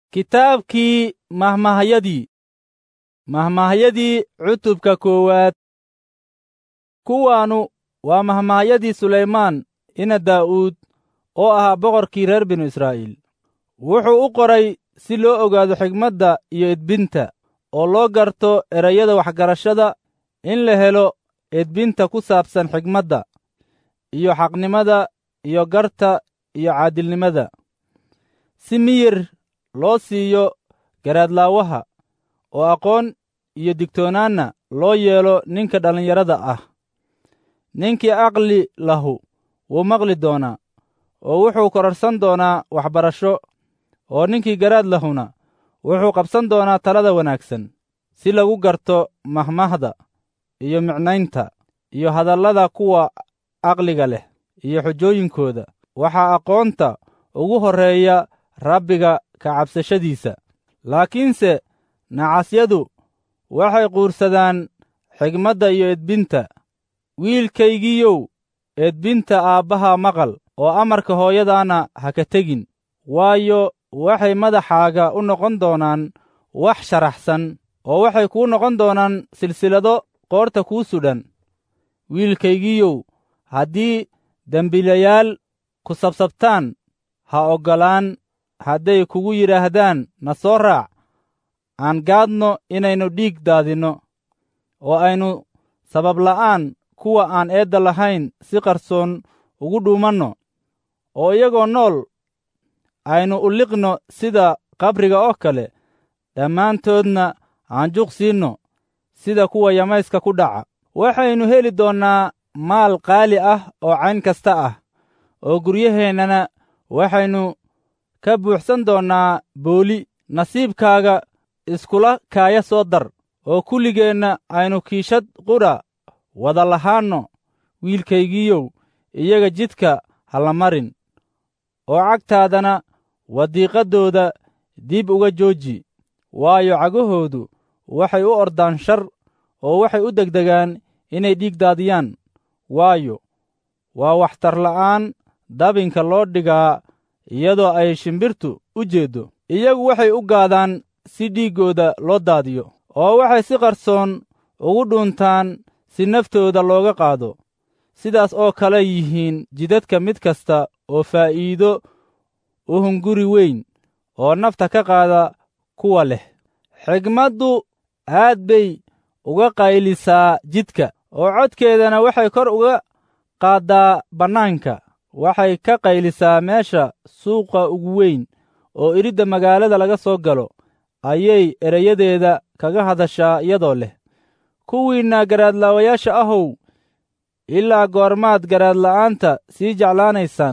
kitaabkii mahmahayadii mahmahayadii cutubka koowaad kuwaanu waa mahmahayadii sulaymaan ina daa'uud oo ahaa boqorkii reer binu israa'iil wuxuu u qoray si loo ogaado xigmadda iyo edbinta oo loo garto erayada waxgarashada in la helo edbinta ku saabsan xigmadda iyo xaqnimada iyo garta iyo caadilnimada si miyir loo siiyo garaadlaawaha oo aqoon iyo digtoonaanna loo yeelo ninka dhallinyarada ah ninkii aqli lahu wuu maqli doonaa oo wuxuu kororsan doonaa waxbarasho oo ninkii garaad lahuna wuxuu qabsan doonaa talada wanaagsan si lagu garto mahmahda iyo micnaynta iyo hadallada kuwa aqliga leh iyo xujooyinkooda waxaa aqoonta ugu horreeya rabbiga ka cabsashadiisa laakiinse nacasyadu waxay quursadaan xigmadda iyo edbinta wiilkaygiiyow edbinta aabbaha maqal oo amarka hooyadaana ha ka tegin waayo waxay madaxaaga u noqon doonaan wax sharaxsan oo waxay kuu noqon doonaan silsilado qoorta kuu sudhan wiilkaygiiyow haddii dembiilayaal ku sabsabtaan ha oggolaan hadday kugu yidhaahdaan na soo raac aan gaadno inaynu dhiig daadinno oo aynu sababla'aan kuwa aan eedda lahayn si qarsoon ugu dhuumanno oo iyagoo nool aynu u liqno sida qabriga oo kale dhammaantoodna aan juq siinno sida kuwa yamayska ku dhaca waxaynu heli doonnaa maal qaali ah oo cayn kasta ah oo guryaheennana waxaynu ka buuxsan doonnaa booli nasiibkaaga iskula kaaya soo dar oo kulligeenna aynu kiishad qudha wada lahaanno wiilkaygiiyow iyaga jidka ha la marin oo cagtaadana wadiiqaddooda dib uga jooji waayo cagahoodu waxay u ordaan shar oo waxay u degdegaan inay dhiig daadiyaan waayo waa waxtarla'aan dabinka loo dhigaa iyadoo ay shimbirtu u jeeddo iyagu waxay u gaadaan si dhiiggooda loo daadiyo oo waxay si qarsoon ugu dhuuntaan si naftooda looga qaado sidaas oo kale yihiin jidadka mid kasta oo faa'iido u hunguri weyn oo nafta ka qaada kuwa leh xigmaddu aad bay uga qaylisaa jidka oo codkeedana waxay kor uga qaaddaa bannaanka waxay ka qaylisaa meesha suuqa ugu weyn oo iridda magaalada laga soo galo ayay erayadeeda kaga hadashaa iyadoo leh kuwiinna garaadlaawayaasha ahow ilaa goormaad garaadla'aanta sii jeclaanaysaan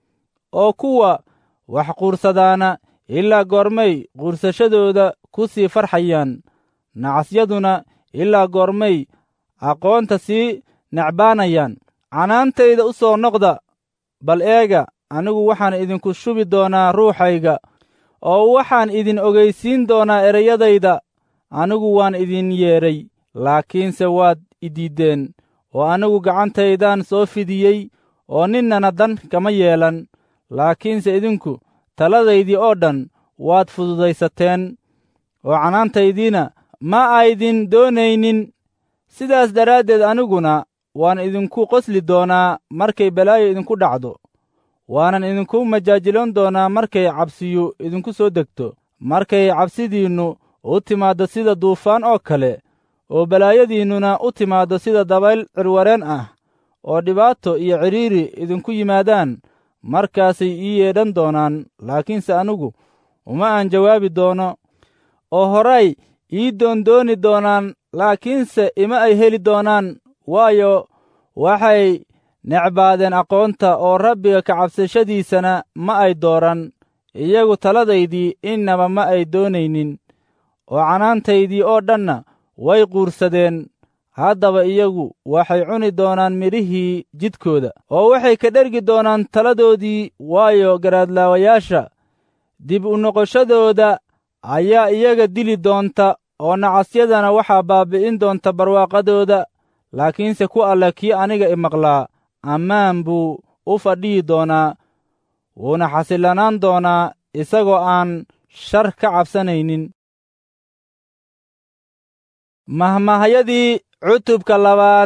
oo kuwa wax quursadaana ilaa goormay quursashadooda ku sii farxayaan nacasyaduna ilaa goormay aqoonta sii necbaanayaan canaantayda u soo noqda bal eega anigu waxaan idinku shubi doonaa ruuxayga oo waxaan idin ogaysiin doonaa ereyadayda anigu waan idin yeedhay laakiinse waad idiiddeen oo anigu gacantaydaan soo fidiyey oo ninnana dan kama yeelan laakiinse idinku taladaydii oo dhan waad fududaysateen oo canaantaydiina ma aydin doonaynin sidaas daraaddeed aniguna waan idinku qosli doonaa markay balaayo idinku dhacdo waanan idinku majaajiloon doonaa markay cabsiyu idinku soo degto markay cabsidiinnu u timaaddo sida duufaan oo kale oo balaayadiinnuna u timaaddo sida dabayl cirwareen ah oo dhibaato iyo cidhiiri idinku yimaadaan markaasay ii yeedhan doonaan laakiinse anigu uma aan jawaabi doono oo horay ii doondooni doonaan laakiinse ima ay heli doonaan waayo waxay necbaadeen aqoonta oo rabbiga ka cabsashadiisana ma ay dooran iyagu taladaydii innaba ma ay doonaynin oo canaantaydii oo dhanna way quursadeen haddaba iyagu waxay cuni doonaan midhihii jidkooda oo waxay ka dhergi doonaan taladoodii waayo garaadlaawayaasha dib u noqoshadooda ayaa iyaga dili doonta oo nacasyadana waxaa baabbi'in doonta barwaaqadooda laakiinse ku alle kii aniga imaqlaa ammaan buu u fadhiyi doonaa wuuna xasillanaan doonaa isagoo aan shar ka cabsanaynin mahmahayadii cutubka labaad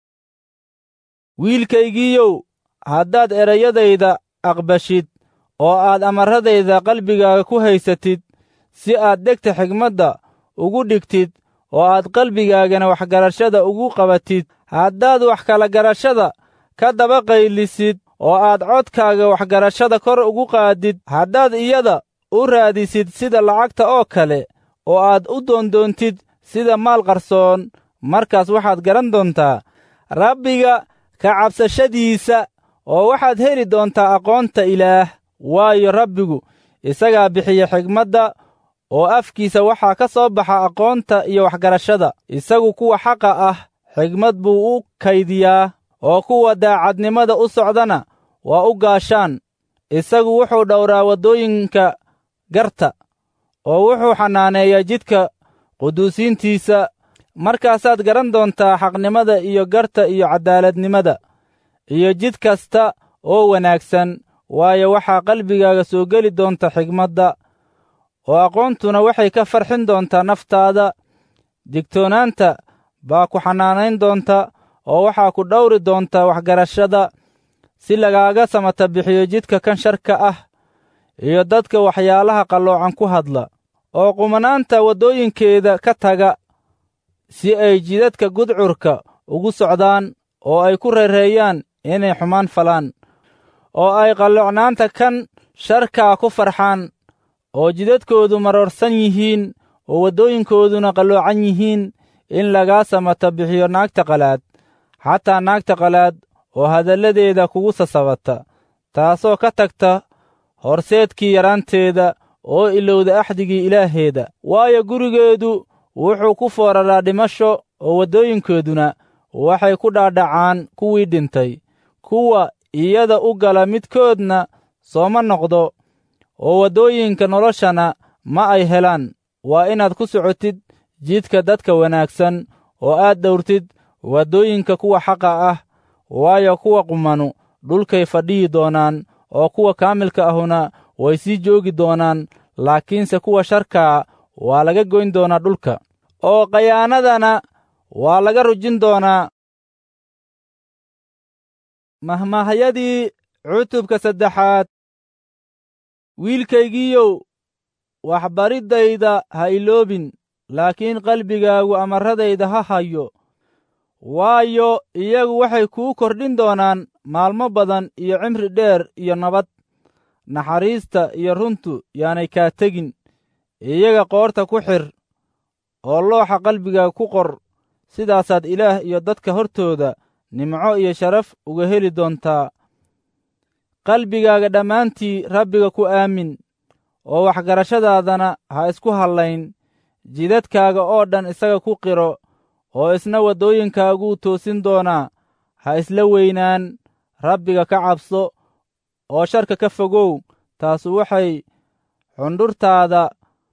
wiilkaygiiyow haddaad erayadayda aqbashid oo aad amarradayda qalbigaaga ku haysatid si aad dhegta xigmadda ugu dhigtid oo aad qalbigaagana waxgarashada ugu qabatid haddaad wax kala garashada ka daba qaylisid oo aad codkaaga waxgarashada kor ugu qaadid haddaad iyada u raadisid sida lacagta oo kale oo aad u doondoontid sida maal qarsoon markaas waxaad garan doontaa rabbiga ka cabsashadiisa oo waxaad heli doontaa aqoonta ilaah waayo rabbigu isagaa bixiya xigmadda oo afkiisa waxaa ka soo baxa aqoonta iyo waxgarashada isagu kuwa xaqa ah xigmad buu u kaydiyaa oo kuwa daacadnimada u socdana waa u gaashaan isagu wuxuu dhowraa waddooyinka garta oo wuxuu xanaaneeyaa jidka quduusiintiisa markaasaad garan doontaa xaqnimada iyo garta iyo caddaaladnimada iyo jid kasta oo wanaagsan waayo waxaa qalbigaaga soo geli doonta xigmadda oo aqoontuna waxay ka farxin doontaa naftaada digtoonaanta baa ku xanaanayn doonta oo waxaa ku dhowri doontaa waxgarashada si lagaaga samata bixiyo jidka kan sharka ah iyo dadka waxyaalaha qalloocan ku hadla oo qumanaanta waddooyinkeeda ka taga si ay jidadka gudcurka ugu socdaan oo ay ku reereeyaan inay xumaan falaan oo ay qalloocnaanta kan sharkaa ku farxaan oo jidadkoodu maroorsan yihiin oo waddooyinkooduna qalloocan yihiin in lagaa samata bixiyo naagta qalaad xataa naagta qalaad oo hadalladeeda kugu sasabata taasoo ka tagta horseedkii yaraanteeda oo ilowda axdigii ilaaheeda waayo gurigeedu wuxuu ku fooraraa dhimasho oo waddooyinkooduna waxay ku dhaadhacaan kuwii dhintay kuwa iyada u gala midkoodna sooma noqdo oo waddooyinka noloshana ma ay helaan waa inaad ku socotid jidka dadka wanaagsan oo aad dhowrtid waddooyinka kuwa xaqa ah waayo kuwa qumanu dhulkay fadhiyi doonaan oo kuwa kaamilka ahuna way sii joogi doonaan laakiinse kuwa sharkaa waa laga goyn doonaa dhulka oo khayaanadana waa laga rujin doonaa mahmahayadii cutubka saddexaad wiilkaygiiyow waxbariddayda ha iloobin laakiin qalbigaagu amarradayda ha hayo waayo iyagu waxay kuu kordhin doonaan maalmo badan iyo cimri dheer iyo nabad naxariista iyo runtu yaanay kaa tegin iyaga qoorta ku xir oo looxa qalbigaaga ku qor sidaasaad ilaah iyo dadka hortooda nimco iyo sharaf uga heli doontaa qalbigaaga dhammaantii rabbiga ku aamin oo waxgarashadaadana ha isku hallayn jidadkaaga oo dhan isaga ku qiro oo isna waddooyinkaaguu toosin doonaa ha isla weynaan rabbiga ka cabso oo sharka ka fogow taasu waxay xundhurtaada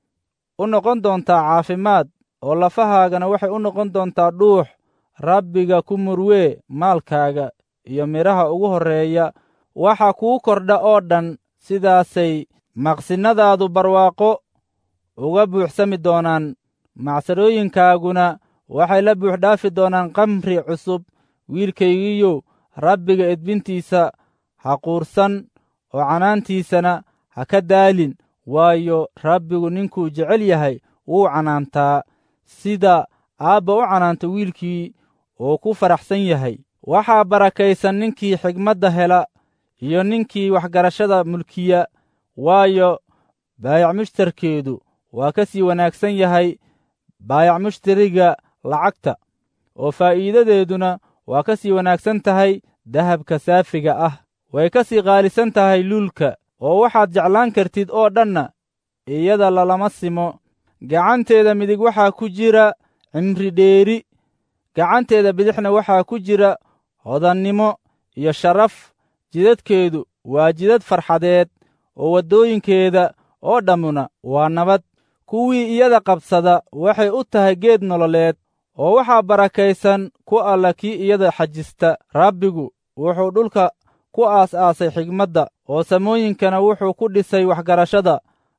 u noqon doontaa caafimaad oo lafahaagana waxay u noqon doontaa dhuux rabbiga ku murwee maalkaaga iyo midhaha ugu horreeya waxa kuu kordha oo dhan sidaasay maqsinnadaadu barwaaqo uga buuxsami doonaan macsadhooyinkaaguna waxay la buuxdhaafi doonaan kamri cusub wiilkaygiiyow rabbiga edbintiisa ha quursan oo canaantiisana ha ka daalin waayo rabbigu ninkuu jecel yahay wuu canaantaa sida aabba u canaanta wiilkii oo ku faraxsan yahay waxaa barakaysan ninkii xigmadda hela iyo ninkii waxgarashada mulkiya waayo baayac mushtarkeedu waa ka sii wanaagsan yahay baayac mushtariga lacagta oo faa'iidadeeduna waa ka sii wanaagsan tahay dahabka saafiga ah way ka sii qaalisan tahay luulka oo waxaad jeclaan kartid oo dhanna iyada lalama simo gacanteeda midig waxaa ku jira cimri dheeri gacanteeda bidixna waxaa ku jira hodannimo iyo sharaf jidadkeedu waa jidad farxadeed oo waddooyinkeeda oo dhammuna waa nabad kuwii iyada qabsada waxay u tahay geed nololeed oo waxaa barakaysan ku alla kii iyada xajista rabbigu wuxuu dhulka ku aas-aasay xigmadda oo samooyinkana wuxuu ku dhisay waxgarashada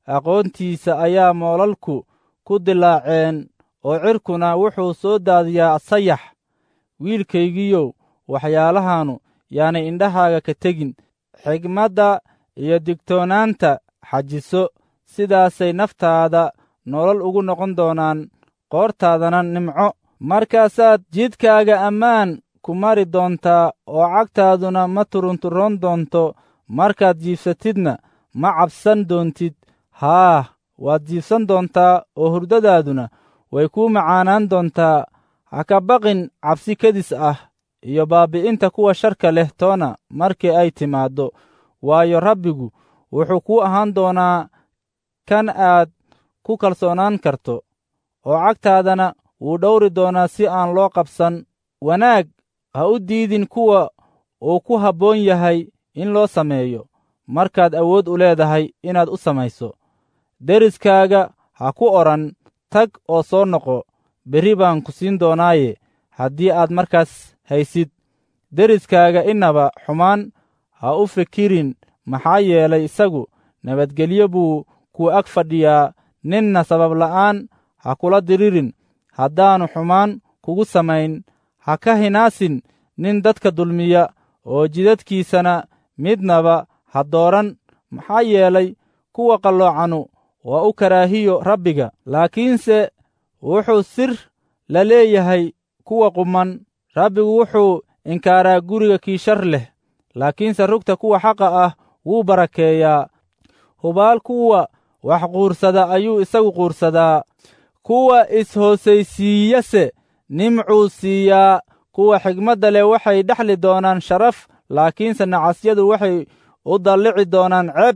aqoontiisa ayaa moolalku ku dilaaceen oo cirkuna wuxuu soo daadiyaa sayax wiilkaygiiyow waxyaalahaannu yaanay indhahaaga ka tegin xigmadda iyo digtoonaanta xajiso sidaasay naftaada nolol ugu noqon doonaan qoortaadana nimco markaasaad jidkaaga ammaan ku mari doontaa oo cagtaaduna ma turunturoon doonto markaad jiibsatidna ma cabsan doontid haah waad jiibsan doontaa oo hurdadaaduna way kuu macaanaan doontaa ha ka baqin cabsi kedis ah iyo baabbi'inta kuwa sharka leh toona markii ay timaaddo waayo rabbigu wuxuu kuu ahaan doonaa kan aad ku kalsoonaan karto oo cagtaadana wuu dhowri doonaa si aan loo qabsan wanaag ha u diidin kuwa uu ku habboon yahay in loo sameeyo markaad awood u leedahay inaad u samayso deriskaaga ha ku odhan tag oo soo noqo berri baan ku siin doonaaye haddii aad markaas haysid deriskaaga innaba xumaan ha u fikirin maxaa yeelay isagu nabadgelyo buu ku ag fadhiyaa ninna sabab la'aan ha kula diririn haddaannu xumaan kugu samayn ha ka hinaasin nin dadka dulmiya oo jidadkiisana midnaba ha dooran maxaa yeelay kuwa qalloocanu waa u karaahiyo rabbiga laakiinse wuxuu sir la leeyahay kuwa quman rabbigu wuxuu inkaaraa guriga kii shar leh laakiinse rugta kuwa xaqa ah wuu barakeeyaa hubaal kuwa wax quursada ayuu isagu quursadaa kuwa is-hoosaysiiyase nimcuu siiyaa kuwa xigmadda leh waxay dhexli doonaan sharaf laakiinse nacasyadu waxay u dallici doonaan ceeb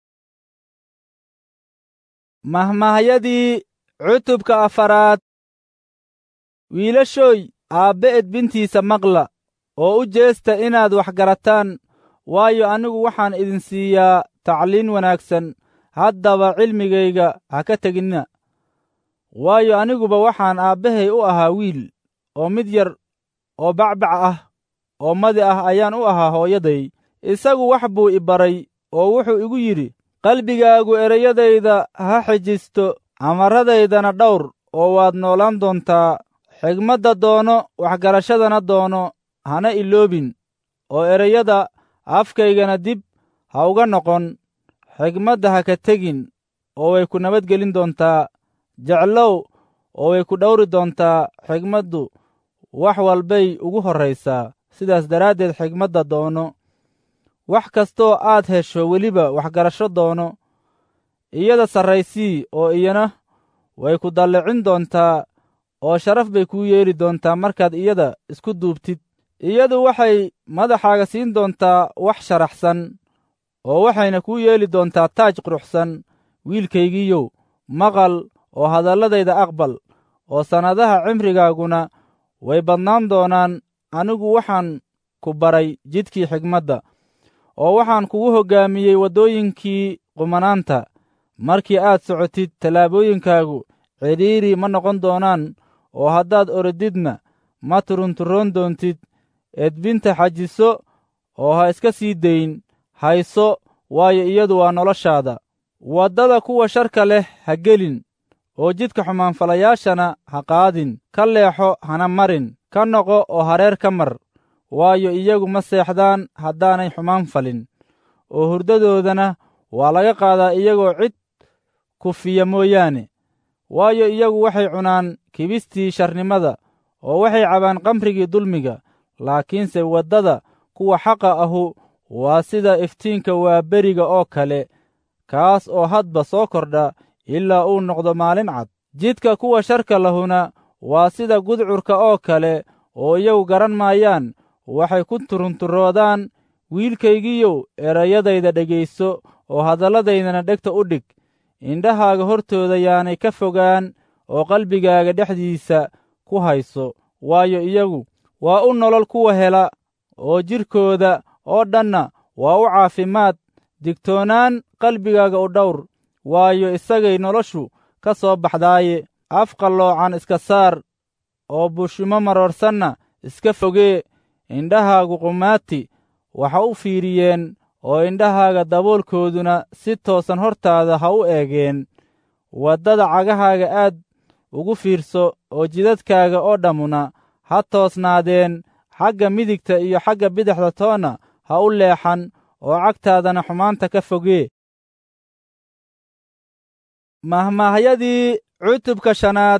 mahmahyadii cutubka afaraad wiilashooy aabbe edbintiisa maqla oo u jeesta inaad wax garataan waayo anigu waxaan idin siiyaa tacliin wanaagsan haddaba cilmigayga ha ka teginna waayo aniguba waxaan aabbahay u ahaa wiil oo mid yar oo bacbac ah oo madi ah ayaan u ahaa hooyaday isagu wax buu i baray oo wuxuu igu yidhi qalbigaagu ereyadayda ha xijisto amarradaydana dhawr oo waad noolaan doontaa xigmadda doono waxgarashadana doono hana iloobin oo ereyada afkaygana dib ha uga noqon xigmadda ha ka tegin oo way ku nabadgelin doontaa jeclow oo way ku dhowri doontaa xigmaddu wax walbay ugu horraysaa sidaas daraaddeed xigmadda doono wax kastoo aad hesho weliba waxgarasho doono iyada sarraysii oo iyana way ku dallicin doontaa oo sharaf bay kuu yeeli doontaa markaad iyada isku duubtid iyadu waxay madaxaaga siin doontaa wax sharaxsan oo waxayna kuu yeeli doontaa taaj quruxsan wiilkaygiiyow maqal oo hadalladayda aqbal oo sannadaha cimrigaaguna way badnaan doonaan anigu waxaan ku baray jidkii xigmadda oo waxaan kugu hoggaamiyey waddooyinkii qumanaanta markii aad socotid tallaabooyinkaagu cidhiiri ma noqon doonaan oo haddaad orodidna ma turunturoon doontid edbinta xajiso oo ha iska sii dayn hayso waayo iyadu waa noloshaada waddada kuwa sharka leh ha gelin oo jidka xumaanfalayaashana ha qaadin ka leexo hana marin ka noqo oo hareer ka mar waayo iyagu ma seexdaan haddaanay xumaan falin oo hurdadoodana waa laga qaadaa iyagoo cid kufiya mooyaane waayo iyagu waxay cunaan kibistii sharnimada oo waxay cabaan qamrigii dulmiga laakiinse waddada kuwa xaqa ahu waa sida iftiinka waa beriga oo kale kaas oo hadba soo kordha ilaa uu noqdo maalin cad jidka kuwa sharka lahuna waa sida gudcurka oo kale oo iyagu garan maayaan waxay ku turunturoodaan wiilkaygiiyow erayadayda dhegayso oo hadalladaydana dhegta u dhig indhahaaga hortooda yaanay ka fogaan oo qalbigaaga dhexdiisa ku hayso waayo iyagu waa u nolol kuwa hela oo jidhkooda oo dhanna waa u caafimaad digtoonaan qalbigaaga u dhawr waayo isagay noloshu ka soo baxdaaye af qalloocan iska saar oo bushimo maroorsanna iska fogee indhahaagu qumaati waxa u fiiriyeen oo indhahaaga daboolkooduna si toosan hortaada ha u eegeen waddada cagahaaga aad ugu fiirso oo jidadkaaga oo dhammuna ha toosnaadeen xagga midigta iyo xagga bidixda toonna ha u leexan oo cagtaadana xumaanta ka fogee mahmaahyadii cutubka shanaad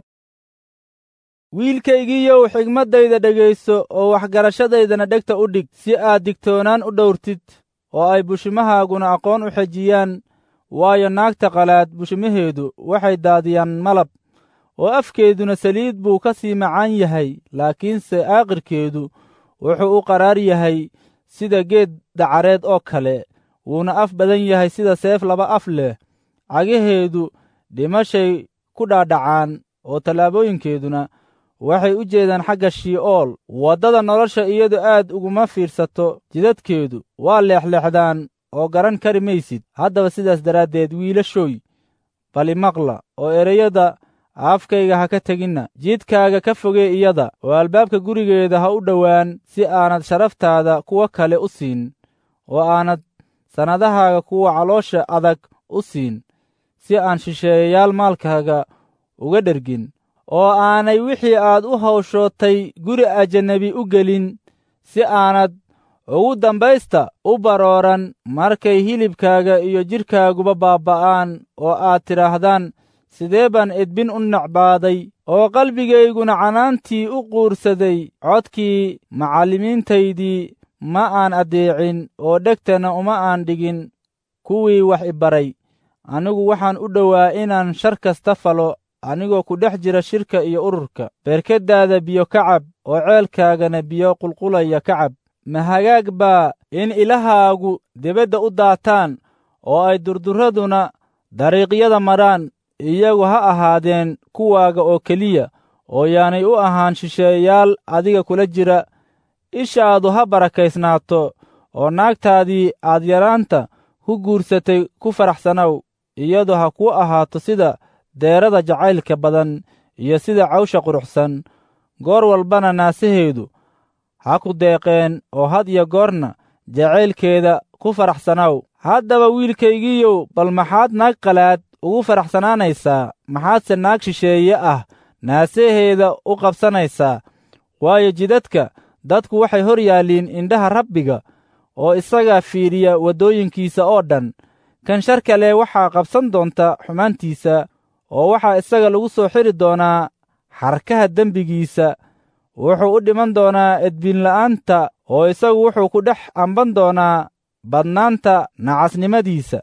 wiilkaygiiyow xigmaddayda dhegayso oo waxgarashadaydana dhegta u dhig si aad digtoonaan u dhowrtid oo ay bushimahaaguna aqoon u xejiyaan waayo naagta qalaad bushimaheedu waxay daadiyaan malab oo afkeeduna saliid buu ka sii macaan yahay laakiinse aakhirkeedu wuxuu u qaraar yahay sida geed dacareed oo kale wuuna af badan yahay sida seef laba af leh cagaheedu dhimashay ku dhaadhacaan oo tallaabooyinkeeduna waxay u jeedaan xagga shii'ool waddada nolosha iyadu aad uguma fiirsato jidadkeedu waa leexleexdaan oo garan kari maysid haddaba sidaas daraaddeed wiilashooy bali maqla oo ereyada afkayga ha ka teginna jidkaaga ka fogee iyada oo albaabka gurigeeda ha u dhowaan si aanad sharaftaada kuwa kale u siin oo aanad sannadahaaga kuwa caloosha adag u siin si aan shisheeyayaal maalkaaga uga dhergin oo aanay wixii aad u hawshootay guri ajanabi u gelin si aanad ugu dambaysta u barooran markay hilibkaaga iyo jidhkaaguba baabba'aan oo aad tidhaahdaan sidee baan edbin u necbaaday oo qalbigayguna canaantii u quursaday codkii macallimiintaydii ma aan addeecin oo dhegtana uma aan dhigin kuwii wax i baray anigu waxaan u dhowaa inaan shar kasta falo anigoo ku dhex jira shirka iyo ururka beerkaddaada biyo ka cab oo ceelkaagana biyo qulqulaya ka cab ma hagaag baa in ilahaagu debadda u daataan oo ay durduraduna dariiqyada maraan iyagu ha ahaadeen kuwaaga oo keliya oo yaanay u ahaan shisheeyaal adiga kula jira ishaadu ha barakaysnaato oo naagtaadii aad yaraanta ku guursatay ku faraxsanow iyadu ha kuu ahaato sida deerada jacaylka badan iyo sida cawsha quruxsan goor walbana naasaheedu ha ku deeqeen oo had iyo goorna jacaylkeeda ku faraxsanow haddaba wiilkaygiiyow bal maxaad naag qalaad ugu faraxsanaanaysaa maxaadse naag shisheeye ah naasaheeda u qabsanaysaa waayo jidadka dadku waxay hor yaalliin indhaha rabbiga oo isagaa fiiriya waddooyinkiisa oo dhan kan shar kale waxaa qabsan doonta xumaantiisa oo waxaa isaga lagu soo xidri doonaa xarkaha dembigiisa wuxuu u dhiman doonaa edbinla'aanta oo isagu wuxuu ku dhex amban doonaa badnaanta nacasnimadiisa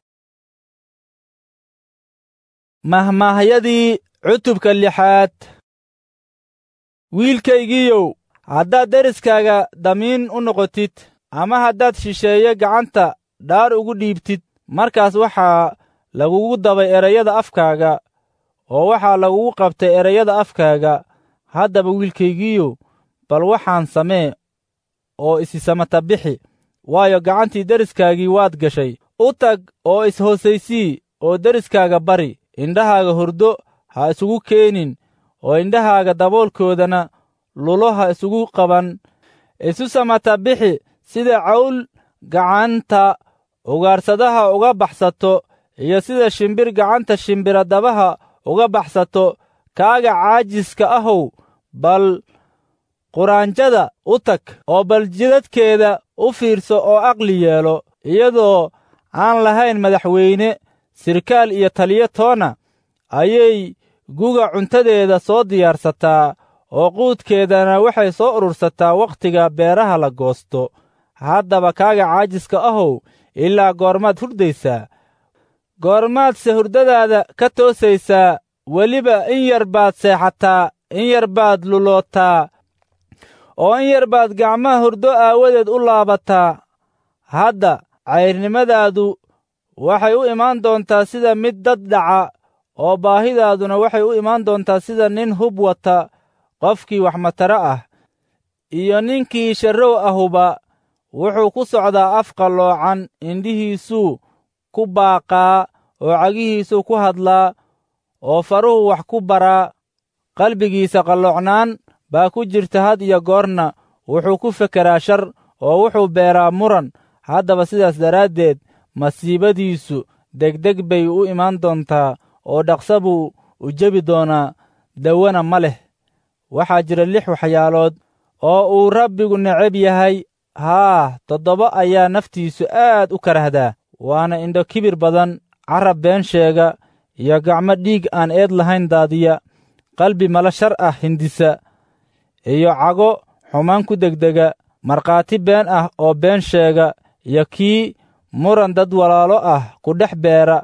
mahmaahyadii cutubka lixaad wiilkaygiiyow haddaad deriskaaga damiin u noqotid ama haddaad shisheeye gacanta dhaar ugu dhiibtid markaas waxaa lagugu dabay erayada afkaaga oo waxaa lagugu qabtay erayada afkaaga haddaba wiilkaygiiyow bal waxaan samee oo isisamata bixi waayo gacantii deriskaagii waad gashay u tag oo is-hoosaysii oo deriskaaga bari indhahaaga hurdo ha isugu keenin oo indhahaaga daboolkoodana lulo ha isugu qaban isu samata bixi sida cawl gacanta ugaarsadaha uga baxsato iyo sida shimbir gacanta shimbiradabaha uga baxsato kaaga caajiska ahow bal quraanjada u tag oo bal jidadkeeda u fiirso oo aqli yeelo iyadoo aan lahayn madaxweyne sirkaal iyo taliyo toona ayay guga cuntadeeda soo diyaarsataa oo quudkeedana waxay soo urursataa wakhtiga beeraha la goosto haddaba kaaga caajiska ahow ilaa goormaad hurdaysaa goormaadse hurdadaada ka toosaysaa weliba in yar baad seexataa in yar baad lulootaa oo in yar baad gacmaha hurdo aawadeed u laabataa hadda cayrnimadaadu waxay u imaan doontaa sida mid dad dhaca oo baahidaaduna waxay u imaan doontaa sida nin hub wata qofkii wax mataro ah iyo ninkii sharrow ahuba wuxuu ku socdaa af qalloocan indhihiisuu ku baaqaa oo cagihiisuu ku hadlaa oo faruhu wax ku baraa qalbigiisa qalloocnaan baa ku jirta had iyo goorna wuxuu ku fekeraa shar oo wuxuu beeraa muran haddaba sidaas daraaddeed masiibadiisu degdeg bay u imaan doontaa oo dhaqsa buu u jebi doonaa dawana ma leh waxaa jira lix waxyaalood oo uu rabbigu necab yahay haa toddoba ayaa naftiisu aad u karahdaa waana indho kibir badan carab been sheega iyo gacmo dhiig aan eed lahayn daadiya qalbi mala shar ah hindisa iyo cago xumaan ku degdega markhaati been ah oo been sheega iyo kii muran dad walaalo ah ku dhex beera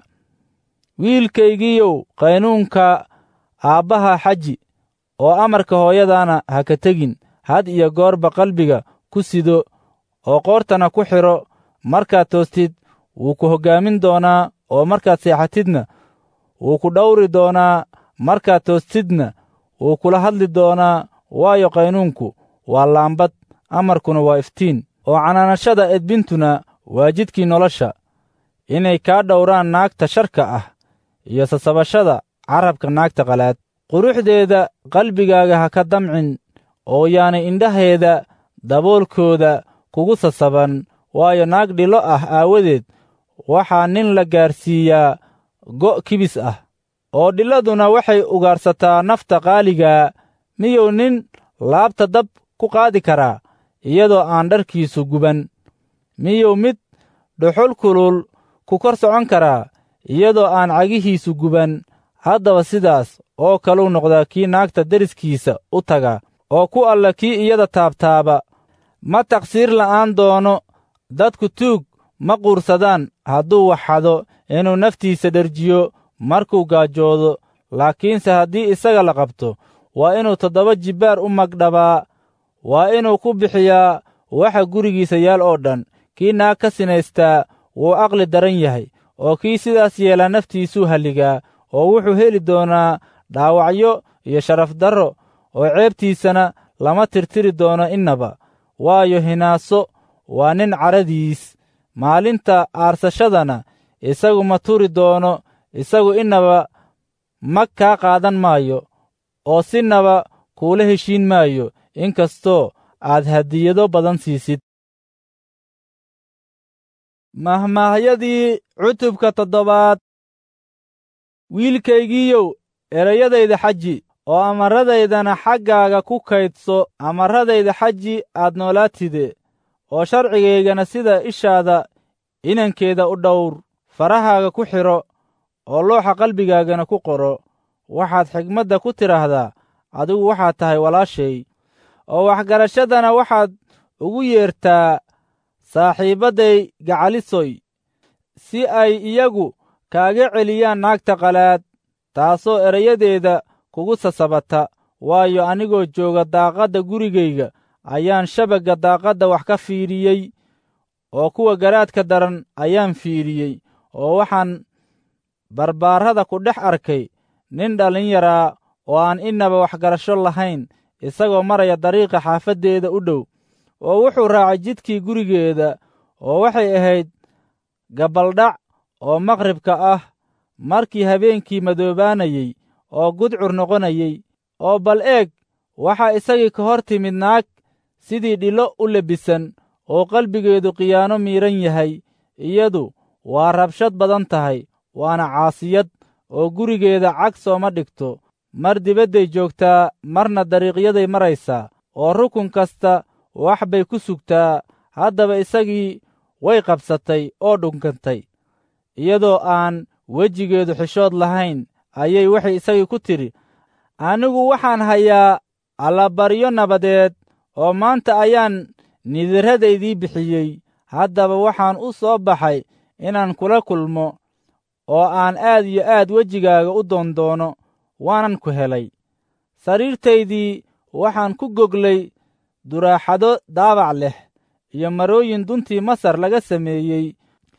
wiilkaygiiyow qaynuunka aabbaha xaji oo amarka hooyadaana ha ka tegin had iyo goorba qalbiga ku sido oo qoortana ku xidho markaad toostid wuu ku hoggaamin doonaa oo markaad seexatidna wuu ku dhawri doonaa markaad toostidna wuu kula hadli doonaa waayo qaynuunku waa laambad amarkuna waa iftiin oo canaanashada edbintuna waa jidkii nolosha inay kaa dhowraan naagta sharka ah iyo sasabashada carabka naagta qalaad quruxdeeda qalbigaaga ha ka damcin oo yaanay indhaheeda daboolkooda kugu sasaban waayo naag dhilo ah aawadeed waxaa nin la gaarsiiyaa go' kibis ah oo dhiladuna waxay ugaarsataa nafta qaaligaa miyuu nin laabta dab ku qaadi karaa iyadoo aan dharkiisu guban miyuu mid dhuxul kulul ku kor socon karaa iyadoo aan cagihiisu guban haddaba sidaas oo kaluu noqdaa kii naagta deriskiisa u taga oo ku alla kii iyada taabtaaba ma taqsiir la'aan doono dadku tuug ma quursadaan hadduu waxxado inuu naftiisa dherjiyo markuu gaajoodo laakiinse haddii isaga la qabto waa inuu toddoba jibbaar u magdhabaa waa inuu ku bixiyaa waxa gurigiisa yaal oo dhan kii naag ka sinaystaa wuu aqli daran yahay oo kii sidaas yeelaa naftiisuu halligaa oo wuxuu heli doonaa dhaawacyo iyo sharaf darro oo ceebtiisana lama tirtiri doono innaba waayo hinaaso waa nin caradiis maalinta aarsashadana isagu ma turi doono isagu innaba mag kaa qaadan maayo oo sinaba kuula heshiin maayo inkastoo aad hadiyado badan siisid mahmaahyadii cutubka toddobaad wiilkaygiiyow erayadayda xaji oo amarradaydana xaggaaga ku kaydso amarradayda xaji aad noolaatide oo sharcigaygana sida ishaada inankeeda u dhowr farahaaga ku xidho oo looxa qalbigaagana ku qoro waxaad xigmadda ku tidhaahdaa adigu waxaad tahay walaashay oo waxgarashadana waxaad ugu yeertaa saaxiibadday gacalisoy si ay iyagu kaaga celiyaan naagta qalaad taasoo erayadeeda kugu sasabata waayo anigoo jooga daaqadda gurigayga ayaan shabagga daaqadda wax ka fiidhiyey oo kuwa garaadka daran ayaan fiidhiyey oo waxaan barbaarrada ku dhex arkay nin dhallinyaraa oo aan innaba waxgarasho lahayn isagoo maraya dariiqa xaafaddeeda u dhow oo wuxuu raacay jidkii gurigeeda oo waxay ahayd gabaldhac oo maqribka ah markii habeenkii madoobaanayey oo gudcur noqonayey oo bal eeg waxaa isagii ka hor timid naag sidii dhilo u lebisan oo qalbigeedu khiyaano miidhan yahay iyadu waa rabshad badan tahay waana caasiyad oo gurigeeda cag sooma dhigto mar dibadday joogtaa marna dariiqyaday maraysaa oo rukun kasta wax bay ku sugtaa haddaba isagii way qabsatay oo dhunkantay iyadoo aan wejigeedu xishood lahayn ayay waxay isagii ku tidhi anigu waxaan hayaa allabaryo nabadeed oo maanta ayaan nidirradaydii bixiyey haddaba waxaan u soo baxay inaan kula kulmo oo aan aad iyo aad wejigaaga u doondoono waanan ku helay sariirtaydii waxaan ku goglay duraaxado daabac leh iyo marooyin duntii masar laga sameeyey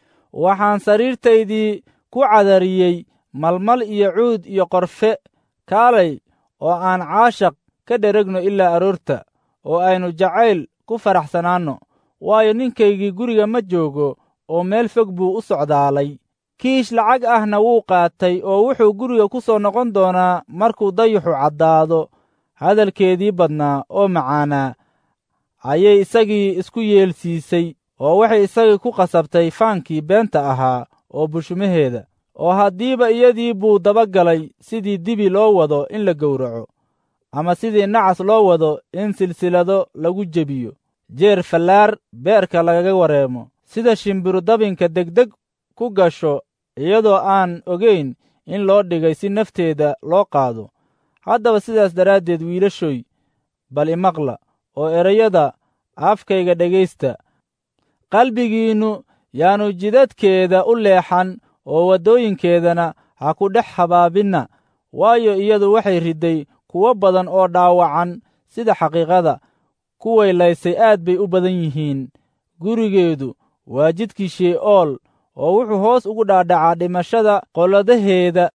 waxaan sariirtaydii ku cadariyey malmal iyo cuud iyo qorfe kaalay oo aan caashaq ka dheregno ilaa aroorta oo aynu jacayl ku faraxsanaanno waayo ninkaygii guriga ma joogo oo meel fog buu u socdaalay kiish lacag ahna wuu qaatay oo wuxuu guriga ku soo noqon doonaa markuu dayuxu caddaado hadalkeedii badnaa oo macaanaa ayay isagii isku yeelsiisay oo waxay isagii ku qasabtay faankii beenta ahaa oo bushumaheeda oo haddiiba iyadii buu dabagalay sidii dibi loo wado in la gowraco ama sidii nacas loo wado in silsilado lagu jebiyo jeer fallaar beerka lagaga wareemo sida shimbiru dabinka degdeg ku gasho iyadoo aan ogayn in loo dhigay si nafteeda loo qaado haddaba sidaas daraaddeed wiilashoy bal imaqla oo erayada afkayga dhegaysta qalbigiinnu yaanu jidadkeeda u leexan oo waddooyinkeedana ha ku dhex habaabinna waayo iyadu waxay ridday kuwo badan oo dhaawacan sida xaqiiqada kuway laysay aad bay u badan yihiin gurigeedu waa jidkii shee'ool oo wuxuu hoos ugu dhaadhacaa dhimashada qoladaheeda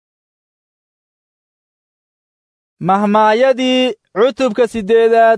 mahmaayadii cutubka siddeedaad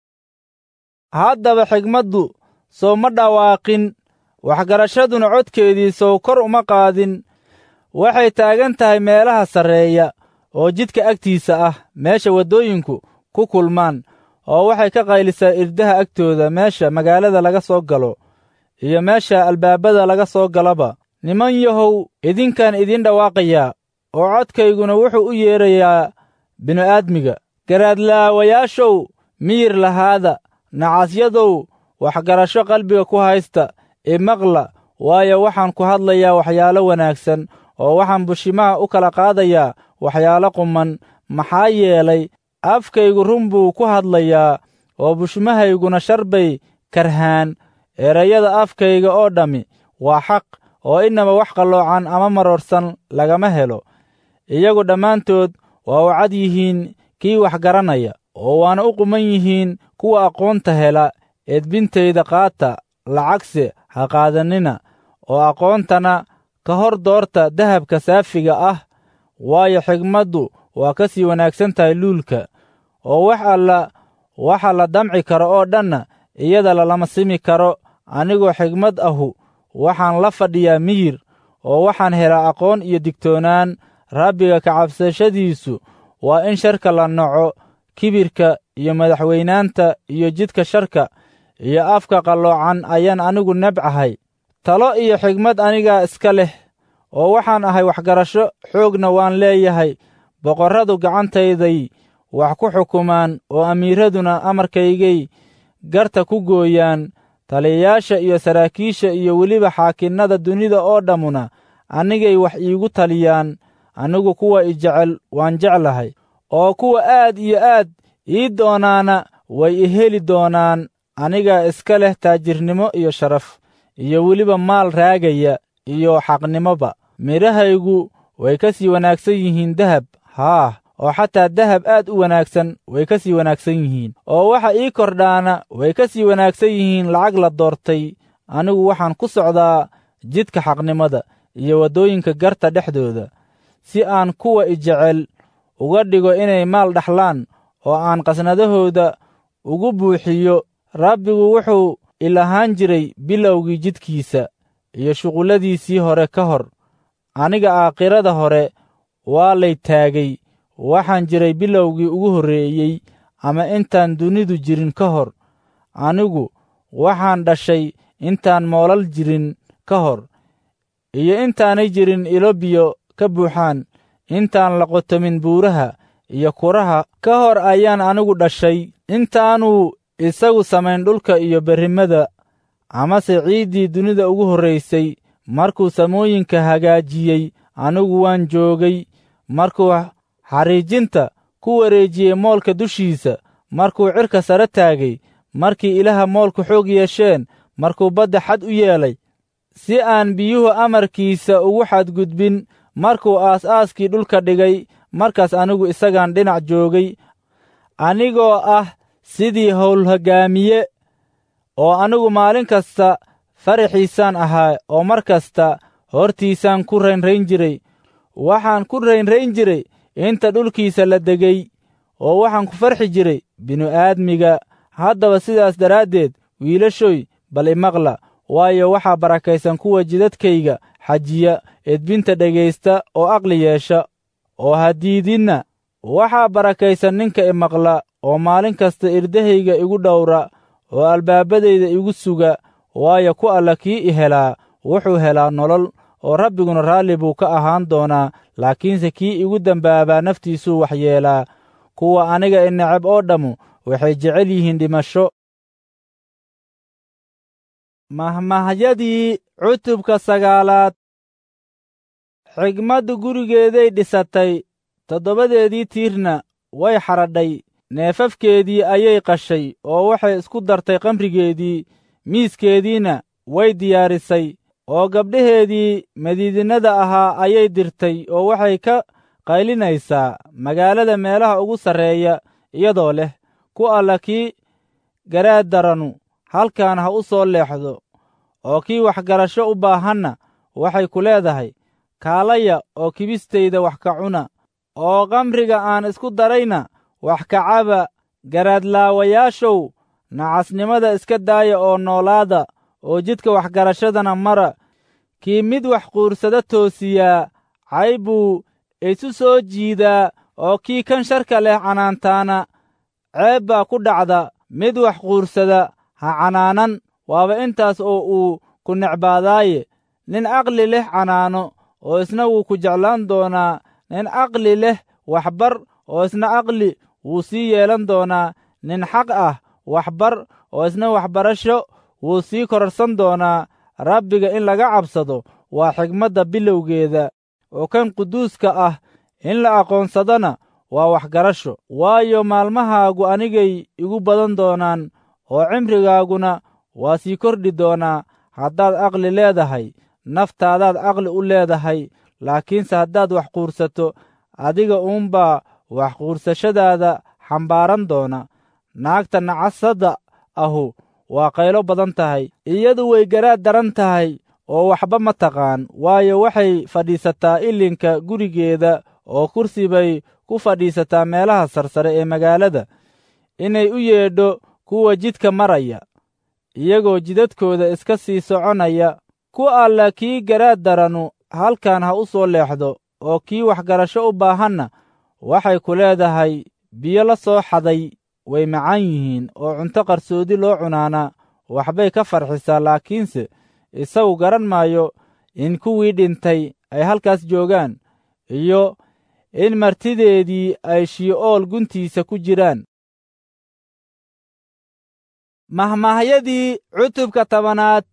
haddaba xigmaddu soo ma dhawaaqin waxgarashaduna codkeedii sow kor uma qaadin waxay taagan tahay meelaha sarreeya oo jidka agtiisa ah meesha waddooyinku ku kulmaan oo waxay ka qaylisaa irdaha agtooda meesha magaalada laga soo galo iyo meesha albaabada laga soo galaba niman yahow idinkaan idin dhawaaqayaa oo codkayguna wuxuu u yeedrayaa binu-aadmiga garaadlaawayaashow miyir lahaada nacasyadow waxgarasho qalbiga ku haysta imaqla waayo waxaan ku hadlayaa waxyaalo wanaagsan oo waxaan bushimaha u kala qaadayaa waxyaalo quman maxaa yeelay afkaygu run buu ku hadlayaa oo bushmahayguna shar bay karhaan erayada afkayga oo dhammi waa xaq oo inaba wax qalloocan ama maroorsan lagama helo iyagu dhammaantood waa u cad yihiin kii wax garanaya oo waana u quman yihiin kuwa aqoonta hela edbintayda qaata lacagse ha qaadannina oo aqoontana ka hor doorta dahabka saafiga ah waayo xigmaddu waa ka sii wanaagsan tahay luulka oo wax alla waxa la damci karo oo dhanna iyada lalama simi karo anigoo xigmad ahu waxaan la fadhiyaa miyir oo waxaan helaa aqoon iyo digtoonaan rabbiga kacabsashadiisu waa in sharka la naco kibirka iyo madaxweynaanta iyo jidka sharka iyo afka qalloocan ayaan anigu nebcahay talo iyo xigmad anigaa iska leh oo waxaan ahay waxgarasho xoogna waan leeyahay boqorradu gacantayday wax ku xukumaan oo amiiraduna amarkaygay garta ku gooyaan taliyayaasha iyo saraakiisha iyo weliba xaakinnada dunida oo dhammuna anigay wax iigu taliyaan anigu kuwa i jecel waan jeclahay oo kuwa aad iyo aad ii doonaana way i heli doonaan anigaa iska leh taajirnimo iyo sharaf iyo weliba maal raagaya iyo xaqnimoba midhahaygu way ka sii wanaagsan yihiin dahab haah oo xataa dahab aad u wanaagsan way ka sii wanaagsan yihiin oo waxa ii kordhaana way ka sii wanaagsan yihiin lacag la doortay anigu waxaan ku socdaa jidka xaqnimada iyo waddooyinka garta dhexdooda si aan kuwa i jecel uga dhigo inay maal dhaxlaan oo aan qasnadahooda ugu buuxiyo rabbigu wuxuu ilahaan jiray bilowgii jidkiisa iyo shuqulladiisii hore ka hor aniga aakhirada hore waa lay taagay waxaan jiray bilowgii ugu horreeyey ama intaan dunidu jirin ka hor anigu waxaan dhashay intaan moolal jirin ka hor iyo intaanay jirin ilo biyo ka buuxaan intaan la qotomin buuraha iyo kuraha ka hor ayaan anigu dhashay intaanuu isagu samayn dhulka iyo berrimada amase ciiddii dunida ugu horraysay markuu samooyinka hagaajiyey anigu waan joogay markuu xariijinta ku wareejiyey moolka dushiisa markuu cirka sare taagay markii ilaha moolku xoog yeesheen markuu badda xad u yeelay si aan biyuhu amarkiisa ugu xadgudbin markuu aas-aaskii dhulka dhigay markaas anigu isagaan dhinac joogay anigoo ah sidii howlhoggaamiye oo anigu maalin kasta faraxiisaan ahaa oo mar kasta hortiisaan ku raynrayn jiray waxaan ku raynrayn jiray inta dhulkiisa la degay oo waxaan ku farxi jiray binu-aadmiga haddaba sidaas daraaddeed wiilashoy bal imaqla waayo waxaa barakaysan kuwa jidadkayga xajiya edbinta dhegaysta oo aqli yeesha oo hadiidinna waxaa barakaysan ninka imaqla oo maalin kasta irdahayga igu dhowra oo albaabadayda igu suga waayo ku alla kii i helaa wuxuu helaa nolol oo rabbiguna raalli buu ka ahaan doonaa laakiinse kii igu dembaabaa naftiisuu waxyeelaa kuwa aniga i neceb oo dhammu waxay jecel yihiin dhimasho mahmahyadii cutubka sagaalaad xigmaddu gurigeeday dhisatay toddobadeedii tiirna way xadhadhay neefafkeedii ayay qashay oo waxay isku dartay qamrigeedii miiskeediina way diyaarisay oo gabdhaheedii madiidinada ahaa ayay dirtay oo waxay ka qaylinaysaa magaalada meelaha ugu sarreeya iyadoo leh ku alla kii garaad daranu halkan ha u soo leexdo oo kii waxgarasho u baahanna waxay ku leedahay kaalaya oo kibistayda wax ka cuna oo qamriga aan isku darayna wax ka caba garaadlaawayaashow nacasnimada iska daaya oo noolaada oo jidka waxgarashadana mara kii mid wax quursada toosiyaa cay buu isu soo jiidaa oo kii kan sharka leh canaantaana ceeb baa ku dhacda mid wax quursada ha canaanan waaba intaas oo uu ku necbaadaaye nin aqli leh canaano oo isna wuu ku jeclaan doonaa nin aqli leh waxbar oo isna aqli wuu sii yeelan doonaa nin xaq ah waxbar oo isna waxbarasho wuu sii kororsan doonaa rabbiga in laga cabsado waa xigmadda bilowgeeda oo kan quduuska ah in la aqoonsadana waa waxgarasho waayo maalmahaagu anigay igu badan doonaan oo cimrigaaguna waa sii kordhi doonaa haddaad aqli leedahay naftaadaad aqli u leedahay laakiinse haddaad wax quursato adiga uunbaa wax quursashadaada xambaaran doona naagta nacasadda ahu waa qaylo badan tahay iyadu way garaad daran tahay oo waxba ma taqaan waayo waxay fadhiisataa ilinka gurigeeda oo kursi bay ku fadhiisataa meelaha sarsare ee magaalada inay u yeedho kuwa jidka maraya iyagoo jidadkooda iska sii soconaya ku alla kii garaad daranu halkan ha u soo leexdo oo kii waxgarasho u baahanna waxay ku leedahay biyo la soo xaday way macaan yihiin oo cunto qarsoodi loo cunaana waxbay ka farxisaa laakiinse isagu garan maayo in kuwii dhintay ay halkaas joogaan iyo in martideedii ay shii'ool guntiisa ku jiraan mahmaahyadii cutubka tobanaad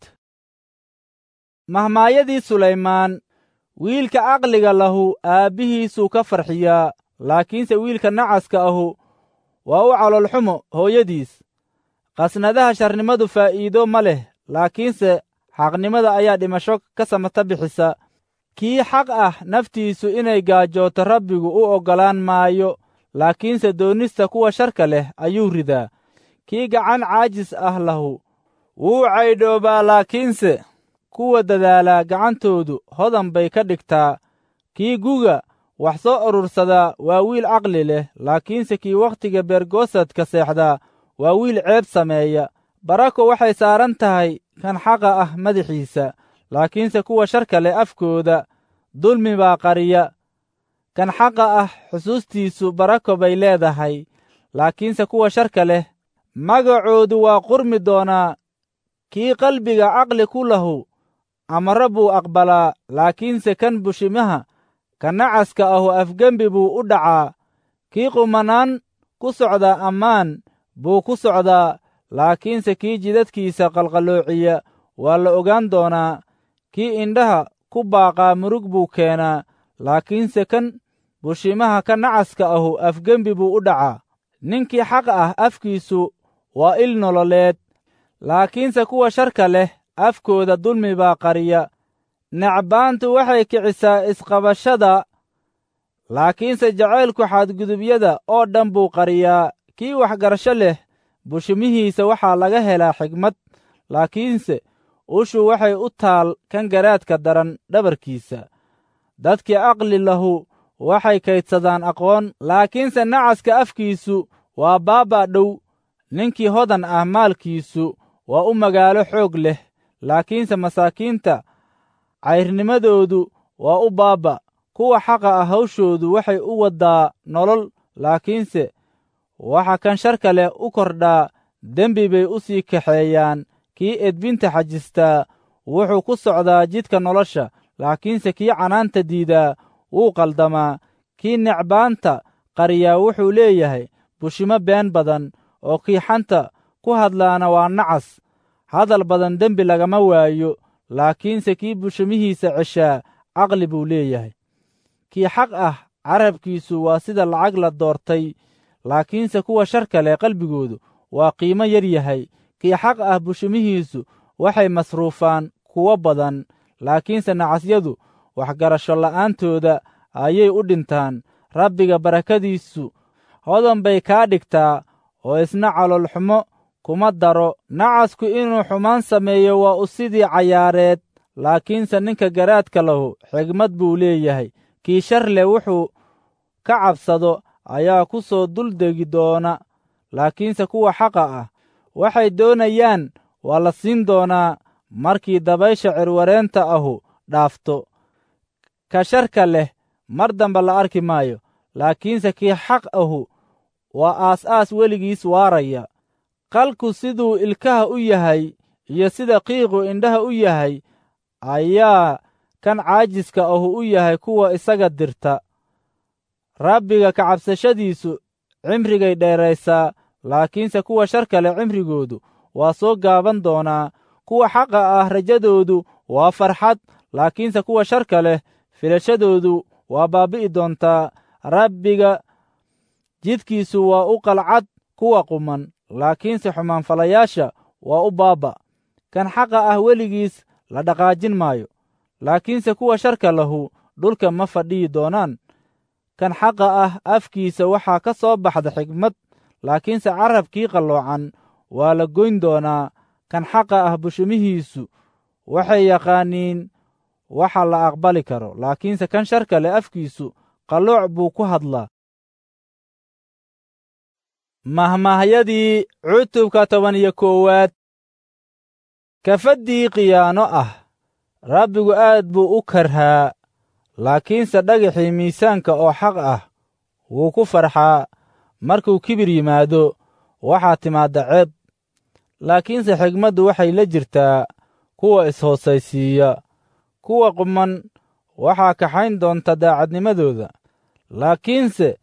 mahmaahyadii sulaymaan wiilka caqliga lahu aabbihiisuu ka farxiyaa laakiinse wiilka nacaska ahu waa u caloolxumo hooyadiis qasnadaha sharnimadu faa'iido ma leh laakiinse xaqnimada ayaa dhimasho ka samata bixisa kii xaq ah naftiisu inay gaajooto rabbigu u oggolaan maayo laakiinse doonista kuwa sharka leh ayuu ridaa kii gacan caajis ah lahu wuu caydhoobaa laakiinse kuwa dadaalaa gacantoodu hodan bay ka dhigtaa kii guga wax soo urursadaa waa wiil caqli leh laakiinse kii wakhtiga beergoosadka seexdaa waa wiil ceeb sameeya barako waxay saaran tahay kan xaqa ah madaxiisa laakiinse kuwa sharka leh afkooda dulmi baa qariya kan xaqa ah xusuustiisu barako bay leedahay laakiinse kuwa sharka leh magacoodu waa qurmi doonaa kii qalbiga caqli ku lahu amaro buu aqbalaa laakiinse kan bushimaha ka nacaska ahu afgembi buu u dhacaa kii qumanaan ku socdaa ammaan buu ku socdaa laakiinse kii jidadkiisa qalqaloociya waa la ogaan doonaa kii indhaha ku baaqaa murug buu keenaa laakiinse kan bushimaha ka nacaska ahu afgembi buu u dhacaa ninkii xaq ah afkiisu waa il nololeed laakiinse kuwa sharka leh afkooda dulmi baa qariya necbaantu waxay kicisaa isqabashada laakiinse jacaylku xadgudubyada oo dhan buu qariyaa kii waxgarasho leh bushimihiisa waxaa laga helaa xigmad laakiinse ushu waxay u taal kan garaadka daran dhabarkiisa dadkii aqli lahu waxay kaydsadaan aqoon laakiinse nacaska afkiisu waa baaba dhow ninkii hodan ah maalkiisu waa u magaalo xoog leh laakiinse masaakiinta cayrnimadoodu waa u baaba kuwa xaqa ah hawshoodu waxay u waddaa nolol laakiinse waxa kan sharka leh u kordhaa dembi bay u sii kaxeeyaan kii edbinta xajistaa wuxuu ku socdaa jidka nolosha laakiinse kii canaanta diidaa wuu qaldamaa kii necbaanta qariyaa wuxuu leeyahay bushimo been badan oo kii xanta ku hadlaana waa nacas hadal badan dembi lagama waayo laakiinse kii bushimihiisa ceshaa caqli buu leeyahay kii xaq ah carabkiisu waa sida lacag la doortay laakiinse kuwa sharka leh qalbigoodu waa qiimo yar yahay kii xaq ah bushimihiisu waxay masruufaan kuwo badan laakiinse nacasyadu waxgarasho la'aantooda ayay u dhintaan rabbiga barakadiisu hodan bay kaa dhigtaa oo isna caloolxumo kuma daro nacasku inuu xumaan sameeyo waa u sidii cayaareed laakiinse ninka garaadka lahu xigmad buu leeyahay kii shar leh wuxuu ka cabsado ayaa ku soo duldegi doona laakiinse kuwa xaqa ah waxay doonayaan waa la siin doonaa markii dabaysha cirwareenta ahu dhaafto ka sharka leh mar damba la arki maayo laakiinse kii xaq ahu waa aas-aas weligiis waaraya qalku siduu ilkaha u yahay iyo sida qiiqu indhaha u yahay ayaa kan caajiska ahu u yahay kuwa isaga dirta rabbiga ka cabsashadiisu cimrigay dheeraysaa laakiinse kuwa sharka leh cimrigoodu waa soo gaaban doonaa kuwa xaqa ah rajadoodu waa farxad laakiinse kuwa sharka leh filashadoodu waa baabi'i doontaa rabbiga jidkiisu waa u qalcad kuwa quman laakiinse xumaanfalayaasha waa u baaba kan xaqa ah weligiis la dhaqaajin maayo laakiinse kuwa sharka lahu dhulka ma fadhiyi doonaan kan xaqa ah afkiisa waxaa ka soo baxda xigmad laakiinse carabkii qalloocan waa la goyn doonaa kan xaqa ah bushimihiisu waxay yaqaaniin waxa la aqbali karo laakiinse kan sharka leh afkiisu qallooc buu ku hadlaa mahmahyadii cutubka toban iyo koowaad kafaddii khiyaano ah rabbigu aad buu u karhaa laakiinse dhagaxii miisaanka oo xaq ah wuu ku farxaa markuu kibir yimaado waxaa timaadda ceeb laakiinse xigmaddu waxay la jirtaa kuwa is-hoosaysiiya kuwa quman waxaa kaxayn doonta daacadnimadooda laakiinse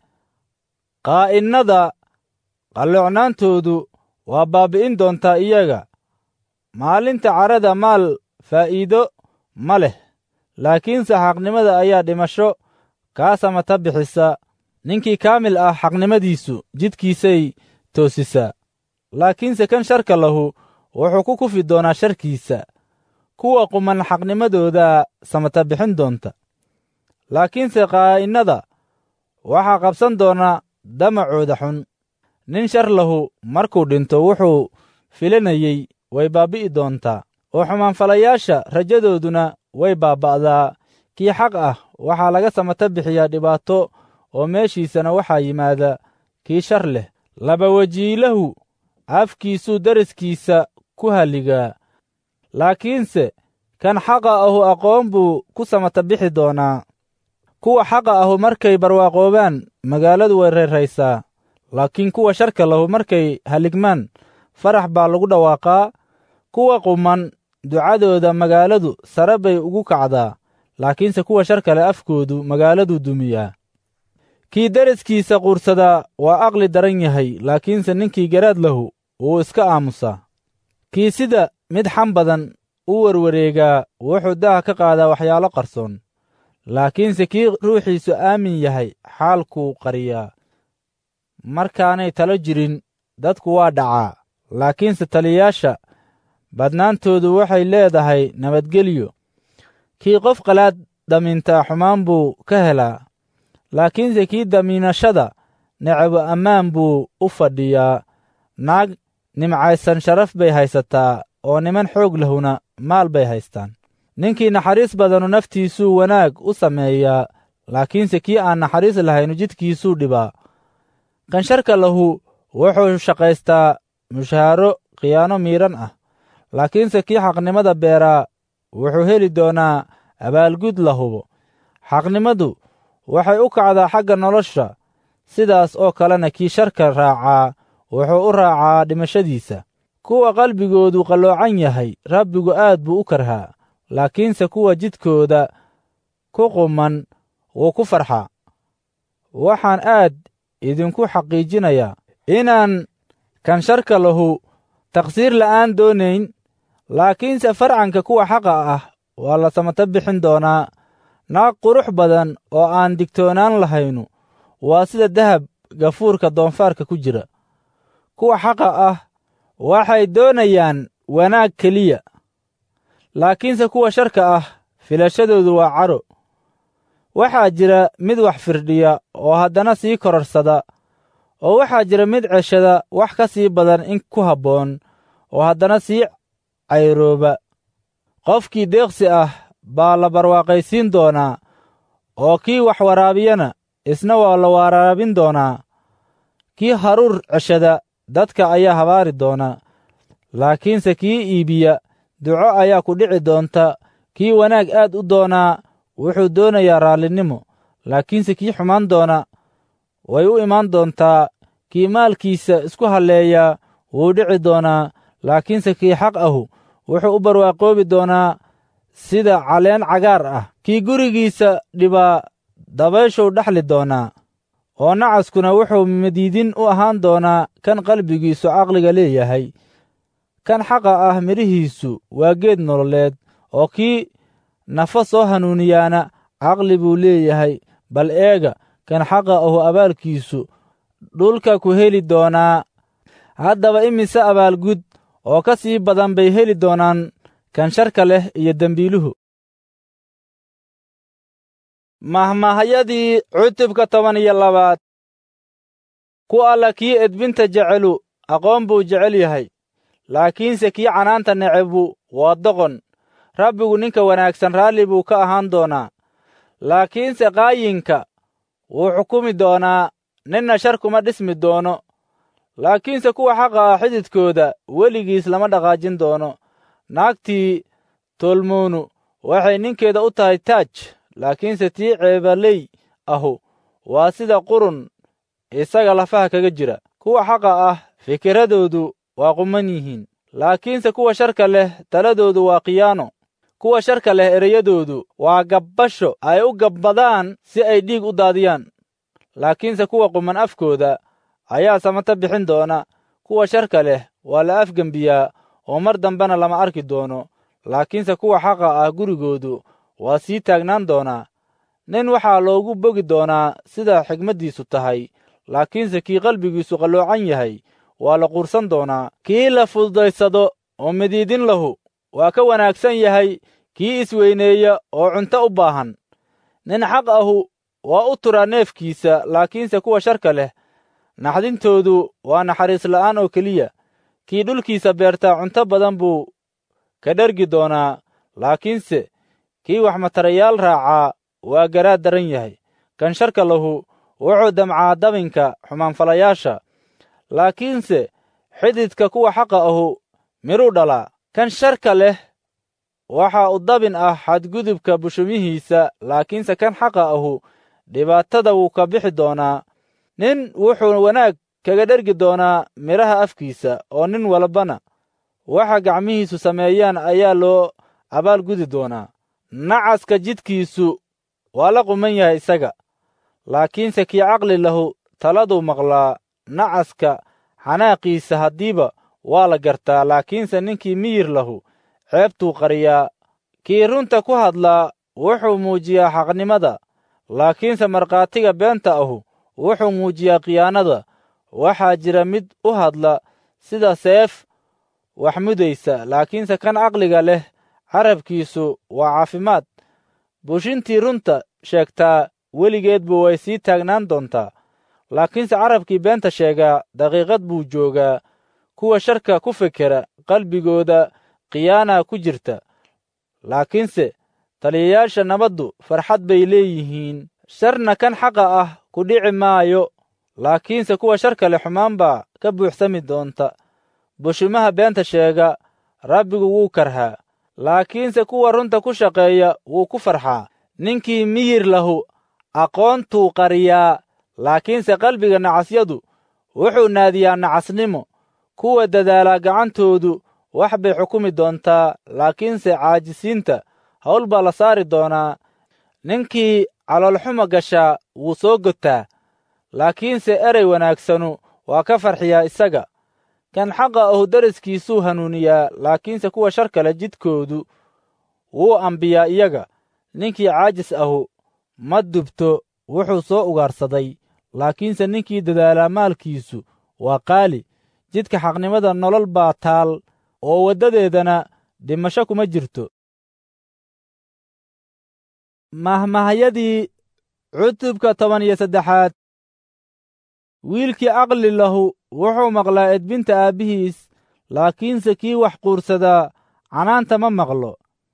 qaa'innada qalloocnaantoodu waa baabbi'in doontaa iyaga maalinta carada maal faa'iido ma leh laakiinse xaqnimada ayaa dhimasho kaa samata bixisa ninkii kaamil ah xaqnimadiisu jidkiisay toosisaa laakiinse kan sharka lahu wuxuu ku kufi doonaa sharkiisa kuwa quman xaqnimadoodaa samata bixin doonta laakiinse qaa'innada waxaa qabsan doona damacooda xun nin shar lahu markuu dhinto wuxuu filanayey way baabbi'i doontaa oo xumaanfalayaasha rajadooduna way baabba'daa kii xaq ah waxaa laga samata bixiyaa dhibaato oo meeshiisana waxaa yimaada kii shar leh laba wejiilahu afkiisuu deriskiisa ku halligaa laakiinse kan xaqa ahu aqoon buu ku samata bixi doonaa kuwa xaqa ahu markay barwaaqoobaan magaaladu way reeraysaa laakiin kuwa sharka lahu markay haligmaan farax baa lagu dhawaaqaa kuwa quman ducadooda magaaladu sare bay ugu kacdaa laakiinse kuwa sharka leh afkoodu magaaladu dumiyaa kii deriskiisa quursadaa waa aqli daran yahay laakiinse ninkii garaad lahu wuu iska aamusaa kii sida mid xam badan u werwareegaa wuxuu daha ka qaadaa waxyaalo qarsoon laakiinse kii ruuxiisu aamin yahay xaalkuu qariyaa markaanay talo jirin dadku waa dhacaa laakiinse taliyayaasha badnaantoodu waxay leedahay nabadgelyo kii qof qalaad damiintaa xumaan buu ka helaa laakiinse kii damiinashada necabo ammaan buu u fadhiyaa naag nimcaysan sharaf bay haysataa oo niman xoog lahuna maal bay haystaan ninkii naxariis badanu naftiisuu wanaag u sameeyaa laakiinse kii aan naxariis lahaynu jidkiisuu dhibaa kan sharka lahu wuxuu shaqaystaa mushaaro khiyaano miidhan ah laakiinse kii xaqnimada beeraa wuxuu heli doonaa abaalgud la hubo xaqnimadu waxay u kacdaa xagga nolosha sidaas oo kalena kii sharka raacaa wuxuu u raacaa dhimashadiisa kuwa qalbigoodu qalloocan yahay rabbigu aad buu u karhaa laakiinse kuwa jidkooda ku quman wuu ku farxaa waxaan aad idinku xaqiijinayaa inaan kan sharka lahu taqsiir la'aan doonayn laakiinse farcanka kuwa xaqa ah waa la samato bixin doonaa naag qurux badan oo aan digtoonaan lahaynu waa sida dahab gafuurka doonfaarka ku jira kuwa xaqa ah waxay doonayaan wanaag keliya laakiinse kuwa sharka ah filashadoodu waa caro waxaa jira mid wax firdhiya oo haddana sii kororsada oo waxaa jira mid ceshada wax ka sii badan in ku habboon oo haddana sii cayrooba qofkii deeqsi ah baa la barwaaqaysiin doonaa oo kii wax waraabiyana isna waa la waraabin doonaa kii haruur ceshada dadka ayaa habaari doona laakiinse kii iibiya duco ayaa ku dhici doonta kii wanaag aad u doonaa wuxuu doonayaa raallinimo laakiinse kii xumaan doona way u imaan doontaa kii maalkiisa isku halleeyaa wuu dhici doonaa laakiinse kii xaq ahu wuxuu u barwaaqoobi doonaa sida caleen cagaar ah kii gurigiisa dhibaa dabayshuu dhaxli doonaa oo nacaskuna wuxuu madiidin u ahaan doonaa kan qalbigiisu caqliga leeyahay kan xaqa ah midhihiisu waa geed nololeed oo kii nafo soo hanuuniyaana caqli buu leeyahay bal eega kan xaqa ahu abaalkiisu dhulka ku heli doonaa haddaba imise abaalgud oo ka sii badan bay heli doonaan kan sharka leh iyo dembiiluhu mahmahayadii cutubka toban iyo labaad ku alla kii edbinta jecelu aqoon buu jecel yahay laakiinse kii canaanta necebu waa doqon rabbigu ninka wanaagsan raalli buu ka ahaan doonaa laakiinse qaayinka wuu xukumi doonaa ninna shar kuma dhismi doono laakiinse kuwa xaqa ah xididkooda weligiis lama dhaqaajin doono naagtii tolmuunu waxay ninkeeda u tahay taaj laakiinse tii ceebaley ahu waa sida qurun isaga lafaha kaga jira kuwa xaqa ah fikiradoodu waa quman yihiin laakiinse kuwa sharka leh taladoodu waa khiyaano kuwa sharka leh ereyadoodu waa gabbasho ay u gabbadaan si ay dhiig u daadiyaan laakiinse kuwa quman afkooda ayaa samato bixin doona kuwa sharka leh waa la afgembiyaa oo mar dambena lama arki doono laakiinse kuwa xaqa ah gurigoodu waa sii taagnaan doonaa nin waxaa loogu bogi doonaa sida xigmaddiisu tahay laakiinse kii qalbigiisu qalloocan yahay waa la quursan doonaa kii la fududaysado oo midiidin lahu waa ka wanaagsan yahay kii isweyneeya oo cunto u baahan nin xaq ahu waa u turaa neefkiisa laakiinse kuwa sharka leh naxdintoodu waa naxariis la'aan oo keliya kii dhulkiisa beertaa cunto badan buu ka dhergi doonaa laakiinse kii wax matarayaal raacaa waa garaad daran yahay kan sharka lahu wuxuu damcaa dabinka xumaanfalayaasha laakiinse xididka kuwa xaqa ahu midhuu dhalaa kan sharka leh waxa u dabin ah xadgudubka bushumihiisa laakiinse kan xaqa ahu dhibaatada wuu ka bixi doonaa nin wuxuu wanaag kaga dhergi doonaa midhaha afkiisa oo nin walbana waxa gacmihiisu sameeyaan ayaa loo abaalgudi doonaa nacaska jidkiisu waa la quman yahay isaga laakiinse kii caqli lahu taladuu maqlaa nacaska xanaaqiisa haddiiba waa la gartaa laakiinse ninkii miyir lahu ceebtuu qariyaa kii runta ku hadlaa wuxuu muujiyaa xaqnimada laakiinse markhaatiga beenta ahu wuxuu muujiyaa khiyaanada waxaa jira mid u hadla sida seef wax mudaysa laakiinse kan caqliga leh carabkiisu waa caafimaad bushintii runta sheegtaa weligeedbu way sii taagnaan doontaa laakiinse carabkii beenta sheegaa daqiiqad buu joogaa kuwa sharka ku fekera qalbigooda khiyaana ku jirta laakiinse taliyayaasha nabaddu farxad bay leeyihiin sharna kan xaqa ah ku dhici maayo laakiinse kuwa shar kale xumaan baa ka buuxsami doonta bushimaha beenta sheega rabbigu wuu karhaa laakiinse kuwa runta ku shaqeeya wuu ku farxaa ninkii miyir lahu aqoontuu qariyaa laakiinse qalbiga nacasyadu wuxuu naadiyaa nacasnimo kuwa dadaala gacantoodu wax bay xukumi doontaa laakiinse caajisiinta hawl baa la saari doonaa ninkii caloolxuma gashaa wuu soo gotaa laakiinse erey wanaagsanu waa ka farxiyaa isaga kan xaqa ahu deriskiisuu hanuuniyaa laakiinse kuwa shar kale jidkoodu wuu ambiyaa iyaga ninkii caajis ahu ma dubto wuxuu soo ugaarsaday laakiinse ninkii dadaalaa maalkiisu waa qaali jidka xaqnimada nolol baa taal oo waddadeedana dhimasho kuma jirto mahmahayadii cutubka toban iyo saddexaad wiilkii aqli lahu wuxuu maqlaa edbinta aabbihiis laakiinse kii wax quursadaa canaanta ma maqlo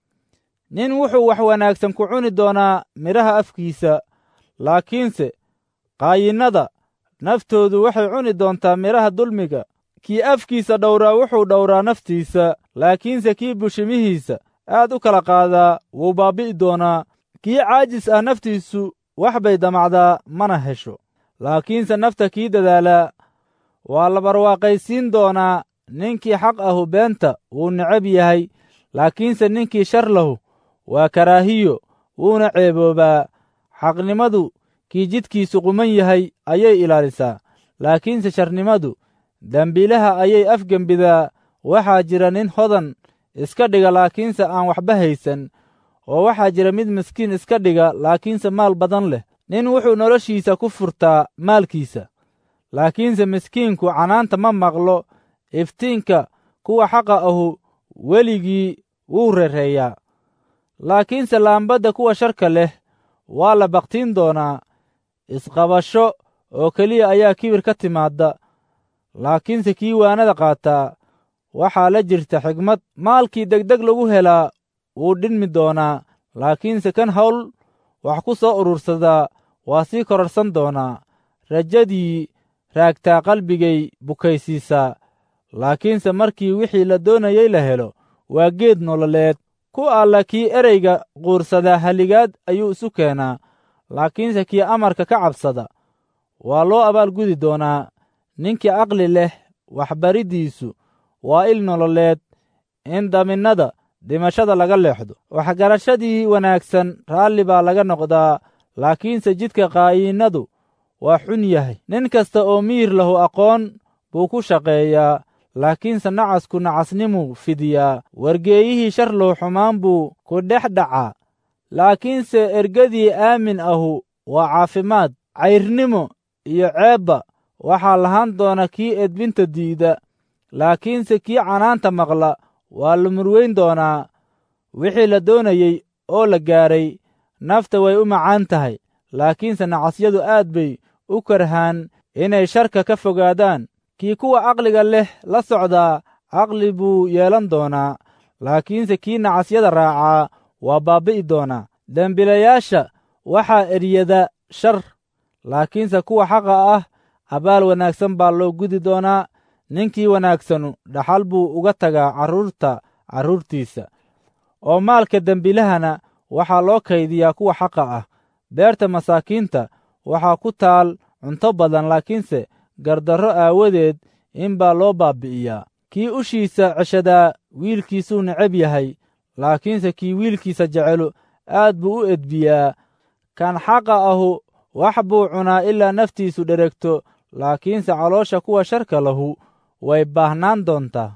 nin wuxuu wax wanaagsan ku cuni doonaa midhaha afkiisa laakiinse qaayinnada naftoodu waxay cuni doontaa midhaha dulmiga kii afkiisa dhowraa wuxuu dhowraa naftiisa laakiinse kii bushimihiisa aad u kala qaadaa wuu baabbi'i doonaa kii caajis ah naftiisu wax bay damacdaa mana hesho laakiinse nafta kii dadaalaa waa la barwaaqaysiin doonaa ninkii xaq ahu beenta wuu necab yahay laakiinse ninkii shar lahu waa karaahiyo wuuna ceeboobaa xaqnimadu kii jidkiisu quman yahay ayay ilaalisaa laakiinse sharnimadu dembiilaha ayay afgembidaa waxaa jira nin hodan iska dhiga laakiinse aan waxba haysan oo waxaa jira mid miskiin iska dhiga laakiinse maal badan leh nin wuxuu noloshiisa ku furtaa maalkiisa laakiinse miskiinku canaanta ma maqlo iftiinka kuwa xaqa ahu weligii wuu rereeyaa laakiinse laambadda kuwa sharka leh waa la baktiin doonaa isqabasho oo keliya ayaa kibir ka timaadda laakiinse kii waanada qaataa waxaa la jirta xigmad maalkii degdeg lagu helaa wuu dhinmi doonaa laakiinse kan hawl wax ku soo urursadaa waa sii kororhsan doonaa rajadii raagtaa qalbigay bukaysiisaa laakiinse markii wixii la doonayey la helo waa geed nololeed ku alla kii ereyga quursadaa haligaad ayuu isu keenaa laakiinse kii amarka ka cabsada waa loo abaalgudi doonaa ninkii aqli leh waxbariddiisu waa il nololeed in daminnada dhimashada laga leexdo waxgarashadii wanaagsan raalli baa laga noqdaa laakiinse jidka qaayinnadu waa xun yahay nin kasta oo miyir lahu aqoon buu ku shaqeeyaa laakiinse nacasku nacasnimuu fidiyaa wargeeyihii shar low xumaan buu ku dhex dhacaa laakiinse ergadii aamin ahu waa caafimaad cayrnimo iyo ceebba waxaa lahaan doona kii edbinta diida laakiinse kii canaanta maqla waa la murweyn doonaa wixii la doonayey oo la gaaray nafta way u macaan tahay laakiinse nacasyadu aad bay u karhaan inay sharka ka fogaadaan kii kuwa aqliga leh la socdaa caqli buu yeelan doonaa laakiinse kii nacasyada raacaa waa baabbi'i doonaa dembilayaasha waxaa eryada shar laakiinse kuwa xaqa ah abaal wanaagsan baa loo gudi doonaa ninkii wanaagsanu dhaxal buu uga tagaa carruurta carruurtiisa oo maalka dembilahana waxaa loo kaydiyaa kuwa xaqa ah beerta masaakiinta waxaa ku taal cunto badan laakiinse gardarro aawadeed in baa loo baabbi'iyaa kii ushiisa ceshadaa wiilkiisuu necab yahay laakiinse kii wiilkiisa jecelu aad buu u edbiyaa kan xaqa ahu wax buu cunaa ilaa naftiisu dheregto laakiinse caloosha kuwa sharka lahu way baahnaan doontaa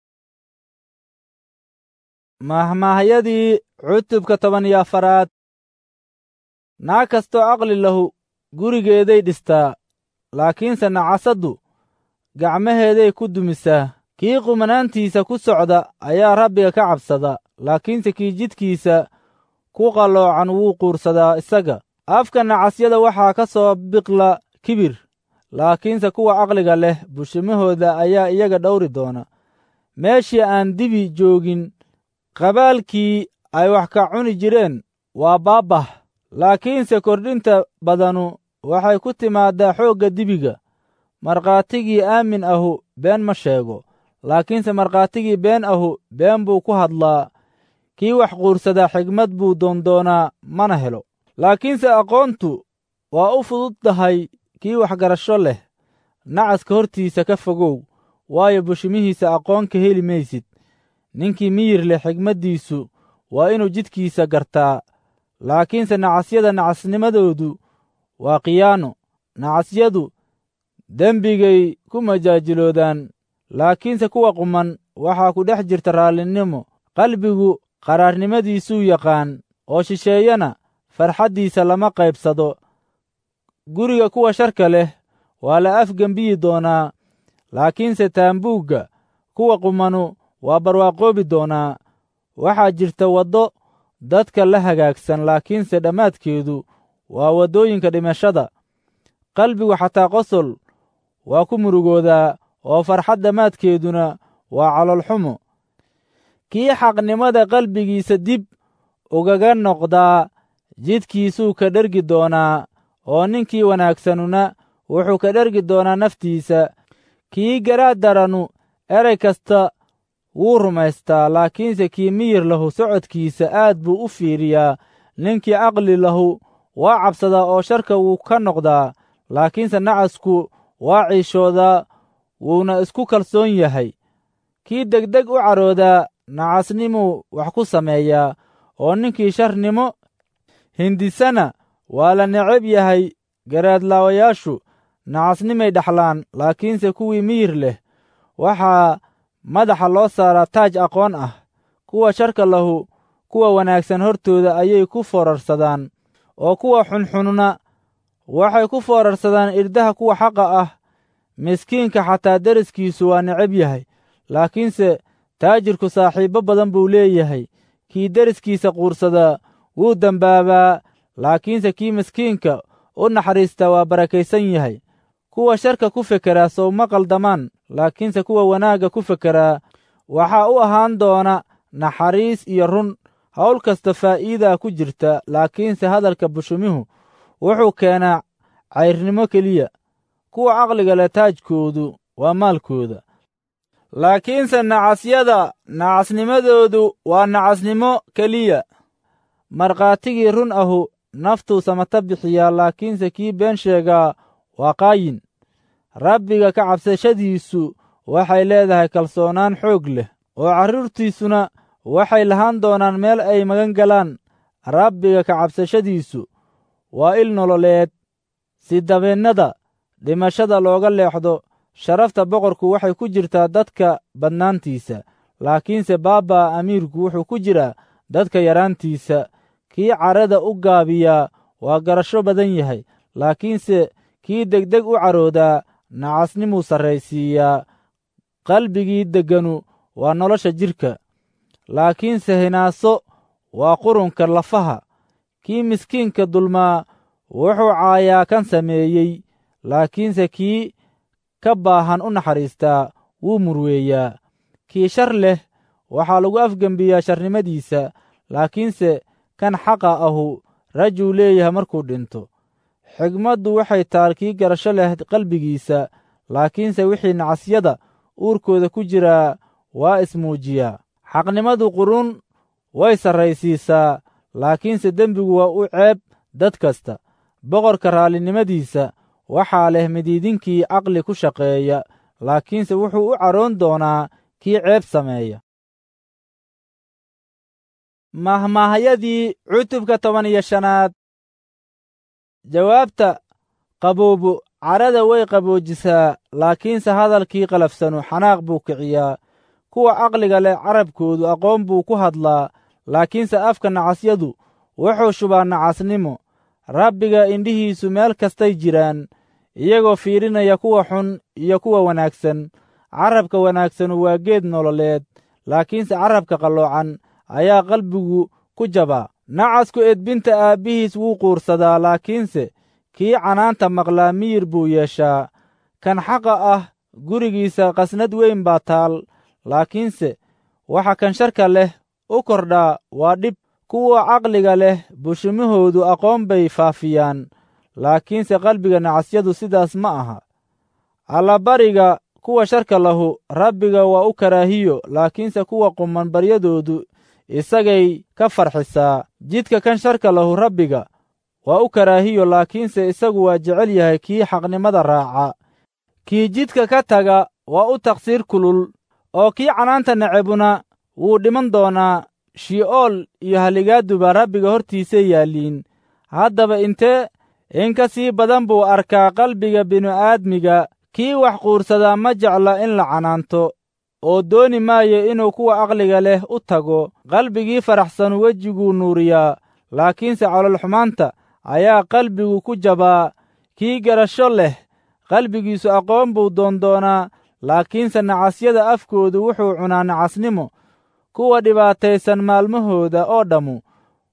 mahmaahyadii cutubka toban iyo afaraad naag kastoo caqli lahu gurigeeday dhistaa laakiinse nacasaddu gacmaheeday ku dumisaa kii qumanaantiisa ku socda ayaa rabbiga ka cabsada laakiinse kii jidkiisa ku qalloocan wuu quursadaa isaga afka nacasyada waxaa ka soo biqla kibir laakiinse kuwa caqliga leh bushimahooda ayaa iyaga dhowri doona meeshii aan dibi joogin qabaalkii ay wax ka cuni jireen waa baabbah laakiinse kordhinta badanu waxay ku timaaddaa xoogga dibiga markhaatigii aamin ahu been ma sheego laakiinse markhaatigii been ahu been buu ku hadlaa kii wax quursadaa xigmad buu doondoonaa mana helo laakiinse aqoontu waa u fudud tahay kii waxgarasho leh nacaska hortiisa ka fogow waayo bushimihiisa aqoon ka heli maysid ninkii miyir leh xigmaddiisu waa inuu jidkiisa gartaa laakiinse nacasyada nacasnimadoodu waa khiyaano nacasyadu dembigay ku majaajiloodaan laakiinse kuwa quman waxaa ku dhex jirta raallinimo qalbigu qaraarnimadiisuu yaqaan oo shisheeyana farxaddiisa lama qaybsado guriga kuwa sharka leh waa la afgembiyi doonaa laakiinse taambuugga kuwa qumanu waa barwaaqoobi doonaa waxaa jirta waddo dadka la hagaagsan laakiinse dhammaadkeedu waa waddooyinka dhimashada qalbigu xataa qosol waa ku murugoodaa oo farxad dhammaadkeeduna waa caloolxumo kii xaqnimada qalbigiisa dib ugaga noqdaa jidkiisuu ka dhergi doonaa oo ninkii wanaagsanuna wuxuu ka dhergi doonaa naftiisa kii garaad daranu erey kasta wuu rumaystaa laakiinse kii miyir lahu socodkiisa aad buu u fiiriyaa ninkii caqli lahu waa cabsadaa oo sharka wuu ka noqdaa laakiinse nacasku waa ciishoodaa wuuna isku kalsoon yahay kii degdeg u caroodaa nacasnimuu wax ku sameeyaa oo ninkii sharnimo hindisana waa la necab yahay garaadlaawayaashu nacasnimay dhaxlaan laakiinse kuwii miyir leh waxaa madaxa loo saaraa taaj aqoon ah kuwa sharka lahu kuwa wanaagsan hortooda ayay ku foorarsadaan oo kuwa xunxunna waxay ku foorarsadaan irdaha kuwa xaqa ah miskiinka xataa deriskiisu waa necab yahay laakiinse taajirku saaxiibbo badan buu leeyahay kii deriskiisa quursadaa wuu dembaabaa laakiinse kii miskiinka u naxariista waa barakaysan yahay kuwa sharka ku fekeraa sowma qaldamaan laakiinse kuwa wanaagga ku fekeraa waxaa u ahaan doona naxariis iyo run hawl kasta faa'iidaa ku jirta laakiinse hadalka bushumihu wuxuu keenaa cayrnimo keliya kuwa caqliga leh taajkoodu waa maalkooda laakiinse nacasyada nacasnimadoodu waa nacasnimo keliya markhaatigii run ahu naftuu samata bixiyaa laakiinse kii been sheegaa waa qaayin rabbiga ka cabsashadiisu waxay leedahay kalsoonaan xoog leh oo carruurtiisuna waxay lahaan doonaan meel ay magan galaan rabbiga ka cabsashadiisu waa il nololeed si dabeennada dhimashada looga leexdo sharafta boqorku waxay ku jirtaa dadka badnaantiisa laakiinse baabaa amiirku wuxuu ku jiraa dadka yaraantiisa kii carada u gaabiyaa waa garasho badan yahay laakiinse kii degdeg u caroodaa nacasnimuu sarraysiiyaa qalbigii degganu waa nolosha jidhka laakiinse hinaaso waa qurunka lafaha kii miskiinka dulmaa wuxuu caayaa kan sameeyey laakiinse kii ka baahan u naxariistaa wuu murweeyaa kii shar leh waxaa lagu afgembiyaa sharnimadiisa laakiinse kan xaqa ahu rajuu leeyahay markuu dhinto xigmaddu waxay taal kii garasho leh qalbigiisa laakiinse wixii nacasyada uurkooda ku jiraa waa ismuujiyaa xaqnimadu qurun way sarraysiisaa laakiinse dembigu waa u ceeb dad kasta boqorka raallinimadiisa waxaa leh midiidinkii caqli ku shaqeeya laakiinse wuxuu u caroon doonaa kii ceeb sameeya mahmaahyadii cutubka toban iyo shanaad jawaabta qaboobu carada way qaboojisaa laakiinse hadalkii qalafsanu xanaaq buu kiciyaa kuwa caqliga leh carabkoodu aqoon buu ku hadlaa laakiinse afka nacasyadu wuxuu shubaa nacasnimo rabbiga indhihiisu meel kastay jiraan iyagoo fiirinaya kuwa xun iyo kuwa wanaagsan carabka wanaagsanu waa geed nololeed laakiinse carabka qalloocan ayaa qalbigu ku jabaa nacasku edbinta aabbihiis wuu quursadaa laakiinse kii canaanta maqlaa miyir buu yeeshaa kan xaqa ah gurigiisa qasnad weyn baa taal laakiinse waxa kan sharka leh u kordhaa waa dhib kuwa caqliga leh bushimahoodu aqoon bay faafiyaan laakiinse qalbiga nacasyadu sidaas ma aha allabariga kuwa sharka lahu rabbiga waa u karaahiyo laakiinse kuwa quman baryadoodu isagay ka farxisaa jidka kan sharka lahu rabbiga waa u karaahiyo laakiinse isagu waa jecel yahay kii xaqnimada raaca kii jidka ka taga waa u taqsiir kulul oo kii canaanta necebuna wuu dhiman doonaa shi'ool iyo haligaaduba rabbiga hortiisay yaalliin haddaba intee in ka sii badan buu arkaa qalbiga bini'aadmiga kii wax quursadaa ma jecla in la canaanto oo dooni maayo inuu kuwa aqliga leh u tago qalbigii faraxsan wejiguu nuuriyaa laakiinse calolxumaanta ayaa qalbigu ku jabaa kii garasho leh qalbigiisu aqoon buu doondoonaa laakiinse nacasyada afkoodu wuxuu cunaa nacasnimo kuwa dhibaataysan maalmahooda oo dhammu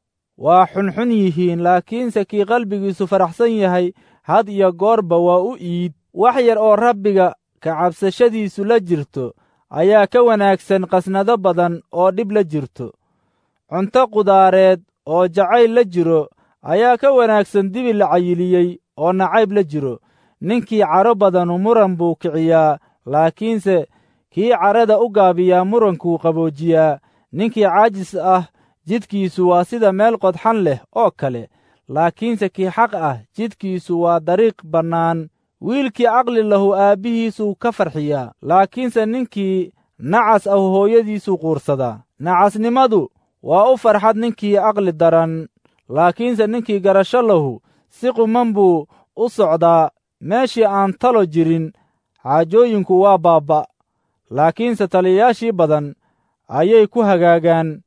waa xunxun yihiin laakiinse kii qalbigiisu faraxsan yahay had iyo goorba waa u iid wax yar oo rabbiga ka cabsashadiisu la jirto ayaa ka wanaagsan qasnado badan oo dhib la jirto cunto qudaareed oo jacayl la jiro ayaa ka wanaagsan dibi la cayiliyey oo nacayb la jiro ninkii caro badanu muran buu kiciyaa laakiinse kii carada u gaabiyaa murankuu qaboojiyaa ninkii caajis ah jidkiisu waa sida meel qodxan leh oo kale laakiinse kii xaq ah jidkiisu waa dariiq bannaan wiilkii caqli lahu aabbihiisuu ka farxiyaa laakiinse ninkii nacas ah hooyadiisuu quursadaa nacasnimadu waa u farxad ninkii caqli daran laakiinse ninkii garasho lahu si quman buu u socdaa meeshii aan talo jirin xaajooyinku waa baabba laakiinse taliyayaashii badan ayay ku hagaagaan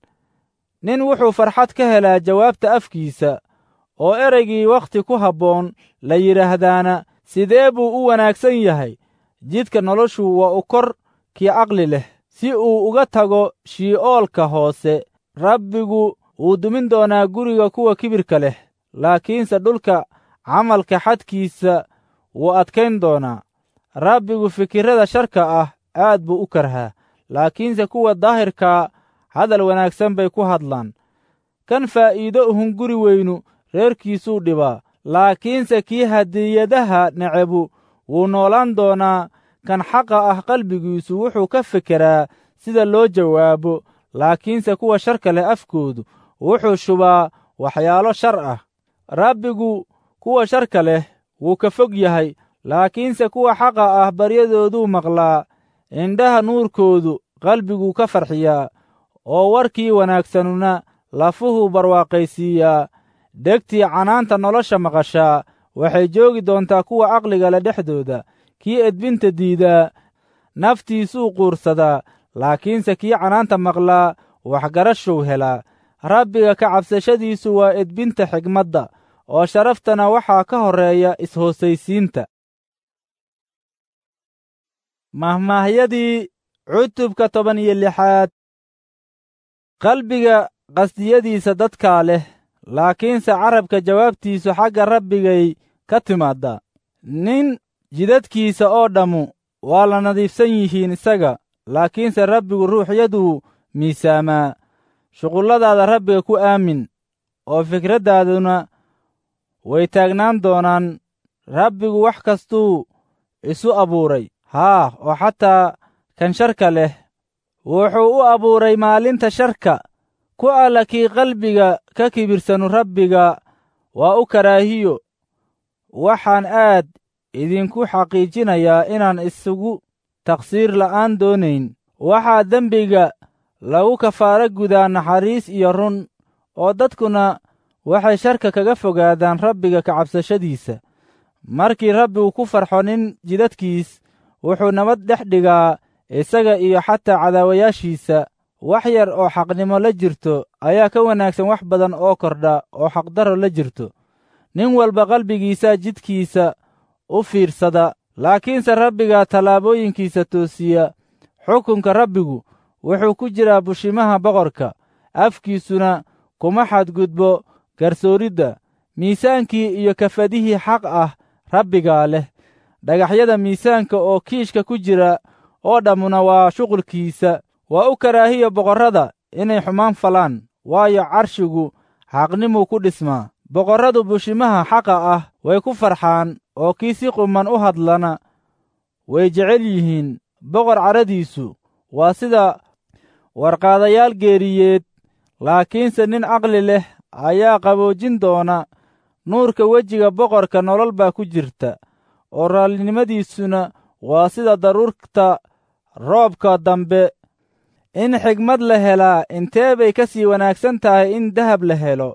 nin wuxuu farxad ka helaa jawaabta afkiisa oo ereygii wakhti ku habboon la yidhaahdaana sidee buu u wanaagsan yahay jidka noloshu waa u kor kii caqli leh si uu uga tago shii'oolka hoose rabbigu wuu dumin doonaa guriga kuwa kibirka leh laakiinse dhulka camalka xadkiisa wuu adkayn doonaa rabbigu fikirrada sharka ah aad buu u karhaa laakiinse kuwa daahirkaa hadal wanaagsan bay ku hadlaan kan faa'iido uhun guri weynu reerkiisuu dhibaa laakiinse kii hadiyadaha necebu wuu noolaan doonaa kan xaqa ah qalbigiisu wuxuu ka fekeraa sida loo jawaabo laakiinse kuwa sharka leh afkoodu wuxuu shubaa waxyaalo shar ah rabbigu kuwa sharka leh wuu ka fog yahay laakiinse kuwa xaqa ah baryadooduu maqlaa indhaha nuurkoodu qalbiguu ka farxiyaa oo warkii wanaagsanuna lafuhuu barwaaqaysiiyaa dhegtii canaanta nolosha maqashaa waxay joogi doontaa kuwa caqliga le dhexdooda kii edbinta diidaa naftiisuu quursadaa laakiinse kii canaanta maqlaa waxgarashuu helaa rabbiga ka cabsashadiisu waa edbinta xigmadda oo sharaftana waxaa ka horreeya is-hoosaysiinta mahmaahyadii cutubka toban iyo lixaad qalbiga qasdiyadiisa dadkaa leh laakiinse carabka jawaabtiisu xagga rabbigay ka timaaddaa nin jidadkiisa oo dhammu waa la nadiifsan yihiin isaga laakiinse rabbigu ruuxyaduu miisaamaa shuqulladaada rabbiga ku aamin oo fikraddaaduna way taagnaan doonaan rabbigu wax kastuu isu abuuray haa oo xataa kan sharka leh wuxuu u abuuray maalinta sharka ku alla kii qalbiga ka kibirsanu rabbiga waa u karaahiyo waxaan aad idinku xaqiijinayaa inaan isugu taqsiir la'aan doonayn waxaa dembiga lagu kafaaro gudaa naxariis iyo run oo dadkuna waxay sharka kaga fogaadaan rabbiga ka cabsashadiisa markii rabbigu ku farxo nin jidadkiis wuxuu nabad dhex dhigaa isaga iyo xataa cadaawayaashiisa wax yar oo xaqnimo la jirto ayaa ka wanaagsan wax badan oo kordha oo xaqdaro la jirto nin walba qalbigiisa jidkiisa u fiirsada laakiinse rabbiga tallaabooyinkiisa toosiya xukunka rabbigu wuxuu ku jiraa bushimaha boqorka afkiisuna kuma xadgudbo garsooridda miisaankii iyo kafadihii xaq ah rabbigaa leh dhagaxyada miisaanka oo kiishka ku jira oo dhammuna waa shuqulkiisa waa u karaahiya boqorrada inay xumaan falaan waayo carshigu xaqnimuu ku dhismaa boqorradu bushimaha xaqa ah way ku farxaan oo kii si quman u hadlana way jecel yihiin boqor caradiisu waa sida warqaadayaal geeriyeed laakiinse nin caqli leh ayaa qaboojin doona nuurka wejiga boqorka nolol baa ku jirta oo raallinimadiisuna waa sida daruurta roobka dambe in xigmad la helaa intee bay ka sii wanaagsan tahay in dahab la helo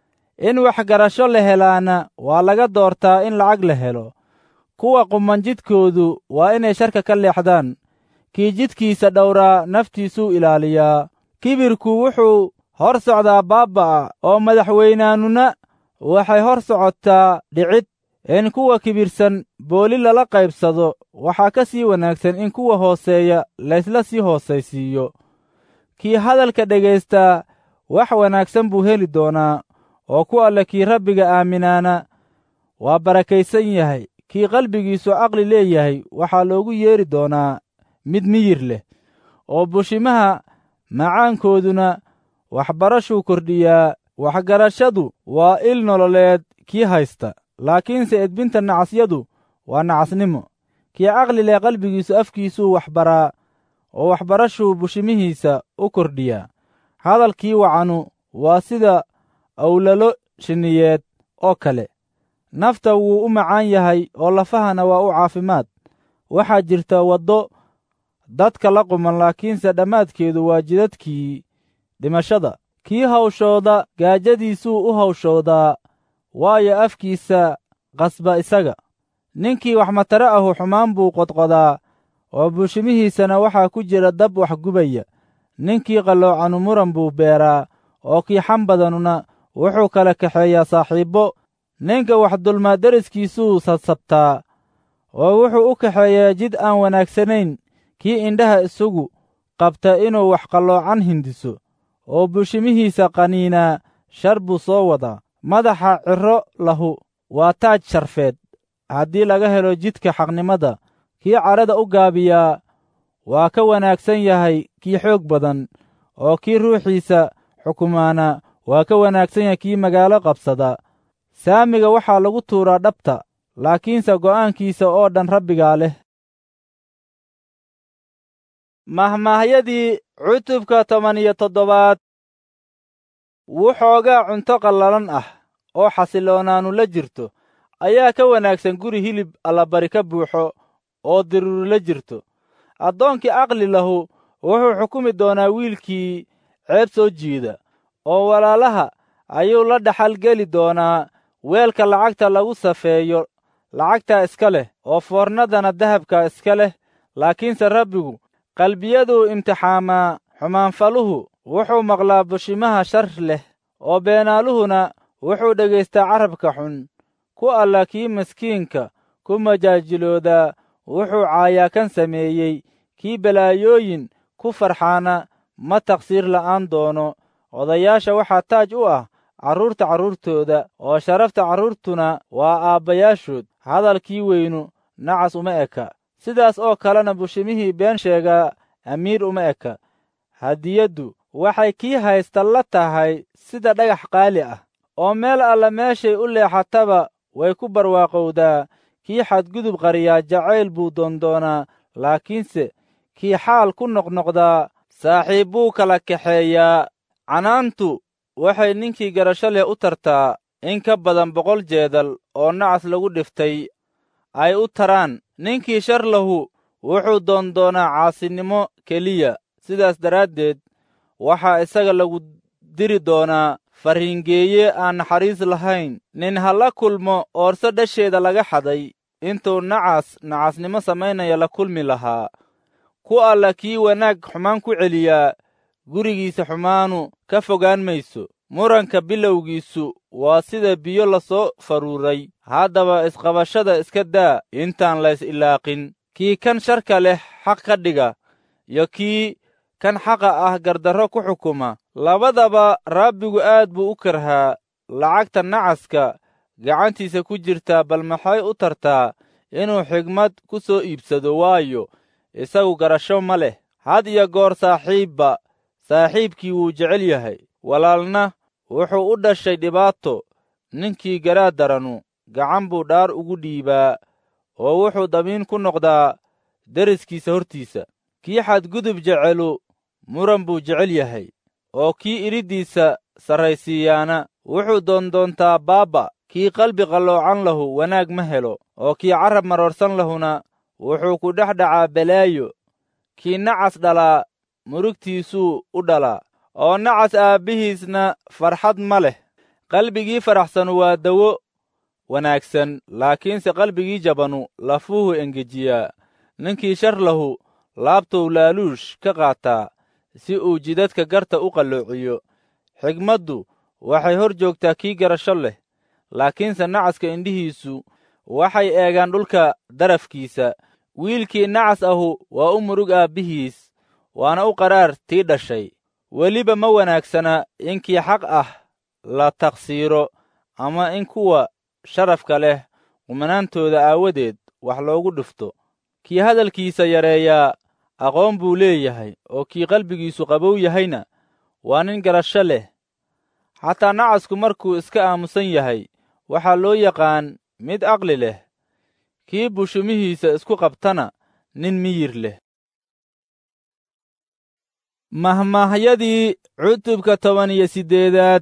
in waxgarasho la helaana waa laga doortaa in lacag la helo kuwa quman jidkoodu waa inay sharka ka leexdaan kii jidkiisa dhowraa naftiisuu ilaaliyaa kibirku wuxuu hor socdaa baabba'a oo madaxweynaanuna waxay hor socotaa dhicid in kuwa kibirsan booli lala qaybsado waxaa ka sii wanaagsan in kuwa hooseeya laysla sii hoosaysiiyo kii hadalka dhegaystaa wax wanaagsan buu heli doonaa oo ku alle kii rabbiga aaminaana waa barakaysan yahay kii qalbigiisu caqli leeyahay waxaa loogu yeedhi doonaa mid miyir leh oo bushimaha macaankooduna waxbarashuu kordhiyaa waxgarashadu waa il nololeed kii haysta laakiinse edbinta nacasyadu waa nacasnimo kii caqli leh qalbigiisu afkiisuu waxbaraa oo waxbarashuu bushimihiisa u kordhiyaa hadalkii wacanu waa sida awlalo shinniyeed oo kale nafta wuu u macaan yahay oo lafahana waa u caafimaad waxaa jirta waddo dadka la quman laakiinse dhammaadkeedu waa jidadkii dhimashada kii hawshooda gaajadiisuu u hawshoodaa waayo afkiisa qasba isaga ninkii wax matare ahu xumaan buu qodqodaa oo buushimihiisana waxaa ku jira dab wax gubaya ninkii qalloocanu muran buu beeraa oo kii xam badanuna wuxuu kala kaxeeyaa saaxiibbo ninka wax dulmaa deriskiisuu sabsabtaa oo wuxuu u kaxeeyaa jid aan wanaagsanayn kii indhaha isagu qabta inuu wax qalloocan hindiso oo buushimihiisa qaniinaa shar buu soo wadaa madaxa cirro lahu waa taaj sharfeed haddii laga helo jidka xaqnimada kii cadhada u gaabiyaa waa ka wanaagsan yahay kii xoog badan oo kii ruuxiisa xukumaana waa ka wanaagsan yahay kii magaalo qabsada saamiga waxaa lagu tuuraa dhabta laakiinse go'aankiisa oo dhan rabbigaa leh mahmaahyadii cutubka toban iyo toddobaad wuxoogaa cunto qallalan ah oo xasiloonaanu la jirto ayaa ka wanaagsan guri hilib allabari ka buuxo oo diruuri la jirto addoonkii aqli lahu wuxuu xukumi doonaa wiilkii ceeb soo jiida oo walaalaha ayuu la dhaxal geli doonaa weelka lacagta lagu safeeyo lacagtaa iska leh oo foornadana dahabka iska leh laakiinse rabbigu qalbiyaduu imtixaamaa xumaanfaluhu wuxuu maqlaa bushimaha shar leh oo beenaaluhuna wuxuu dhegaystaa carabka xun ku alla kii maskiinka ku majaajiloodaa wuxuu caayaa kan sameeyey kii balaayooyin ku farxaana ma taqsiir la'aan doono odayaasha waxaa taaj u ah carruurta carruurtooda oo sharafta carruurtuna waa aabbayaashood hadalkii weynu nacas uma eka sidaas oo kalena bushimihii been sheegaa amiir uma eka hadiyaddu waxay kii haysta la tahay sida dhagax qaali ah oo meel alla meeshay u leexataba way ku barwaaqowdaa kii xadgudub qariyaa jacayl buu doondoonaa laakiinse kii xaal ku noqnoqdaa saaxiib buu kala kaxeeyaa canaantu waxay ninkii garasho leh u tartaa in ka badan boqol jeedal oo nacas lagu dhiftay ay u taraan ninkii shar lahu wuxuu doondoonaa caasinimo keliya sidaas daraaddeed waxaa isaga lagu diri doonaa farriingeeye aan naxariis lahayn nin ha la kulmo oorso dhasheeda laga xaday intuu nacas nacasnimo samaynaya la kulmi lahaa ku alla kii wanaag xumaan ku celiyaa gurigiisa xumaanu ka fogaan mayso muranka bilowgiisu waa sida biyo la soo faruuray haddaba isqabashada iska daa intaan lays ilaaqin kii kan sharka leh xaq ka dhiga iyo kii kan xaqa ah gardarro ku xukuma labadaba rabbigu aad buu u karhaa lacagta nacaska gacantiisa ku jirtaa bal maxay u tartaa inuu xigmad ku soo iibsado waayo isagu garasho ma leh had iyo goor saaxiibba saaxiibkii wuu jecel yahay walaalna wuxuu u dhashay dhibaato ninkii garaa daranu gacan buu dhaar ugu dhiibaa oo wuxuu damiin ku noqdaa deriskiisa hortiisa kii xadgudub jecelu muran buu jecel yahay oo kii idhiddiisa sarraysiiyaana wuxuu doondoontaa baabba kii qalbi qalloocan lahu wanaag ma helo oo kii carab maroorsan lahuna wuxuu ku dhex dhacaa balaayo kii nacas dhalaa murugtiisuu u dhalaa oo nacas aabbihiisna farxad ma leh qalbigii faraxsanu waa dawo wanaagsan laakiinse qalbigii jabanu lafuhu engejiyaa ninkii shar lahu laabtou laaluush ka qaataa si uu jidadka garta u qalloociyo xigmaddu waxay hor joogtaa kii garasho leh laakiinse nacaska indhihiisu waxay eegaan dhulka darafkiisa wiilkii nacas ahu waa u murug aabbihiis waana u qaraar tii dhashay weliba ma wanaagsana in kii xaq ah la taqsiiro ama in kuwa sharafka leh qumanaantooda aawadeed wax loogu dhufto kii hadalkiisa yareeyaa aqoon buu leeyahay oo kii qalbigiisu qabow yahayna waa nin garasho leh xataa nacasku markuu iska aamusan yahay waxaa loo yaqaan mid aqli leh kii bushumihiisa isku qabtana nin miyir leh mahmaahyadii cutubka toban iyo siddeedaad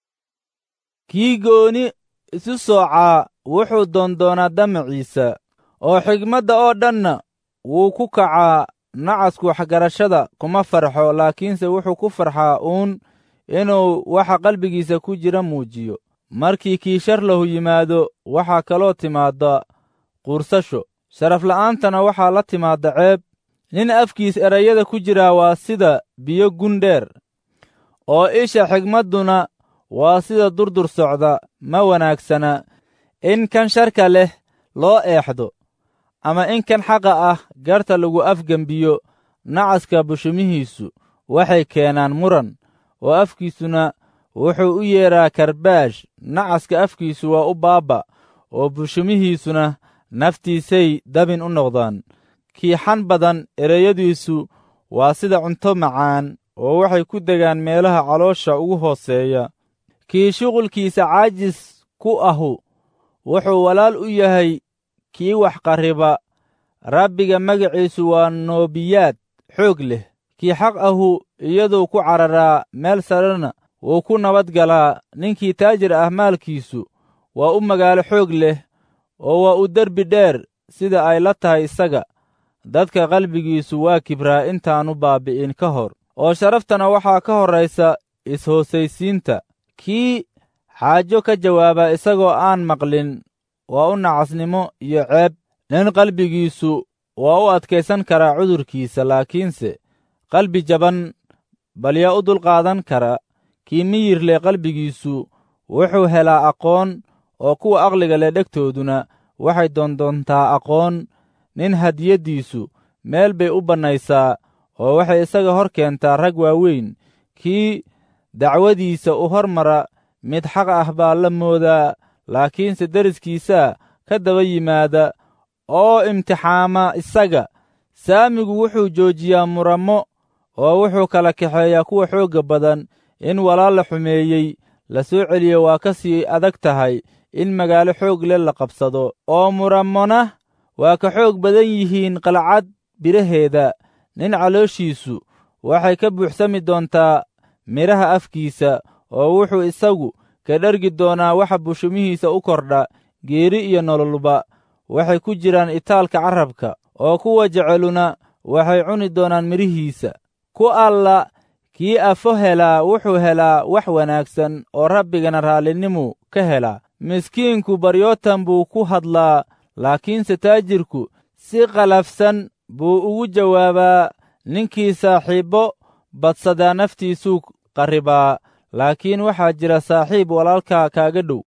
kii gooni isu soocaa wuxuu doondoonaa damaciisa oo xigmadda oo dhanna wuu ku kacaa nacasku waxgarashada kuma farxo laakiinse wuxuu ku farxaa uun inuu waxa qalbigiisa ku jira muujiyo markii kii shar lahu yimaado waxaa kaloo timaadda quursasho sharafla'aantana waxaa la timaadda ceeb nin afkiis erayada ku jiraa waa sida biyo gundheer oo isha xigmadduna waa sida durdur socda ma wanaagsana in kan sharka leh loo eexdo ama in kan xaqa ah garta lagu afgembiyo nacaska bushumihiisu waxay keenaan muran oo afkiisuna wuxuu u yeedhaa karbaash nacaska afkiisu waa u baabba oo bushumihiisuna naftiisay dabin u noqdaan kiixan badan ereyadiisu waa sida cunto macaan oo waxay ku degaan meelaha caloosha ugu hooseeya kii shuqulkiisa caajis ku ahu wuxuu walaal u yahay kii wax qarriba rabbiga magaciisu waa noobiyaad xoog leh kii xaq ahu iyaduu ku cararaa meel sarena wuu ku nabad galaa ninkii taajir ah maalkiisu waa u magaalo xoog leh oo waa u derbi dheer sida ay la tahay isaga dadka qalbigiisu waa kibraa intaannu baabbi'in ka hor oo sharaftana waxaa ka horraysa is-hoosaysiinta kii xaajo ka jawaaba isagoo aan maqlin waa u nacasnimo iyo ceeb nin qalbigiisu waa u adkaysan karaa cudurkiisa laakiinse qalbi jaban balyaa u dulqaadan kara kii miyir leh qalbigiisu wuxuu helaa aqoon oo kuwa aqliga leh dhegtooduna waxay doondoontaa aqoon nin hadiyaddiisu meel bay u bannaysaa oo waxay isaga hor keentaa rag waaweyn kii dacwadiisa u hormara mid xaq ah baa la moodaa laakiinse deriskiisaa ka daba yimaada oo imtixaama isaga saamigu wuxuu joojiyaa murammo oo wuxuu kala kaxeeyaa kuwa xoogga badan in walaal la xumeeyey la soo celiyo waa ka sii adag tahay in magaalo xoog leh la qabsado oo murammona waa ka xoog badan yihiin qalcad biraheeda nin calooshiisu waxay ka buuxsami doontaa midhaha afkiisa oo wuxuu isagu ka dhergi doonaa waxa bushumihiisa u kordha geeri iyo nololba waxay ku jiraan itaalka carrabka oo kuwa jeceluna waxay cuni doonaan midhihiisa ku alla kii afo helaa wuxuu helaa wax wanaagsan oo rabbigana raallinimuu ka helaa miskiinku baryootan buu ku hadlaa laakiinse taajirku si qalafsan buu ugu jawaabaa ninkii saaxiibbo badsadaa naftiisuu qarribaa laakiin waxaa jira saaxiib walaalka kaaga dhow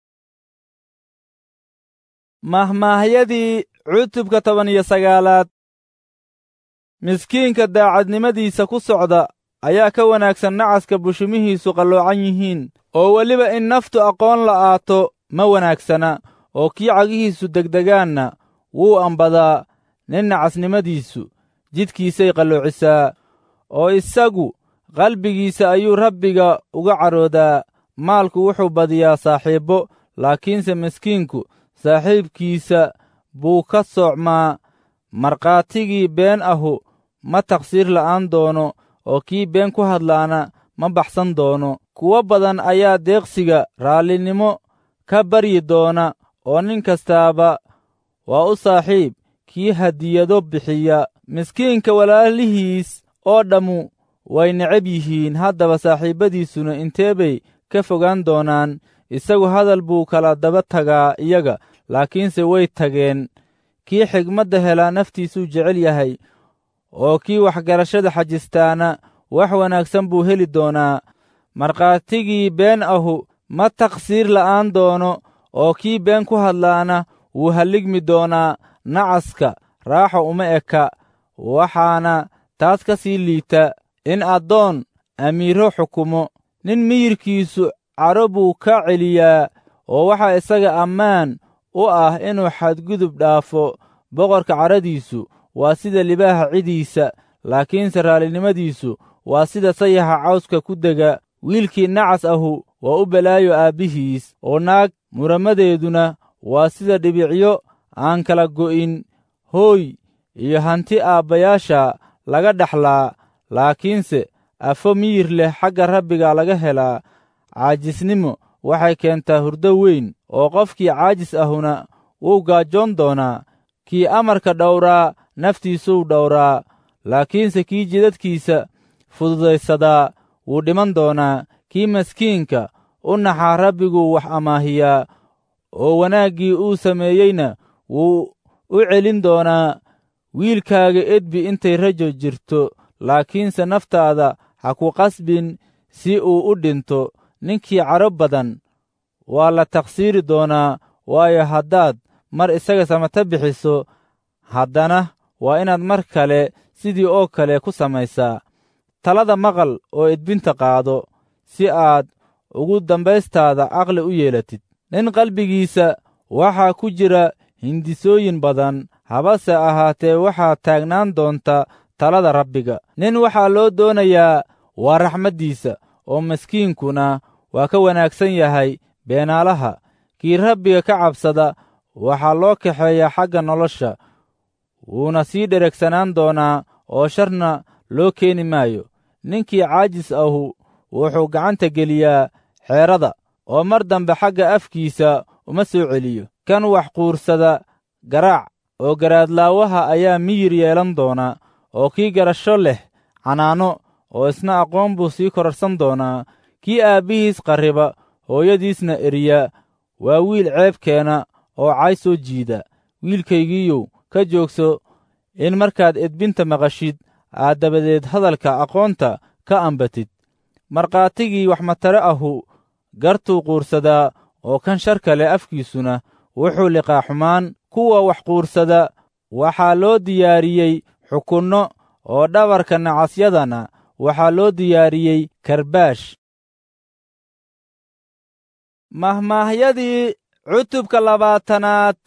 mahmaahyadii cutubka toban iyo sagaalaad miskiinka daacadnimadiisa ku socda ayaa ka wanaagsan nacaska bushumihiisu qalloocan yihiin oo weliba in naftu aqoon la'aato ma wanaagsana oo kii cagihiisu degdegaanna wuu ambadaa nin nacasnimadiisu jidkiisay qalloocisaa oo isagu qalbigiisa ayuu rabbiga uga caroodaa maalku wuxuu badiyaa saaxiibbo laakiinse miskiinku saaxiibkiisa buu ka soocmaa markhaatigii been ahu ma taqsiir la'aan doono oo kii been ku hadlaana ma baxsan doono kuwo badan ayaa deeqsiga raallinimo ka baryi doona oo nin kastaaba waa u saaxiib kii hadiyado bixiya miskiinka walaalihiis oo dhammu way necab yihiin haddaba saaxiibbadiisuna intee bay ka fogaan doonaan isagu hadal buu kala daba tagaa iyaga laakiinse way tageen kii xigmadda helaa naftiisuu jecel yahay oo kii waxgarashada xajistaana wax wanaagsan buu heli doonaa markhaatigii been ahu ma taqsiir la'aan doono oo kii been ku hadlaana wuu halligmi doonaa nacaska raaxa uma eka waxaana taas ka sii liita in addoon amiiro xukumo nin miyirkiisu cadho buu ka celiyaa oo waxaa isaga ammaan u ah inuu xadgudub dhaafo boqorka cadhadiisu waa sida libaaha cidiisa laakiinse raallinimadiisu waa sida sayaxa cawska ku dega wiilkii nacas ahu waa u balaayo aabbihiis oo naag muramadeeduna waa sida dhibicyo aan kala go'in hooy iyo hanti aabbayaasha laga dhaxlaa laakiinse afo miyir leh xagga rabbiga laga helaa caajisnimo waxay keentaa hurdo weyn oo qofkii caajis ahuna wuu gaajoon doonaa kii amarka dhowraa naftiisuu dhowraa laakiinse kii jidadkiisa fududaysadaa wuu dhiman doonaa kii maskiinka u naxaa rabbiguu wax amaahiyaa oo wanaaggii uu sameeyeyna wuu u celin doonaa wiilkaaga edbi intay rajo jirto laakiinse naftaada ha ku qasbin si uu u dhinto ninkii cadho badan waa la taqsiiri doonaa waayo haddaad mar isaga samata bixiso haddana waa inaad mar kale sidii oo kale ku samaysaa talada maqal oo edbinta qaado si aad ugu dambaystaada caqli u yeelatid nin qalbigiisa waxaa ku jira hindisooyin badan habase ahaatee waxaa taagnaan doonta talada rabbiga nin waxaa loo doonayaa waa raxmaddiisa oo maskiinkuna waa ka wanaagsan yahay beenaalaha kii rabbiga ka cabsada waxaa loo kaxeeyaa xagga nolosha wuuna sii dheregsanaan doonaa oo sharna loo keeni maayo ninkii caajis ahu wuxuu gacanta geliyaa xeerada oo mar dambe xagga afkiisa uma soo celiyo kan wax quursada garaac oo garaadlaawaha ayaa miyir yeelan doona oo kii garasho leh canaano oo isna aqoon buu sii kororsan doonaa kii aabbihiis qarriba hooyadiisna eriya waa wiil ceeb keena oo cay soo jiida wiilkaygiiyow ka joogso in markaad edbinta maqashid aad dabadeed hadalka aqoonta ka ambatid markhaatigii waxmatare ahu gartuu quursadaa oo kan sharka leh afkiisuna wuxuu liqaa xumaan kuwa wax quursada waxaa loo diyaariyey xukunno oo dhabarka nacasyadana waxaa loo diyaariyey karbaash mahmaahyadii cutubka labaatanaad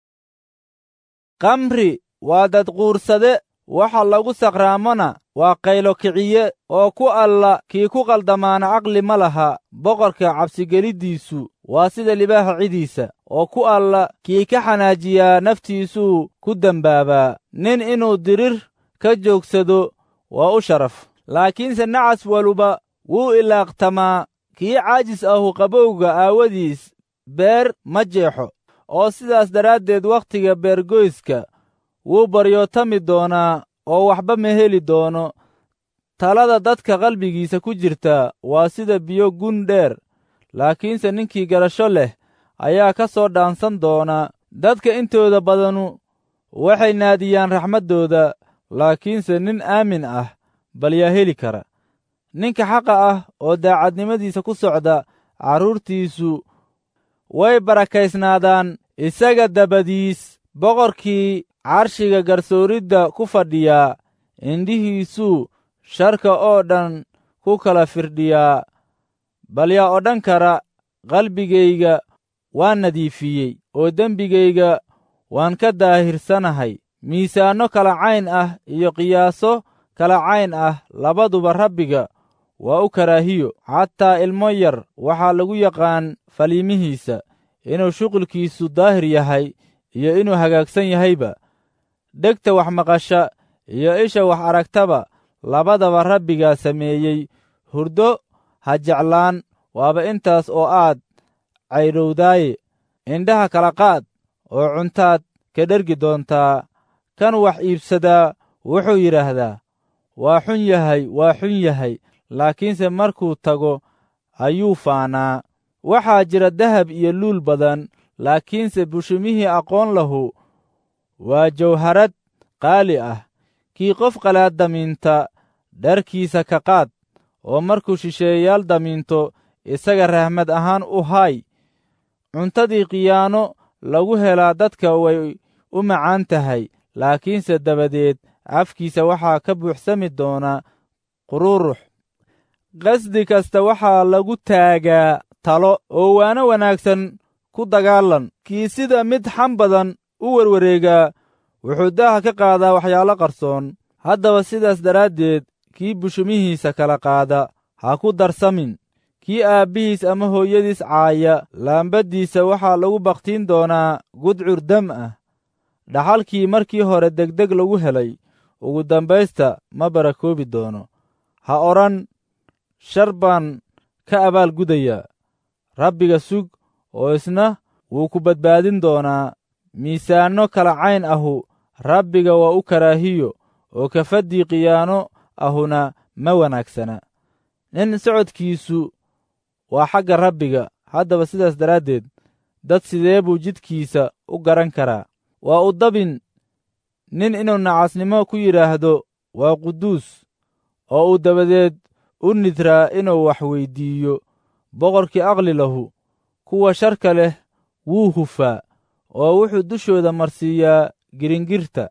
kamri waa dad quursade waxa lagu saqraamona waa qaylo kiciye oo ku alla kii ku qaldamaana caqli ma laha boqorka cabsigeliddiisu waa sida libaaha cidiisa oo ku alla kii ka xanaajiyaa naftiisuu ku dembaabaa nin inuu dirir ka joogsado waa u sharaf laakiinse nacas waluba wuu ilaaqtamaa kii caajis ahu qabowga aawadiis beer ma jeexo oo sidaas daraaddeed wakhtiga beergoyska wuu baryootami doonaa oo waxba ma heli doono talada dadka qalbigiisa ku jirta waa sida biyo gun dheer laakiinse ninkii garasho leh ayaa ka soo dhaansan doona dadka intooda badanu waxay naadiyaan raxmaddooda laakiinse nin aamin ah bal yaa heli kara ninka xaqa ah oo daacadnimadiisa ku socda carruurtiisu way barakaysnaadaan isaga dabadiis boqorkii carshiga garsooridda ku fadhiyaa indhihiisuu sharka oo dhan ku kala firdhiyaa bal yaa odhan kara qalbigayga waan nadiifiyey oo dembigayga waan ka daahirsanahay miisaanno kala cayn ah iyo qiyaaso kala cayn ah labaduba rabbiga waa u karaahiyo xataa ilmo yar waxaa lagu yaqaan faliimihiisa inuu shuqulkiisu daahir yahay iyo inuu hagaagsan yahayba dhegta wax maqasha iyo isha wax aragtaba labadaba rabbigaa sameeyey hurdo ha jeclaan waaba intaas oo aad caydhowdaaye indhaha kala qaad oo cuntaad ka dhergi doontaa kan wax iibsadaa wuxuu yidhaahdaa waa xun yahay waa xun yahay laakiinse markuu tago ayuu faanaa waxaa jira dahab iyo luul badan laakiinse bushimihii aqoon lahu waa jawharad qaali ah kii qof qalaad damiinta dharkiisa ka qaad oo markuu shisheeyayaal damiinto isaga rahmad ahaan u haay cuntadii khiyaano lagu helaa dadka way u macaan tahay laakiinse dabadeed afkiisa waxaa ka buuxsami doona qururux qasdi kasta waxaa lagu taagaa talo oo waana wanaagsan ku dagaalan kii sida mid xam badan u werwareegaa wuxuu daaha ka qaadaa waxyaalo qarsoon haddaba sidaas daraaddeed kii bushumihiisa kala qaada ha ku darsamin kii aabbihiis ama hooyadiis caaya laambaddiisa waxaa lagu bakhtiin doonaa gudcur dam ah dhaxalkii markii hore degdeg lagu helay ugu dambaysta ma barakoobi doono ha odhan shar baan ka abaal gudayaa rabbiga sug oo isna wuu ku badbaadin doonaa miisaanno kala cayn ahu rabbiga waa u karaahiyo oo kafaddii khiyaano ahuna ma wanaagsana nin socodkiisu waa xagga rabbiga haddaba sidaas daraaddeed dad sidee buu jidkiisa u garan karaa waa u dabin nin inuu nacasnimo ku yidhaahdo waa quduus oo uu dabadeed u nidraa inuu wax weyddiiyo boqorkii aqli lahu kuwa sharka leh wuu hufaa oo wuxuu dushooda marsiiyaa giringirta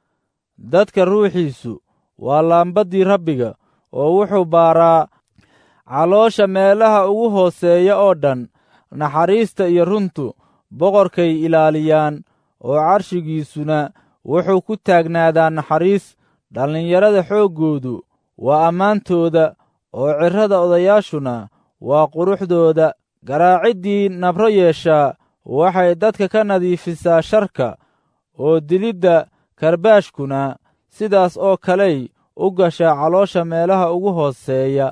dadka ruuxiisu waa laambaddii rabbiga oo wuxuu baaraa caloosha meelaha ugu hooseeya oo dhan naxariista iyo runtu boqorkay ilaaliyaan oo carshigiisuna wuxuu ku taagnaadaa naxariis dhallinyarada xooggoodu waa ammaantooda oo cirrada odayaashuna waa quruxdooda garaaciddii nabro yeeshaa waxay dadka ka nadiifisaa sharka oo dilidda karbaashkuna sidaas oo kaley u gashaa caloosha meelaha ugu hooseeya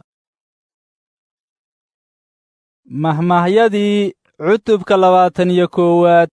mahmahyadii cutubka labaatan iyo koowaad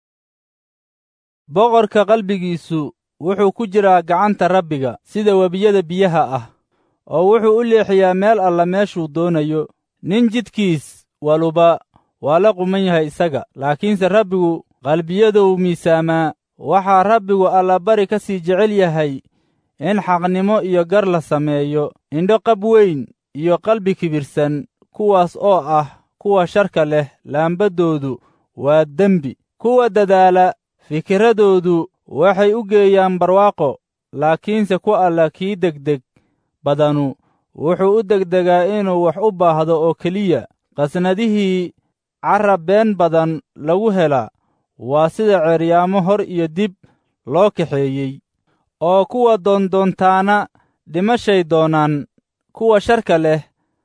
boqorka qalbigiisu wuxuu ku jiraa gacanta rabbiga sida webiyada biyaha ah oo wuxuu u leexiyaa meel alla meeshuu doonayo nin jidkiis waluba waa la quman yahay isaga laakiinse rabbigu qalbiyaduu miisaamaa waxaa rabbigu allabari ka sii jecel yahay in xaqnimo iyo gar la sameeyo indho qab weyn iyo qalbi kibirsan kuwaas oo ah kuwa sharka leh laambaddoodu waa dembi kuwa dadaala fikiradoodu waxay u geeyaan barwaaqo laakiinse ku alla kii degdeg badanu wuxuu u degdegaa inuu wax u baahdo oo keliya qasnadihii carab been badan lagu helaa waa sida ceeryaamo hor iyo dib loo kaxeeyey oo kuwa doondoontaana dhimashay doonaan kuwa sharka leh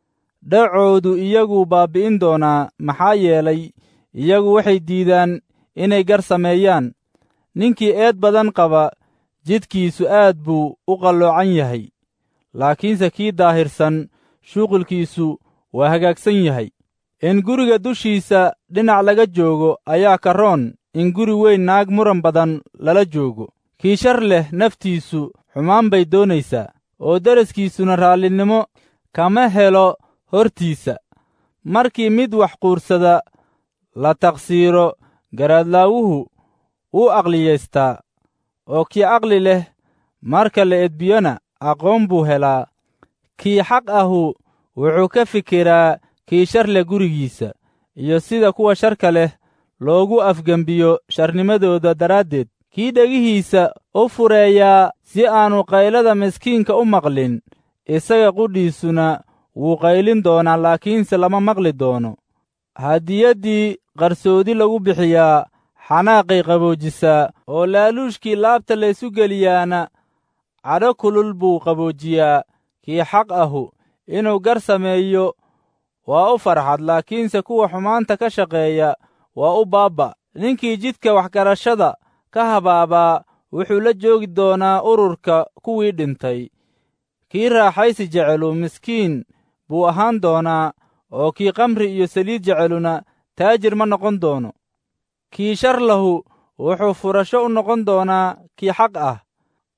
dhacoodu iyaguu baabbi'in doonaa maxaa yeelay iyagu waxay diidaan inay gar sameeyaan ninkii eed badan qaba jidkiisu aad buu u qalloocan yahay laakiinse kii daahirsan shuqulkiisu waa hagaagsan yahay in guriga dushiisa dhinac laga joogo ayaa ka roon in guri weyn naag muran badan lala joogo kii shar leh naftiisu xumaan bay doonaysaa oo daraskiisuna raallinimo kama helo hortiisa markii mid wax quursada la taqsiiro garaadlaawuhu wuu aqliyaystaa oo kii aqli leh marka la edbiyona aqoon buu helaa kii xaq ahu wuxuu ka fikiraa kii shar leh gurigiisa iyo sida kuwa sharka leh loogu afgembiyo sharnimadooda daraaddeed kii dhegihiisa u fureeyaa si aanu qaylada miskiinka u maqlin isaga qudhiisuna wuu qaylin doonaa laakiinse lama maqli doono hadiyaddii qarsoodi lagu bixiyaa xanaaqay qaboojisaa oo laaluushkii laabta laysu geliyaana cadho kulul buu qaboojiyaa kii xaq ahu inuu gar sameeyo waa u farxad laakiinse kuwa xumaanta ka shaqeeya waa u baabba ninkii jidka waxgarashada ka habaabaa wuxuu la joogi doonaa ururka kuwii dhintay kii raaxaysi jecelu miskiin buu ahaan doonaa oo kii kamri iyo saliid jeceluna taajir ma noqon doono kii shar lahu wuxuu furasho u noqon doonaa kii xaq ah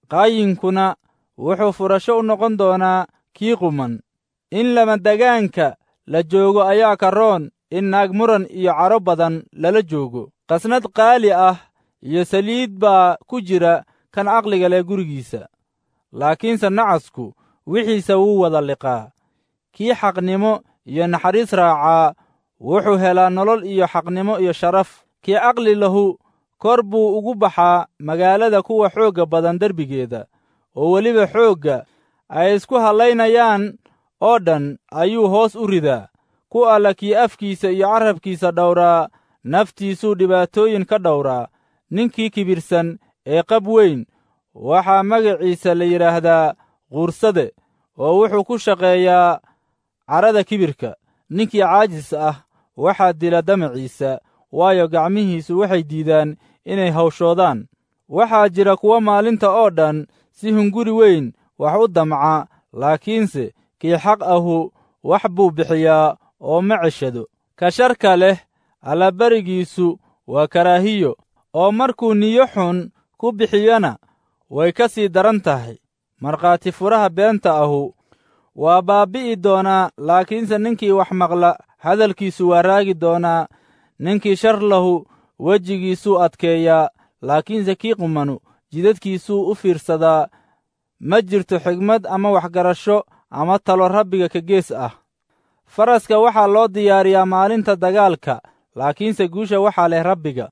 qaayinkuna wuxuu furasho u noqon doonaa kii quman in lamadagaanka la joogo ayaa ka roon in naag muran iyo cadho badan lala joogo qasnad qaali ah iyo saliid baa ku jira kan caqliga leh gurigiisa laakiinse nacasku wixiisa wuu wada liqaa kii xaqnimo iyo naxariis raacaa wuxuu helaa nolol iyo xaqnimo iyo sharaf kii caqli lahu kor buu ugu baxaa magaalada kuwa xoogga badan derbigeeda oo weliba xoogga ay isku hallaynayaan oo dhan ayuu hoos u ridaa ku alla kii afkiisa iyo carrabkiisa dhowraa naftiisuu dhibaatooyin ka dhowraa ninkii kibirsan ee qab weyn waxaa magaciisa la yidhaahdaa quursade oo wuxuu ku shaqeeyaa carrada kibirka ninkii caajis ah waxaa dila damaciisa waayo gacmihiisu waxay diidaan inay hawshoodaan waxaa jira kuwa maalinta oo dhan si hunguri weyn wax u damca laakiinse kii xaq ahu wax buu bixiyaa oo ma ceshado ka sharka leh allabarigiisu waa karaahiyo oo markuu niyo xun ku bixiyona way ka sii daran tahay markhaati furaha beenta ahu waa baabbi'i doonaa laakiinse ninkii wax maqla hadalkiisu waa raagi doonaa ninkii shar lahu wejigiisuu adkeeyaa laakiinse kii qumanu jidadkiisuu u fiirsadaa ma jirto xigmad ama waxgarasho ama talo rabbiga ka gees ah faraska waxaa loo diyaariyaa maalinta dagaalka laakiinse guusha waxaa leh rabbiga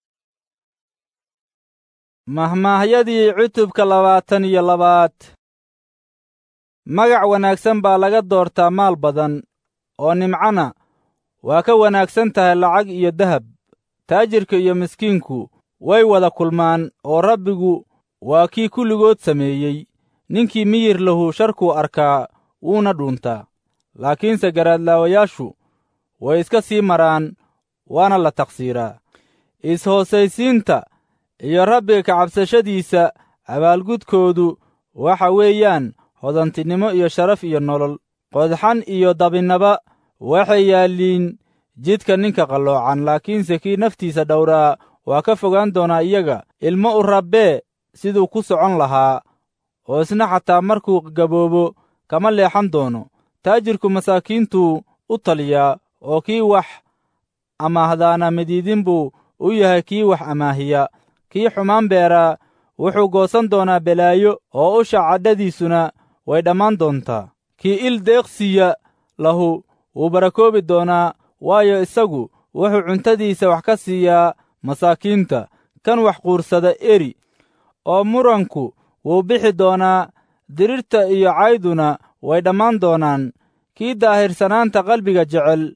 mahmaahyadii cutubka labaatan iyo labaad magac wanaagsan baa laga doortaa maal badan oo nimcana waa ka wanaagsan tahay lacag iyo dahab taajirka iyo miskiinku way wada kulmaan oo rabbigu waa kii kulligood sameeyey ninkii miyir lahu sharkuu arkaa wuuna dhuuntaa laakiinse garaadlaawayaashu way iska sii maraan waana la taqsiiraa is-hoosaysiinta iyo rabbiga kacabsashadiisa abaalgudkoodu waxa weeyaan hodantinimo iyo sharaf iyo nolol qodxan iyo dabinnaba waxay yaalliin jidka ninka qalloocan laakiinse kii naftiisa dhowraa waa ka fogaan doonaa iyaga ilmo u rabbee siduu ku socon lahaa oo isna xataa markuu gaboobo kama leexan doono taajirku masaakiintuu u taliyaa oo kii wax amaahdaana midiidin buu u yahay kii wax amaahiya kii xumaan beeraa wuxuu goosan doonaa belaayo oo usha cadhadiisuna way dhammaan doontaa kii il deeqsiya lahu wuu barakoobi doonaa waayo isagu wuxuu cuntadiisa wax ka siiyaa masaakiinta kan wax quursada eri oo muranku wuu bixi doonaa dirirta iyo cayduna way dhammaan doonaan kii daahirsanaanta qalbiga jecel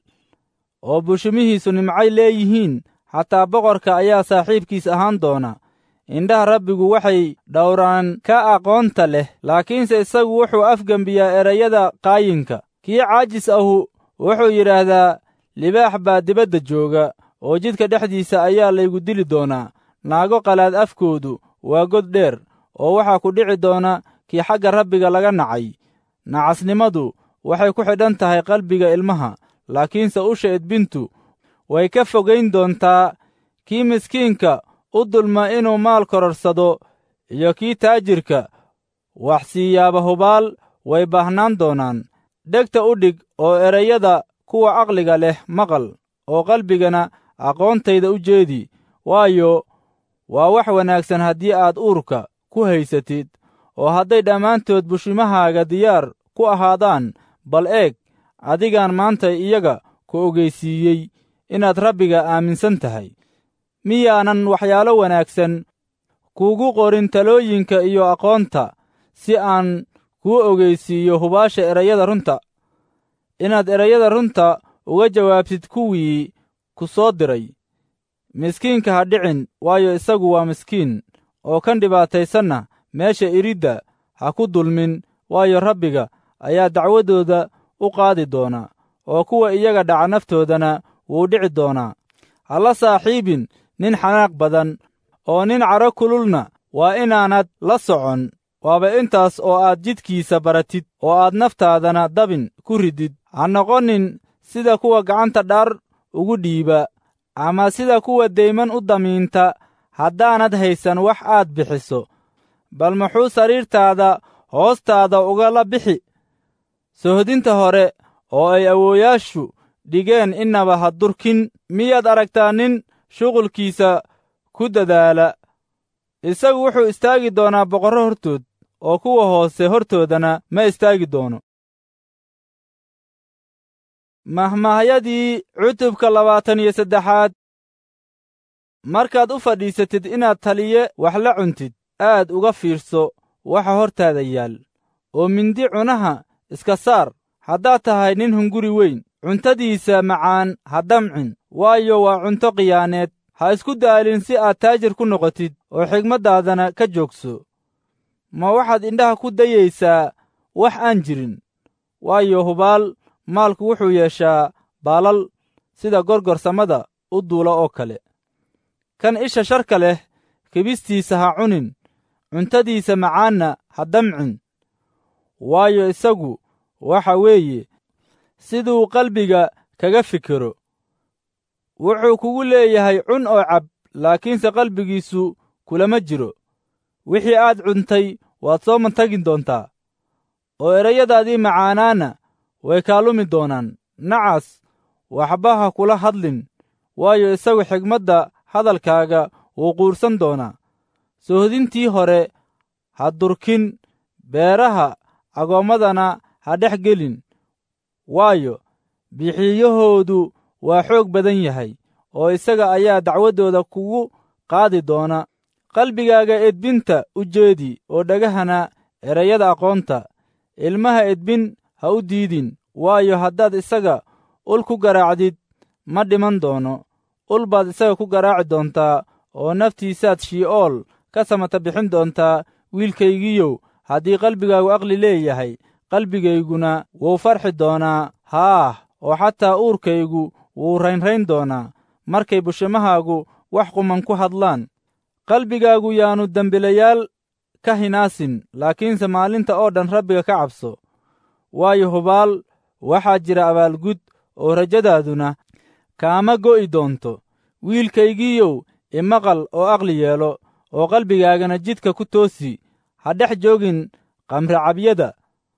oo bushumihiisu nimcay leeyihiin xataa boqorka ayaa saaxiibkiis ahaan doona indhaha rabbigu waxay dhowraan ka aqoonta leh laakiinse isagu wuxuu afgembiyaa erayada qaayinka kii caajis ahu wuxuu yidhaahdaa libaax baa dibadda jooga oo jidka dhexdiisa ayaa laygu dili doonaa naago qalaad afkoodu waa god dheer oo waxaa ku dhici doona kii xagga rabbiga laga nacay nacasnimadu waxay ku xidhan tahay qalbiga ilmaha laakiinse usha edbintu way ka fogayn doontaa kii miskiinka u dulma inuu maal kororsado iyo kii taajirka wax siiyaaba hubaal way baahnaan doonaan dhegta u dhig oo erayada kuwa caqliga leh maqal oo qalbigana aqoontayda u jeedi waayo waa wax wanaagsan haddii aad uurka ku haysatid oo hadday dhammaantood bushimahaaga diyaar ku ahaadaan bal eeg adigaan maanta iyaga ku ogeysiiyey inaad rabbiga aaminsan tahay miyaanan waxyaalo wanaagsan kuugu qorin talooyinka iyo aqoonta si aan kuu ogeysiiyo hubaasha erayada runta inaad erayada runta uga jawaabtid kuwii ku soo diray miskiinka ha dhicin waayo isagu waa miskiin oo kan dhibaataysanna meesha iridda ha ku dulmin waayo rabbiga ayaa dacwadooda u qaadi doona oo kuwa iyaga dhaca naftoodana wuu dhici doonaa ha la saaxiibin nin xanaaq badan oo nin cadho kululna waa inaanad la socon waaba intaas oo aad jidkiisa baratid oo aad naftaadana dabin ku ridid ha noqonin sida kuwa gacanta dhaar ugu dhiiba ama sida kuwa deyman u damiinta haddaanad haysan wax aad bixiso bal muxuu sariirtaada hoostaada ugala bixi sohodinta hore oo ay awooyaashu dhigeen innaba ha durkin miyaad aragtaa nin shuqulkiisa ku dadaala isagu wuxuu istaagi doonaa boqorro hortood oo kuwa hoose hortoodana ma istaagi doono mahmahyadii cutubka labaatan iyo saddexaad markaad u fadhiisatid inaad taliye wax la cuntid aad uga fiirso waxa hortaada yaal oo mindi cunaha iska saar haddaad tahay nin hunguri weyn cuntadiisa macaan ha damcin waayo waa cunto khiyaaneed ha isku daalin si aad taajir ku noqotid oo xigmaddaadana ka joogso ma waxaad indhaha ku dayaysaa wax aan jirin waayo hubaal maalku wuxuu yeeshaa baalal sida gorgorsamada u duula oo kale kan isha sharka leh kibistiisa ha cunin cuntadiisa macaanna ha damcin waayo isagu waxa weeye siduu qalbiga kaga fikiro wuxuu kugu leeyahay cun oo cab laakiinse qalbigiisu kulama jiro wixii aad cuntay waad soo mantagin doontaa oo erayadaadii macaanaana way kaalumi doonaan nacas waxba ha kula hadlin waayo isagu xigmadda hadalkaaga wuu quursan doonaa sohodintii hore ha durkin beeraha agoommadana ha dhex gelin waayo bixiyahoodu waa xoog badan yahay oo isaga ayaa dacwaddooda kugu qaadi doona qalbigaaga edbinta u jeedi oo dhagahana erayada aqoonta ilmaha edbin ha u diidin waayo haddaad isaga ul ku garaacdid ma dhiman doono ul baad isaga ku garaaci doontaa oo naftiisaad shii'ool ka samata bixin doontaa wiilkaygiiyow haddii qalbigaagu aqli leeyahay qalbigayguna wuu farxi doonaa haah oo xataa uurkaygu wuu raynrayn doonaa markay bushimahaagu wax quman ku hadlaan qalbigaagu yaannu dembilayaal ka hinaasin laakiinse maalinta oo dhan rabbiga ka cabso waayo hubaal waxaa jira abaalgud oo rajadaaduna kaama go'i doonto wiilkaygiiyow imaqal oo aqli yeelo oo qalbigaagana jidka ku toosi ha dhex joogin qamricabyada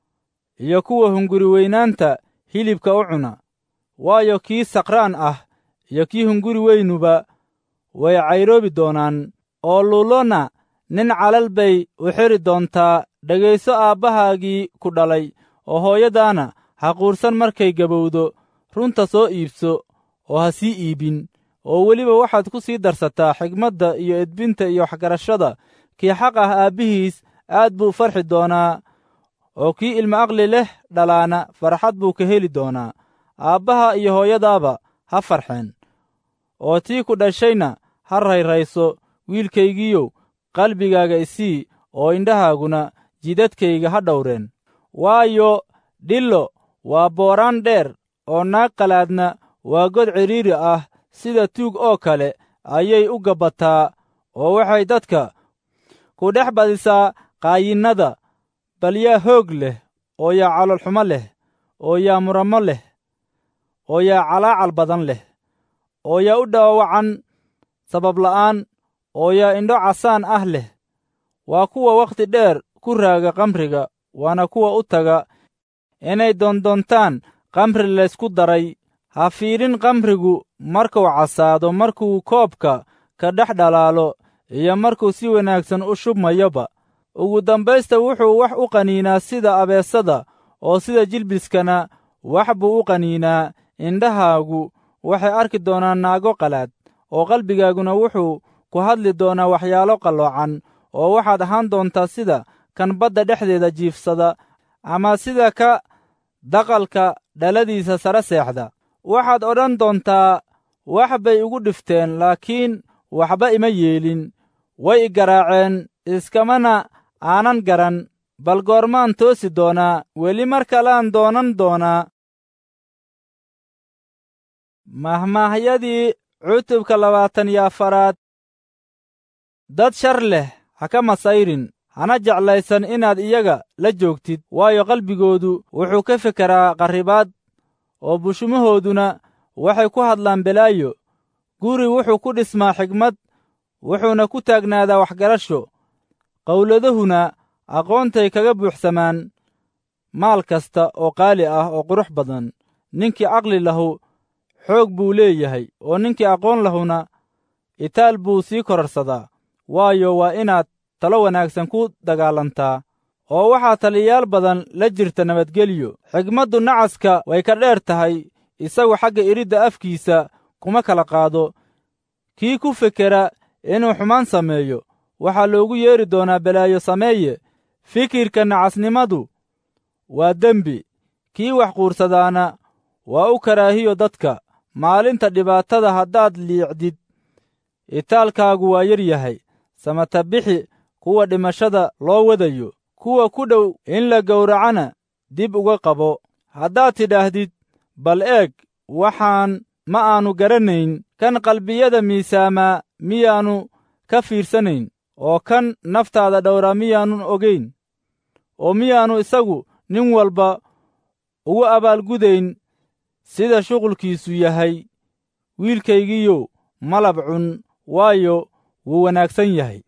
iyo kuwa hunguri weynaanta hilibka u cuna waayo kii sakraan ah iyo kii hunguri weynuba way cayroobi doonaan oo luulona nin calal bay u xidri doontaa dhegayso aabbahaagii ku dhalay oo hooyadaana ha quursan markay gabowdo runta soo iibso oo ha sii iibin oo weliba waxaad ku sii darsataa xigmadda iyo edbinta iyo waxgarashada kii xaq ah aabbihiis aad buu farxi doonaa oo kii ilmo aqli leh dhalaana farxad buu ka heli doonaa aabbaha iyo hooyadaaba ha farxeen oo tii ku dhashayna ha rayrayso wiilkaygiiyow qalbigaaga isii oo indhahaaguna jidadkayga ha dhowreen waayo dhillo waa booraan dheer oo naag qalaadna waa god cidhiiri ah sida tuug oo kale ayay u gabbataa oo waxay dadka ku dhex badisaa qaayinnada bal yaa hoog leh oo yaa calolxumo leh oo yaa murammo leh oo yaa calaacal badan leh oo yaa u dhaawacan sababla'aan oo yaa indho casaan ah leh waa kuwa wakhti dheer ku raaga kamriga waana kuwa u taga inay doondoontaan kamri laysku daray ha fiidhin kamrigu markuu casaado markuu koobka ka dhex dhalaalo iyo markuu si wanaagsan u shubmayoba ugu dambaysta wuxuu wax u qaniinaa sida abeesada oo sida jilbiskana wax buu u qaniinaa indhahaagu waxay arki doonaan naago qalaad oo qalbigaaguna wuxuu ku hadli doonaa waxyaalo qalloocan oo waxaad ahaan doontaa sida kan badda dhexdeeda jiifsada ama sida ka daqalka dhaladiisa sare seexda waxaad odhan doontaa wax bay igu dhifteen laakiin waxba ima yeelin way i garaaceen iskamana aanan garan bal goormaan toosi doonaa weli mar kalaan doonan doonaa mahmaahyadii cutubka labaatan iyo afaraad dad shar leh ha ka masayrin hana jeclaysan inaad iyaga la joogtid waayo qalbigoodu wuxuu ka fekeraa qarribaad oo bushumahooduna waxay ku hadlaan belaayo guri wuxuu ku dhismaa xigmad wuxuuna ku taagnaadaa waxgarasho qowladahuna aqoontay kaga buuxsamaan maal kasta oo qaali ah oo qurux badan ninkii caqli lahu xoog buu leeyahay oo ninkii aqoon lahuna itaal buu sii korarsadaa waayo waa inaad talo wanaagsan ku dagaalantaa oo waxaa taliyayaal badan la jirta nabadgelyo xigmaddu nacaska way ka dheer tahay isagu xagga iridda afkiisa kuma kala qaado kii ku fekera inuu xumaan sameeyo waxaa loogu yeedhi doonaa balaayo sameeye fikirka nacasnimadu waa dembi kii wax quursadaana waa u karaahiyo dadka maalinta dhibaatada haddaad liicdid itaalkaagu waa yar yahay samata bixi kuwa dhimashada loo wadayo kuwa ku dhow in la gowracana dib uga qabo haddaad tidhaahdid bal eeg waxaan ma aanu garanayn kan qalbiyada miisaamaa miyaannu ka fiirsanayn oo kan naftaada dhowraa miyaannun ogayn oo miyaannu isagu nin walba ugu abaalgudayn sida shuqulkiisu yahay wiilkaygiiyow malab cun waayo wuu wanaagsan yahay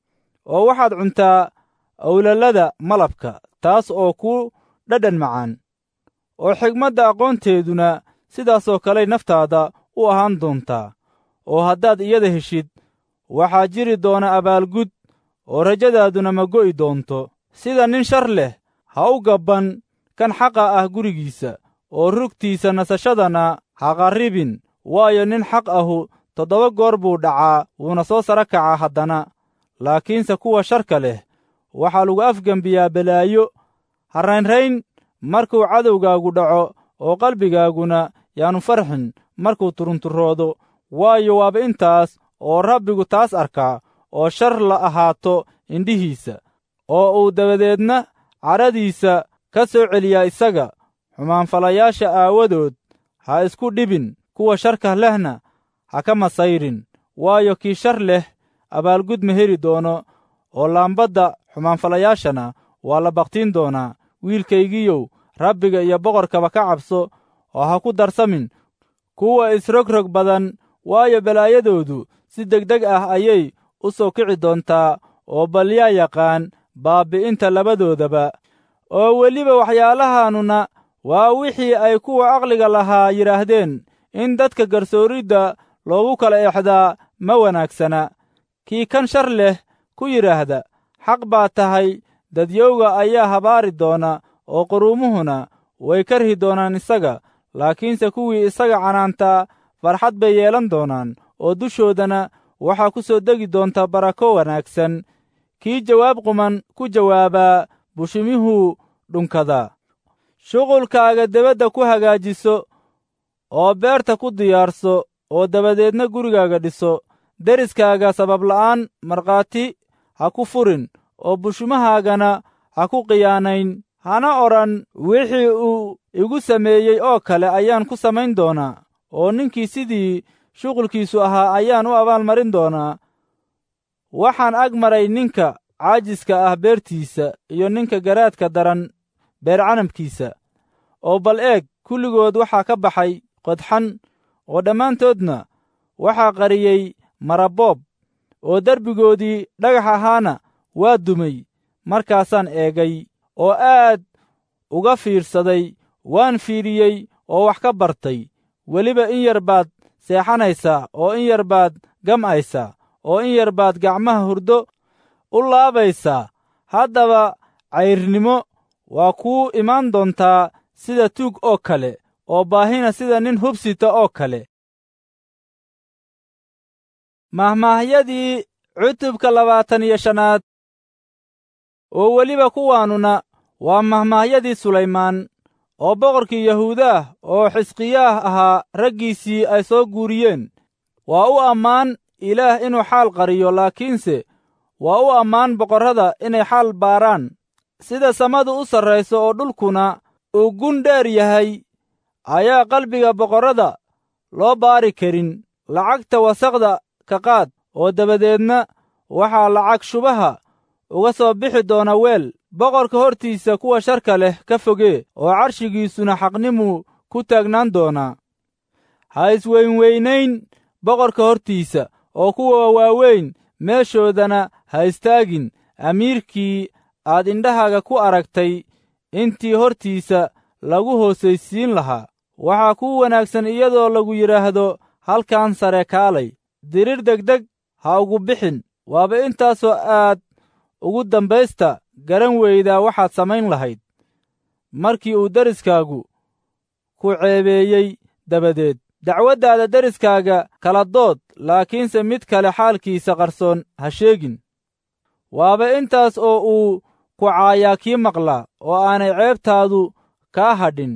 oo waxaad cuntaa awlalada malabka taas oo ku dhadhan macaan oo xigmadda aqoonteeduna sidaasoo kaley naftaada u ahaan doontaa oo haddaad iyada heshid waxaa jiri doona abaalgud oo rajadaaduna ma go'i doonto sida nin shar leh ha u gabban kan xaqa ah gurigiisa oo rugtiisa nasashadana ha qarribin waayo nin xaq ahu toddoba goor buu dhacaa wuuna soo sara kacaa haddana laakiinse kuwa sharka leh waxaa lagu afgembiyaa balaayo ha raynrayn markuu cadowgaagu dhaco oo qalbigaaguna yaannu farxin markuu turunturoodo waayo waaba intaas oo rabbigu taas arkaa oo shar la ahaato indhihiisa oo uu dabadeedna cadhadiisa ka soo celiyaa isaga xumaanfalayaasha aawadood ha isku dhibin kuwa sharka lehna ha ka masayrin waayo kii shar leh abaalgud ma heli doono oo laambadda xumaanfalayaashana waa la bakhtiin doonaa wiilkaygiiyow rabbiga iyo boqorkaba ka cabso oo ha ku darsamin kuwa isrogrog badan waayo balaayadoodu si degdeg ah ayay u soo kici doontaa oo bal yaa yaqaan baabbi'inta labadoodaba oo weliba waxyaalahaannuna waa wixii ay kuwa aqliga lahaa yidhaahdeen in dadka garsooridda loogu kala exdaa ma wanaagsana kii kan shar leh ku yidhaahda xaq baa tahay dadyowga ayaa habaari doona oo quruumuhuna way karhi doonaan isaga laakiinse kuwii isaga canaantaa farxad bay yeelan doonaan oo dushoodana waxaa ku soo degi doonta barako wanaagsan kii jawaab quman ku jawaabaa bushimihuu dhunkadaa shuqulkaaga debadda ku hagaajiso oo beerta ku diyaarso oo dabadeedna gurigaaga dhiso deriskaaga sababla'aan markhaati ha ku furin oo bushumahaagana ha ku khiyaanayn hana odhan wixii uu igu sameeyey oo kale ayaan ku samayn doonaa oo ninkii sidii shuqulkiisu ahaa ayaan u abaalmarin doonaa waxaan ag maray ninka caajiska ah beertiisa iyo ninka garaadka daran beercanabkiisa oo bal eeg kulligood waxaa ka baxay qodxan oo dhammaantoodna waxaa qariyey maraboob oo derbigoodii dhagax ahaana waa dumay markaasaan eegay oo aad uga fiirsaday waan fiiriyey oo wax ka bartay weliba in yar baad seexanaysaa oo in yar baad gam'aysaa oo in yar baad gacmaha hurdo u laabaysaa haddaba cayrnimo waa kuu imaan doontaa sida tuug oo kale oo baahina sida nin hubsita oo kale mahmaahyadii cutubka labaatan iyo shanaad oo weliba kuwaannuna waa mahmaahyadii sulaymaan oo boqorkii yahuudaah oo xisqiyaah ahaa raggiisii ay soo guuriyeen waa u ammaan ilaah inuu xaal qariyo laakiinse waa u ammaan boqorrada inay xaal baaraan sida samadu u sarrayso oo dhulkuna uu gun dheer yahay ayaa qalbiga boqorrada loo baari karin lacagta wasaqda ka qaad oo dabadeedna waxaa lacag shubaha uga soo bixi doona weel boqorka hortiisa kuwa sharka leh ka fogee oo carshigiisuna xaqnimuu ku taagnaan doonaa ha isweynweynayn boqorka hortiisa oo kuwa waaweyn meeshoodana ha istaagin amiirkii aad indhahaaga ku aragtay intii hortiisa lagu hoosaysiin lahaa waxaa kuu wanaagsan iyadoo lagu yidhaahdo halkan sare kaalay dirir degdeg ha ugu bixin waaba intaasoo aad ugu dambaysta garan weydaa waxaad samayn lahayd markii uu deriskaagu ku ceebeeyey dabadeed dacwaddaada deriskaaga kala dood laakiinse mid kale xaalkiisa qarsoon ha sheegin waaba intaas oo uu ku caayaa kii maqlaa oo aanay ceebtaadu kaa hadhin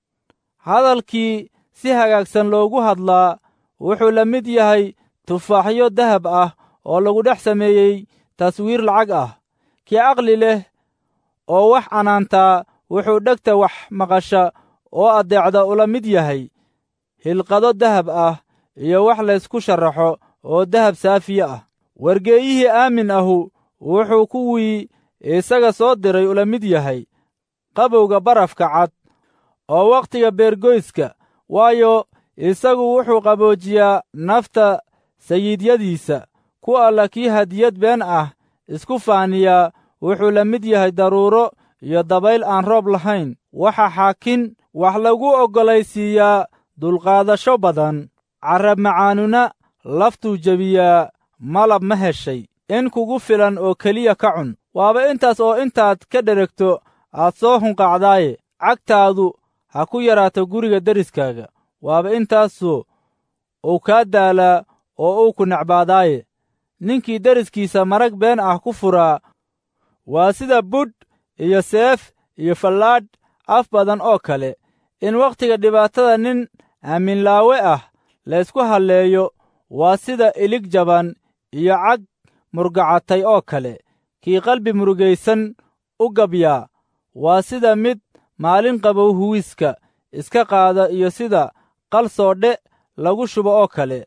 hadalkii si hagaagsan loogu hadlaa wuxuu la mid yahay tufaaxyo dahab ah oo lagu dhex sameeyey taswiir lacag ah kii aqli leh oo wax canaantaa wuxuu dhegta wax maqasha oo addeecda ula mid yahay hilqado dahab ah iyo wax laysku sharaxo oo dahab saafiye ah wargeeyihii aamin ahu wuxuu kuwii isaga soo diray ula mid yahay qabowga barafka cad oo wakhtiga beergoyska waayo isagu wuxuu qaboojiyaa nafta sayiidyadiisa ku alla kii hadiyad been ah isku faaniyaa wuxuu la mid yahay daruuro iyo dabayl aan roob lahayn waxa xaakin wax lagu oggolaysiiyaa dulqaadasho badan carrab macaanuna laftuu jebiyaa malab ma heshay in kugu filan oo keliya ka cun waaba intaas oo intaad ka dheregto aad soo hunqacdaaye cagtaadu ha ku yaraato guriga deriskaaga waaba intaasoo uu kaa daalaa oo uu ku necbaadaaye ninkii deriskiisa marag been ah ku furaa waa sida budh iyo seef iyo fallaadh af badan oo kale in wakhtiga dhibaatada nin aaminlaawe ah laysku halleeyo waa sida ilig jaban iyo cag murgacatay oo kale kii qalbi murugaysan u gabyaa waa sida mid maalin qabow huwiska iska qaada iyo sida qal soodhe lagu shubo oo kale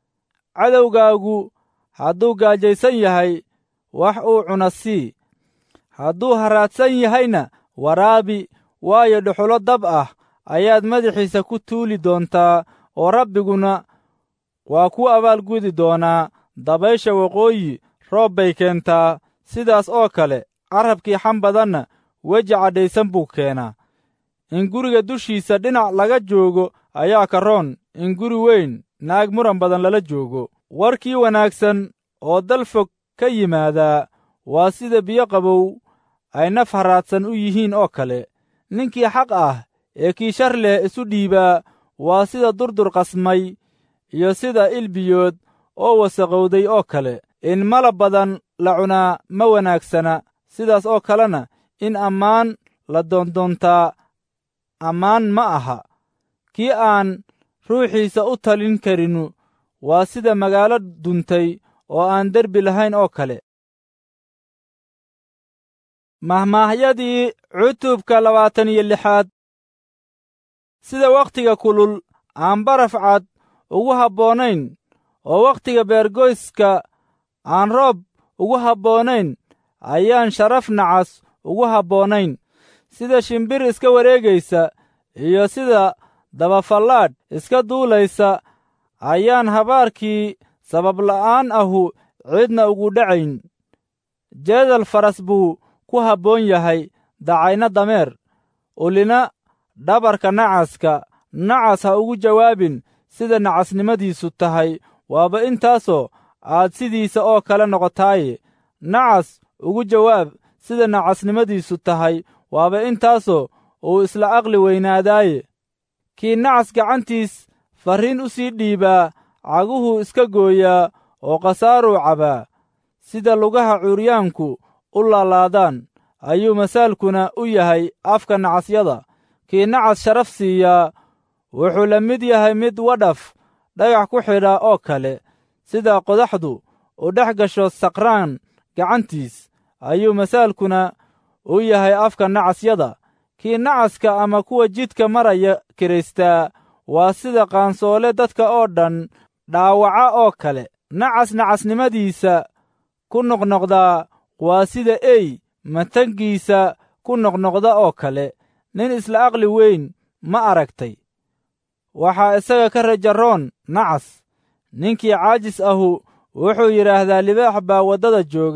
cadowgaagu hadduu gaajaysan yahay wax uu cuna sii hadduu haraadsan yahayna waraabi waayo dhuxulo dab ah ayaad madaxiisa ku tuuli doontaa oo rabbiguna waa ku abaalgudi doonaa dabaysha waqooyi roob bay keentaa sidaas oo kale carrabkii xam badanna weji cadhaysan buu keenaa in guriga dushiisa dhinac laga joogo ayaa ka roon in guri weyn naag muran badan lala joogo warkii wanaagsan oo dal fog ka yimaadaa waa sida biyo qabow ay naf haraadsan u yihiin oo kale ninkii xaq ah ee kii shar leh isu dhiibaa waa sida durdur qasmay iyo sida ilbiyood oo wasaqowday oo kale in malab badan la cunaa ma wanaagsana sidaas oo kalena in ammaan la doondoontaa ammaan ma aha kii aan ruuxiisa u talin karinu waa sida magaalo duntay oo aan derbi lahayn oo kale mahmaahyadii cutubka labaatan iyo lixaad sida wakhtiga kulul aan baraf cad ugu habboonayn oo wakhtiga beergoyska aan roob ugu habboonayn ayaan sharaf nacas ugu habboonayn sida shimbir iska wareegaysa iyo sida dabafallaadh iska duulaysa ayaan habaarkii sababla'aan ahu cidna ugu dhacayn jeedal faras buu ku habboon yahay dacayna dameer ulina dhabarka nacaska nacas ha ugu jawaabin sida nacasnimadiisu tahay waaba intaasoo aad sidiisa oo kale noqotaaye nacas ugu jawaab sida nacasnimadiisu tahay waaba intaasoo uu isla aqli weynaadaaye kii nacas gacantiis farriin u sii dhiibaa caguhuu iska gooyaa oo khasaaruu cabaa sida lugaha cuuryaanku u laalaadaan ayuu masaalkuna u yahay afka nacasyada kii nacas sharaf siiyaa wuxuu la mid yahay mid wadhaf dhagax ku xidha oo kale sida qodaxdu u dhex gasho saqraan gacantiis ayuu masaalkuna u yahay afka nacasyada kii nacaska ama kuwa jidka maraya kiraystaa waa sida qaansoole dadka oo dhan dhaawaca oo kale nacas nacasnimadiisa ku noqnoqdaa waa sida ey matangiisa ku noqnoqda oo kale nin isla aqli weyn ma aragtay waxaa isaga ka rajaroon nacas ninkii caajis ahu wuxuu yidhaahdaa libaax baa waddada jooga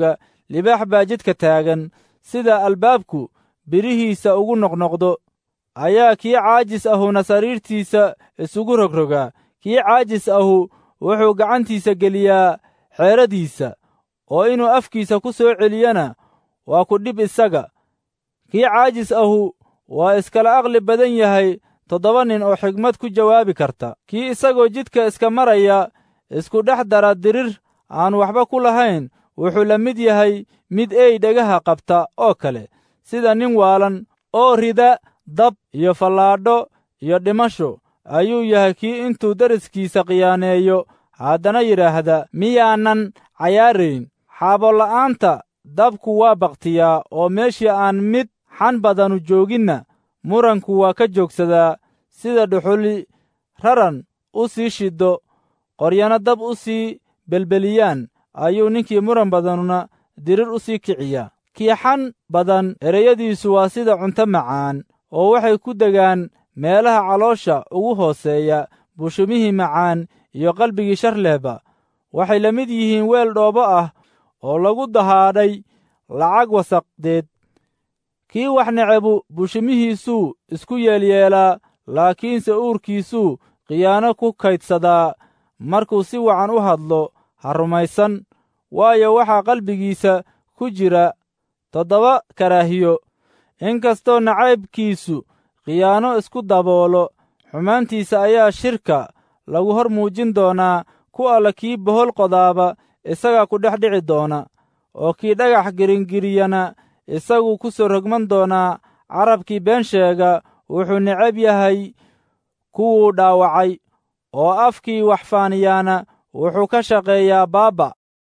libaax baa jidka taagan sida albaabku birihiisa ugu noqnoqdo ayaa kii caajis ahuna sariirtiisa isugu rogrogaa kii caajis ahu wuxuu gacantiisa geliyaa xeeradiisa oo inuu afkiisa ku soo celiyana waa ku dhib isaga kii caajis ahu waa iskala aqli badan yahay toddoba nin oo xigmad ku jawaabi karta kii isagoo jidka iska maraya isku dhex dara dirir aan waxba ku lahayn wuxuu la mid yahay mid ey dhagaha qabta oo kale sida nin waalan oo rida dab iyo fallaadho iyo dhimasho ayuu yahay kii intuu deriskiisa khiyaaneeyo haddana yidhaahda miyaanan cayaarayn xaabola'aanta dabku waa bakhtiyaa oo meeshii aan mid xan badanu jooginna muranku waa ka joogsadaa sida dhuxuli raran u sii shiddo qoryana dab u sii belbeliyaan ayuu ninkii muran badanuna dirir u sii kiciyaa kii xan badan ereyadiisu waa sida cunto macaan oo waxay ku degaan meelaha caloosha ugu hooseeya bushumihii macaan iyo qalbigii shar lehba waxay la mid yihiin weel dhoobo ah oo lagu dahaadhay lacag wasaqdeed kii wax necebu bushumihiisuu isku yeelyeelaa laakiinse uurkiisuu khiyaano ku kaydsadaa markuu si wacan u hadlo ha rumaysan waayo waxaa qalbigiisa ku jira toddoba karaahiyo inkastoo nacaybkiisu khiyaano isku daboolo xumaantiisa ayaa shirka lagu hor muujin doonaa ku alla kii bohol qodaaba isagaa ku dhex dhici doona oo kii dhagax giringiriyana isagu ku soo rogman doonaa carabkii been sheega wuxuu necab yahay kuwuu dhaawacay oo afkii wax faaniyaana wuxuu ka shaqeeyaa baabba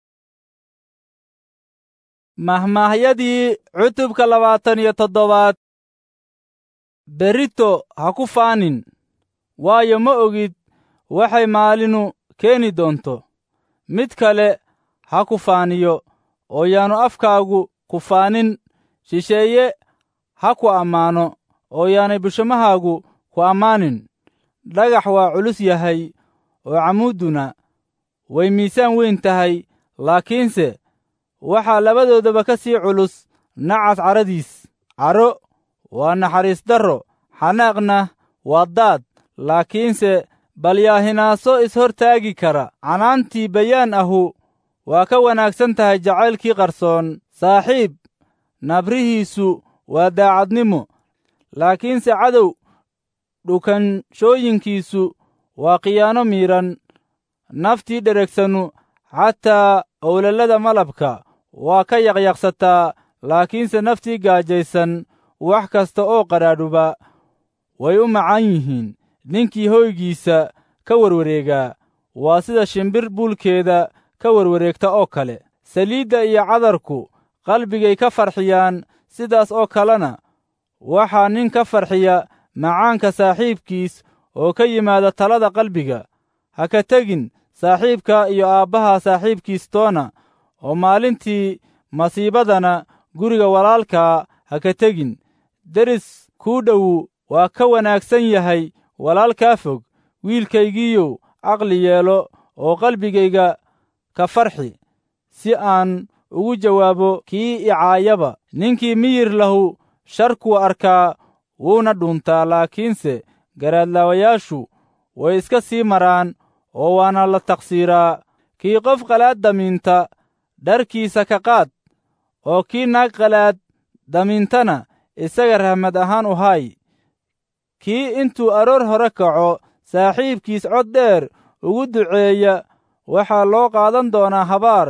mahmaahyadii cutubka labaatan iyo toddobaad berito ha ku faanin waayo ma ogid waxay maalinu keeni doonto mid kale ha ku faaniyo oo yaanu afkaagu ku faanin shisheeye ha ku ammaano oo yaanay bushomahaagu ku ammaanin dhagax waa culus yahay oo camuudduna way miisaan weyn tahay laakiinse waxaa labadoodaba ka sii culus nacas caradiis caro waa naxariis darro xanaaqna waa daad laakiinse balyaahinaaso ishortaagi kara canaantii bayaan ahu waa ka wanaagsan tahay jacaylkii qarsoon saaxiib nabrihiisu waa daacadnimo laakiinse cadow dhukanshooyinkiisu waa khiyaano miidhan naftii dheregsanu xataa owlallada malabka waa ka yaqyaqsataa laakiinse naftii gaajaysan wax kasta oo qadhaadhuba way u macaan yihiin ninkii hoygiisa ka warwareegaa waa sida shimbir buulkeeda ka warwareegta oo kale saliidda iyo cadarku qalbigay ka farxiyaan sidaas oo kalena waxaa nin ka farxiya macaanka saaxiibkiis oo ka yimaada talada qalbiga ha ka tegin saaxiibka iyo aabbaha saaxiibkiis toona oo maalintii masiibadana guriga walaalkaa ha ka tegin deris kuu dhowu waa ka wanaagsan yahay walaalkaa fog wiilkaygiiyow caqli yeelo oo qalbigayga ka farxi si aan ugu jawaabo kii icaayaba ninkii miyir lahu sharkuu arkaa wuuna dhuntaa laakiinse garaadlaawayaashu way iska sii maraan oo waana la taqsiiraa kii qof qalaad damiinta dharkiisa ka qaad oo kii naag qalaad damiintana isaga rahmad ahaan u haay kii intuu aroor hore kaco saaxiibkiis cod dheer ugu duceeya waxaa loo qaadan doonaa habaar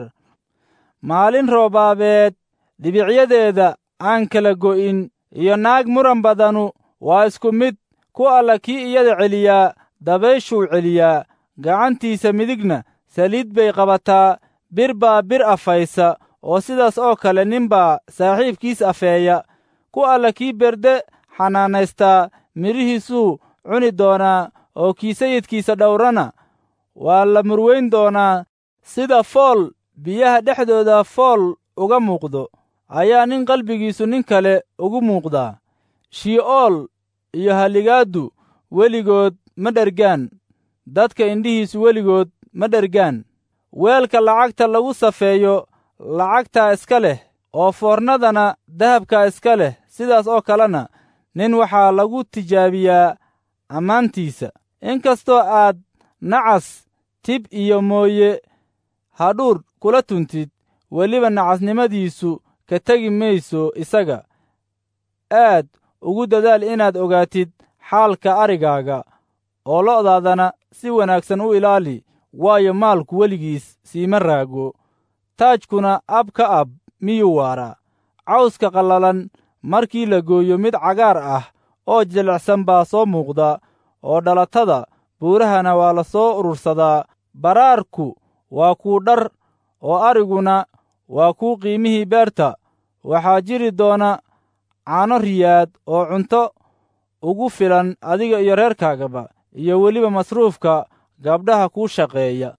maalin roobaabeed dhibicyadeeda aan kala go'in iyo naag muran badanu waa isku mid ku alla kii iyada celiyaa dabayshuu celiyaa gacantiisa midigna saliid bay qabataa bir baa bir afaysa oo sidaas oo kale ninbaa saaxiibkiis afeeya ku alla kii berde xanaanaystaa midhihiisuu cuni doonaa oo kii sayidkiisa dhowrana waa la murweyn doonaa sida fool biyaha dhexdooda fool uga muuqdo ayaa nin qalbigiisu nin kale ugu muuqdaa shi'ool iyo haligaaddu weligood ma dhergaan dadka indhihiisu weligood ma dhergaan weelka lacagta lagu safeeyo lacagtaa iska leh oo foornadana dahabkaa iska leh sidaas oo kalena nin waxaa lagu tijaabiyaa ammaantiisa inkastoo aad nacas tib iyo mooye hadhuur kula tuntid weliba nacasnimadiisu ka tegi mayso isaga aad ugu dadaal inaad ogaatid xaalka arigaaga oo lo'daadana si wanaagsan u ilaali waayo maalku weligiis siima raago taajkuna ab ka ab miyuu waaraa cawska qallalan markii la gooyo mid cagaar ah oo jilicsan baa soo muuqda oo dhalatada buurahana waa la soo urursadaa baraarku waa kuu dhar oo ariguna waa kuu qiimihii beerta waxaa jiri doona caano riyaad oo cunto ugu filan adiga iyo reerkaagaba iyo weliba masruufka gabdhaha kuu shaqeeya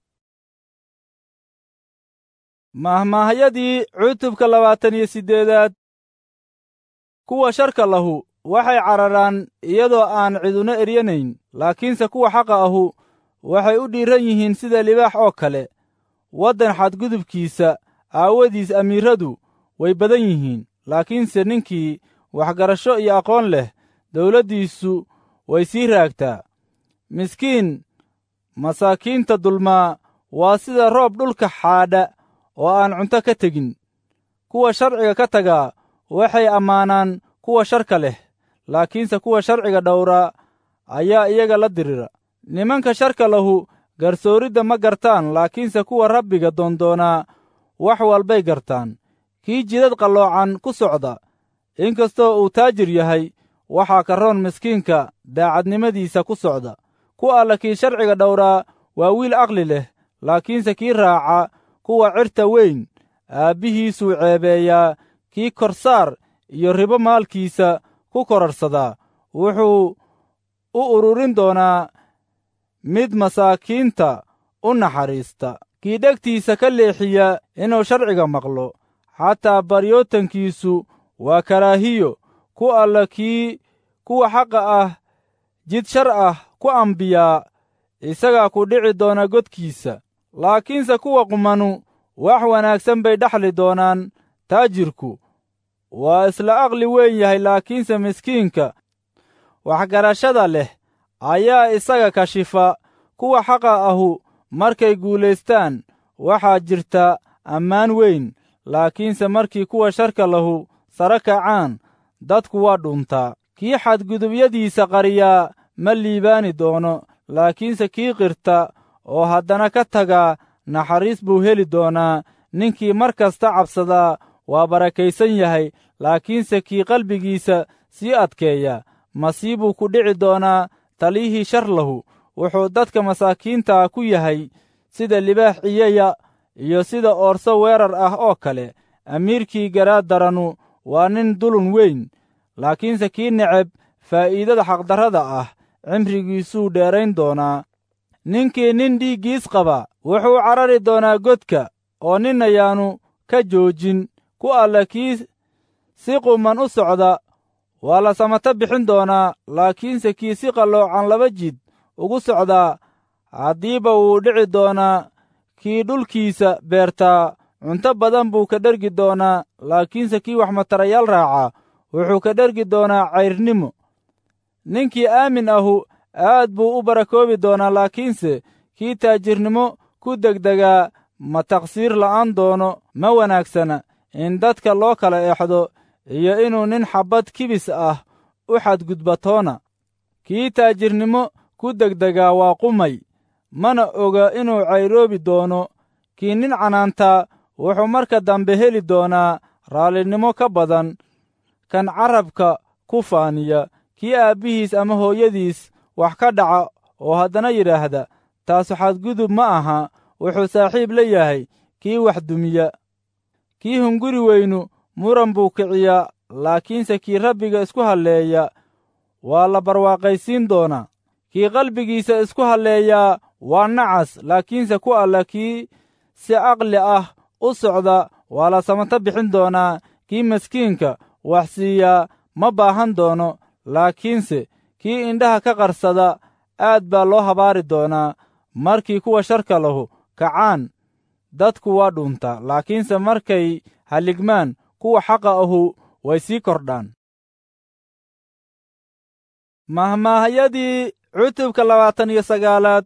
mahmaahyadii cutubka labaatan iyo siddeedaad kuwa sharka lahu waxay cararaan iyadoo aan ciduna eryanayn laakiinse kuwa xaqa ahu waxay u dhiiran yihiin sida libaax oo kale waddan xadgudubkiisa aawadiis amiirradu way badan yihiin laakiinse ninkii waxgarasho iyo aqoon leh dawladdiisu way sii raagtaa miskiin masaakiinta dulmaa waa sida roob dhulka xaadha oo aan cunto ka tegin kuwa sharciga ka tagaa waxay ammaanaan kuwa sharka leh laakiinse kuwa sharciga dhowraa ayaa iyaga la dirira nimanka sharka lahu garsooridda ma gartaan laakiinse kuwa rabbiga doondoonaa wax walbay gartaan kii jidad qalloocan ku socda inkastoo uu taajir yahay waxaa ka roon miskiinka daacadnimadiisa ku socda ku alla kii sharciga dhowraa waa wiil aqli leh laakiinse kii raaca kuwa cirta weyn aabbihiisuu ceebeeyaa kii korsaar iyo ribo maalkiisa ku korarsadaa wuxuu u ururin doonaa mid masaakiinta u naxariista kii dhegtiisa ka leexiya inuu sharciga maqlo xataa baryootankiisu waa karaahiyo ku alla kii kuwa xaqa ah jid shar ah ku ambiyaa isagaa ku dhici doona godkiisa laakiinse kuwa qumanu wax wanaagsan bay dhexli doonaan taajirku waa isla aqli weyn yahay laakiinse miskiinka waxgarashada leh ayaa isaga kashifa kuwa xaqa ahu markay guulaystaan waxaa jirta ammaan weyn laakiinse markii kuwa sharka lahu sare kacaan dadku waa dhuntaa kii xadgudubyadiisa qariyaa ma liibaani doono laakiinse kii qirta oo haddana ka tagaa naxariis buu heli doonaa ninkii mar kasta cabsadaa waa barakaysan yahay laakiinse kii qalbigiisa sii adkeeya masiibuu ku dhici doonaa taliyihii shar lahu wuxuu dadka masaakiinta ku yahay sida libaax ciyaya iyo sida oorso weerar ah oo kale amiirkii garaad daranu waa nin dulun weyn laakiinse kii neceb faa'iidada xaqdarrada ah cimrigiisuu dheerayn doonaa ninkii nin dhiiggiis qaba wuxuu carari doonaa godka oo nin ayaanu ka joojin ku alla kii si quman u socda waa la samato bixin doonaa laakiinse kii si qalloocan laba jid ugu socdaa haddiiba wuu dhici doonaa kii dhulkiisa beertaa cunto badan buu ka dhergi doonaa laakiinse kii wax matarayaal raaca wuxuu ka dhergi doonaa cayrnimo ninkii aamin ahu aad buu u barakoobi doonaa laakiinse kii taajirnimo ku degdegaa ma taqsiir la'aan doono ma wanaagsana in dadka loo kala exdo iyo inuu nin xabbad kibis ah u xadgudbatoona kii taajirnimo ku degdegaa waa qumay mana oga inuu cayroobi doono kii nin canaantaa wuxuu marka dambe heli doonaa raallinimo ka badan kan carabka ku faaniya kii aabbihiis ama hooyadiis wax ka dhaca oo haddana yidhaahda taasu xadgudub ma aha wuxuu saaxiib la yahay kii wax dumiya kii hunguri weynu muran buu kiciyaa laakiinse kii rabbiga isku halleeya waa la barwaaqaysiin doonaa kii qalbigiisa isku halleeyaa waa nacas laakiinse ku alla kii si aqli ah u socda waa la samato bixin doonaa kii maskiinka wax siiyaa ma baahan doono laakiinse kii indhaha ka qarsada aad baa loo habaari doonaa markii kuwa sharka lahu kacaan dadku waa dhuuntaa laakiinse markay halligmaan kuwa xaqa ahu way sii kordhaan mahmaahyadii cutubka labaatan iyo sagaalaad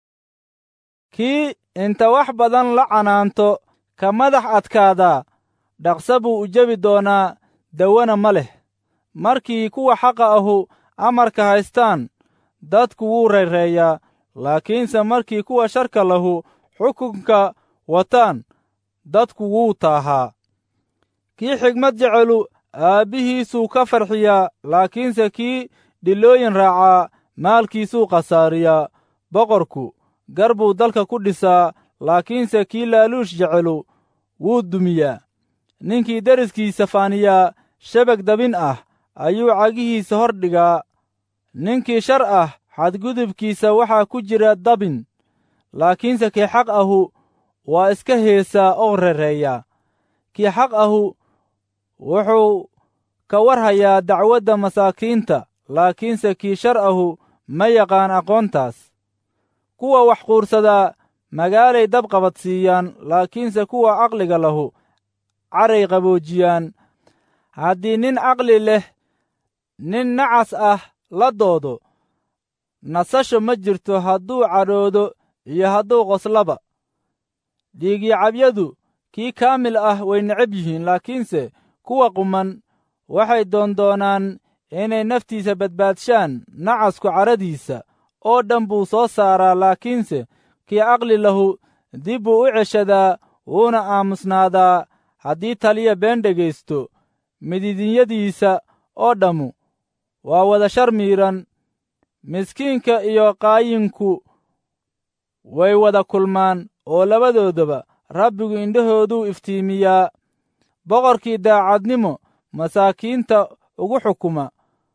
kii inta wax badan la canaanto ka madax adkaadaa dhaqsa buu u jebi doonaa dawana ma leh markii kuwa xaqa ahu amarka haystaan dadku wuu rayreeyaa laakiinse markii kuwa sharka lahu xukunka wataan dadku wuu taahaa kii xigmad jecelu aabbihiisuu ka farxiyaa laakiinse kii dhilooyin raacaa maalkiisuu khasaariyaa boqorku gar buu dalka ku dhisaa laakiinse kii laaluush jecelu wuu dumiyaa ninkii deriskiisa faaniyaa shabag dabin ah ayuu cagihiisa hor dhigaa ninkii shar ah xadgudubkiisa waxaa ku jira dabin laakiinse kii xaq ahu waa iska heesaa oo rereeyaa kii xaq ahu wuxuu ka war hayaa dacwadda masaakiinta laakiinse kii shar ahu ma yaqaan aqoontaas kuwa wax quursadaa magaalay dab qabadsiiyaan laakiinse kuwa caqliga lahu caray qaboojiyaan haddii nin caqli leh nin nacas ah la doodo nasasho ma jirto hadduu cadhoodo iyo hadduu qoslaba dhiigyacabyadu kii kaamil ah way necab yihiin laakiinse kuwa quman waxay doondoonaan inay naftiisa badbaadshaan nacasku cadhadiisa oo dhan buu soo saaraa laakiinse kii caqli lahu dib buu u ceshadaa wuuna aamusnaadaa haddii taliya been dhegaysto mididinyadiisa oo dhammu waa wada shar miidhan miskiinka iyo qaayinku way wada kulmaan oo labadoodaba rabbigu indhahooduu iftiimiyaa boqorkii daacadnimo masaakiinta ugu xukuma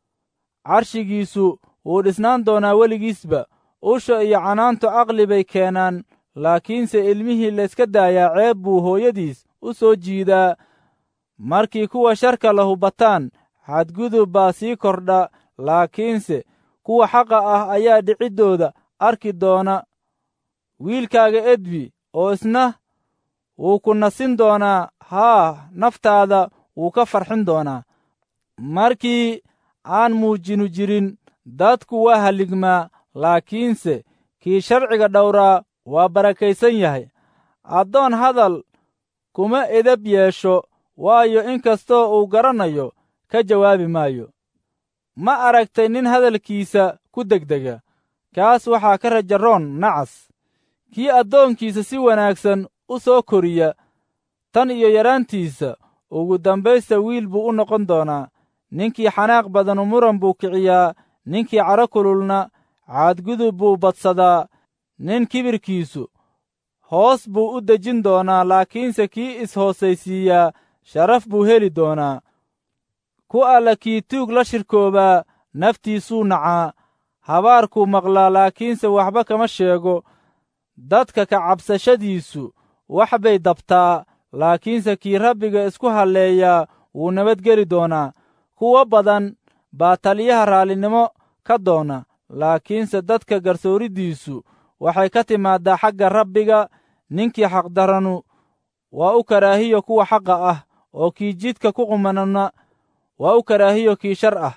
carshigiisu wuu dhisnaan doonaa weligiisba usha iyo canaantu caqli bay keenaan laakiinse ilmihii layska daayaa ceeb buu hooyadiis u soo jiidaa markii kuwa sharka lahu bataan xadgudub baa sii kordha laakiinse kuwa xaqa ah ayaa dhiciddooda arki doona wiilkaaga edbi oo isna wuu ku nasin doonaa haa naftaada wuu ka farxin doonaa markii aan muujinu jirin dadku waa halligmaa laakiinse kii sharciga dhowraa waa barakaysan yahay addoon hadal kuma edab yeesho waayo in kastoo uu garanayo ka jawaabi maayo ma aragtay nin hadalkiisa ku degdega kaas waxaa ka rajaroon nacas kii addoonkiisa si wanaagsan u soo koriya tan iyo yaraantiisa ugu dambaysta wiil buu u noqon doonaa ninkii xanaaq badanu muran buu kiciyaa ninkii cadho kululna caadgudub buu badsadaa nin kibirkiisu hoos buu u dejin doonaa laakiinse kii is-hoosaysiiyaa sharaf buu heli doonaa ku alla kii tuug la shirkoobaa naftiisuu nacaa habaarkuu maqlaa laakiinse waxba kama sheego dadka ka cabsashadiisu wax bay dabtaa laakiinse kii rabbiga isku halleeyaa wuu nabadgeli doonaa kuwo badan baa taliyaha raallinimo ka doona laakiinse dadka garsooridiisu waxay ka timaaddaa xagga rabbiga ninkii xaqdaranu waa u karaahiyo kuwa xaqa ah oo kii jidka ku qumanana waa u karaahiyo kii shar ah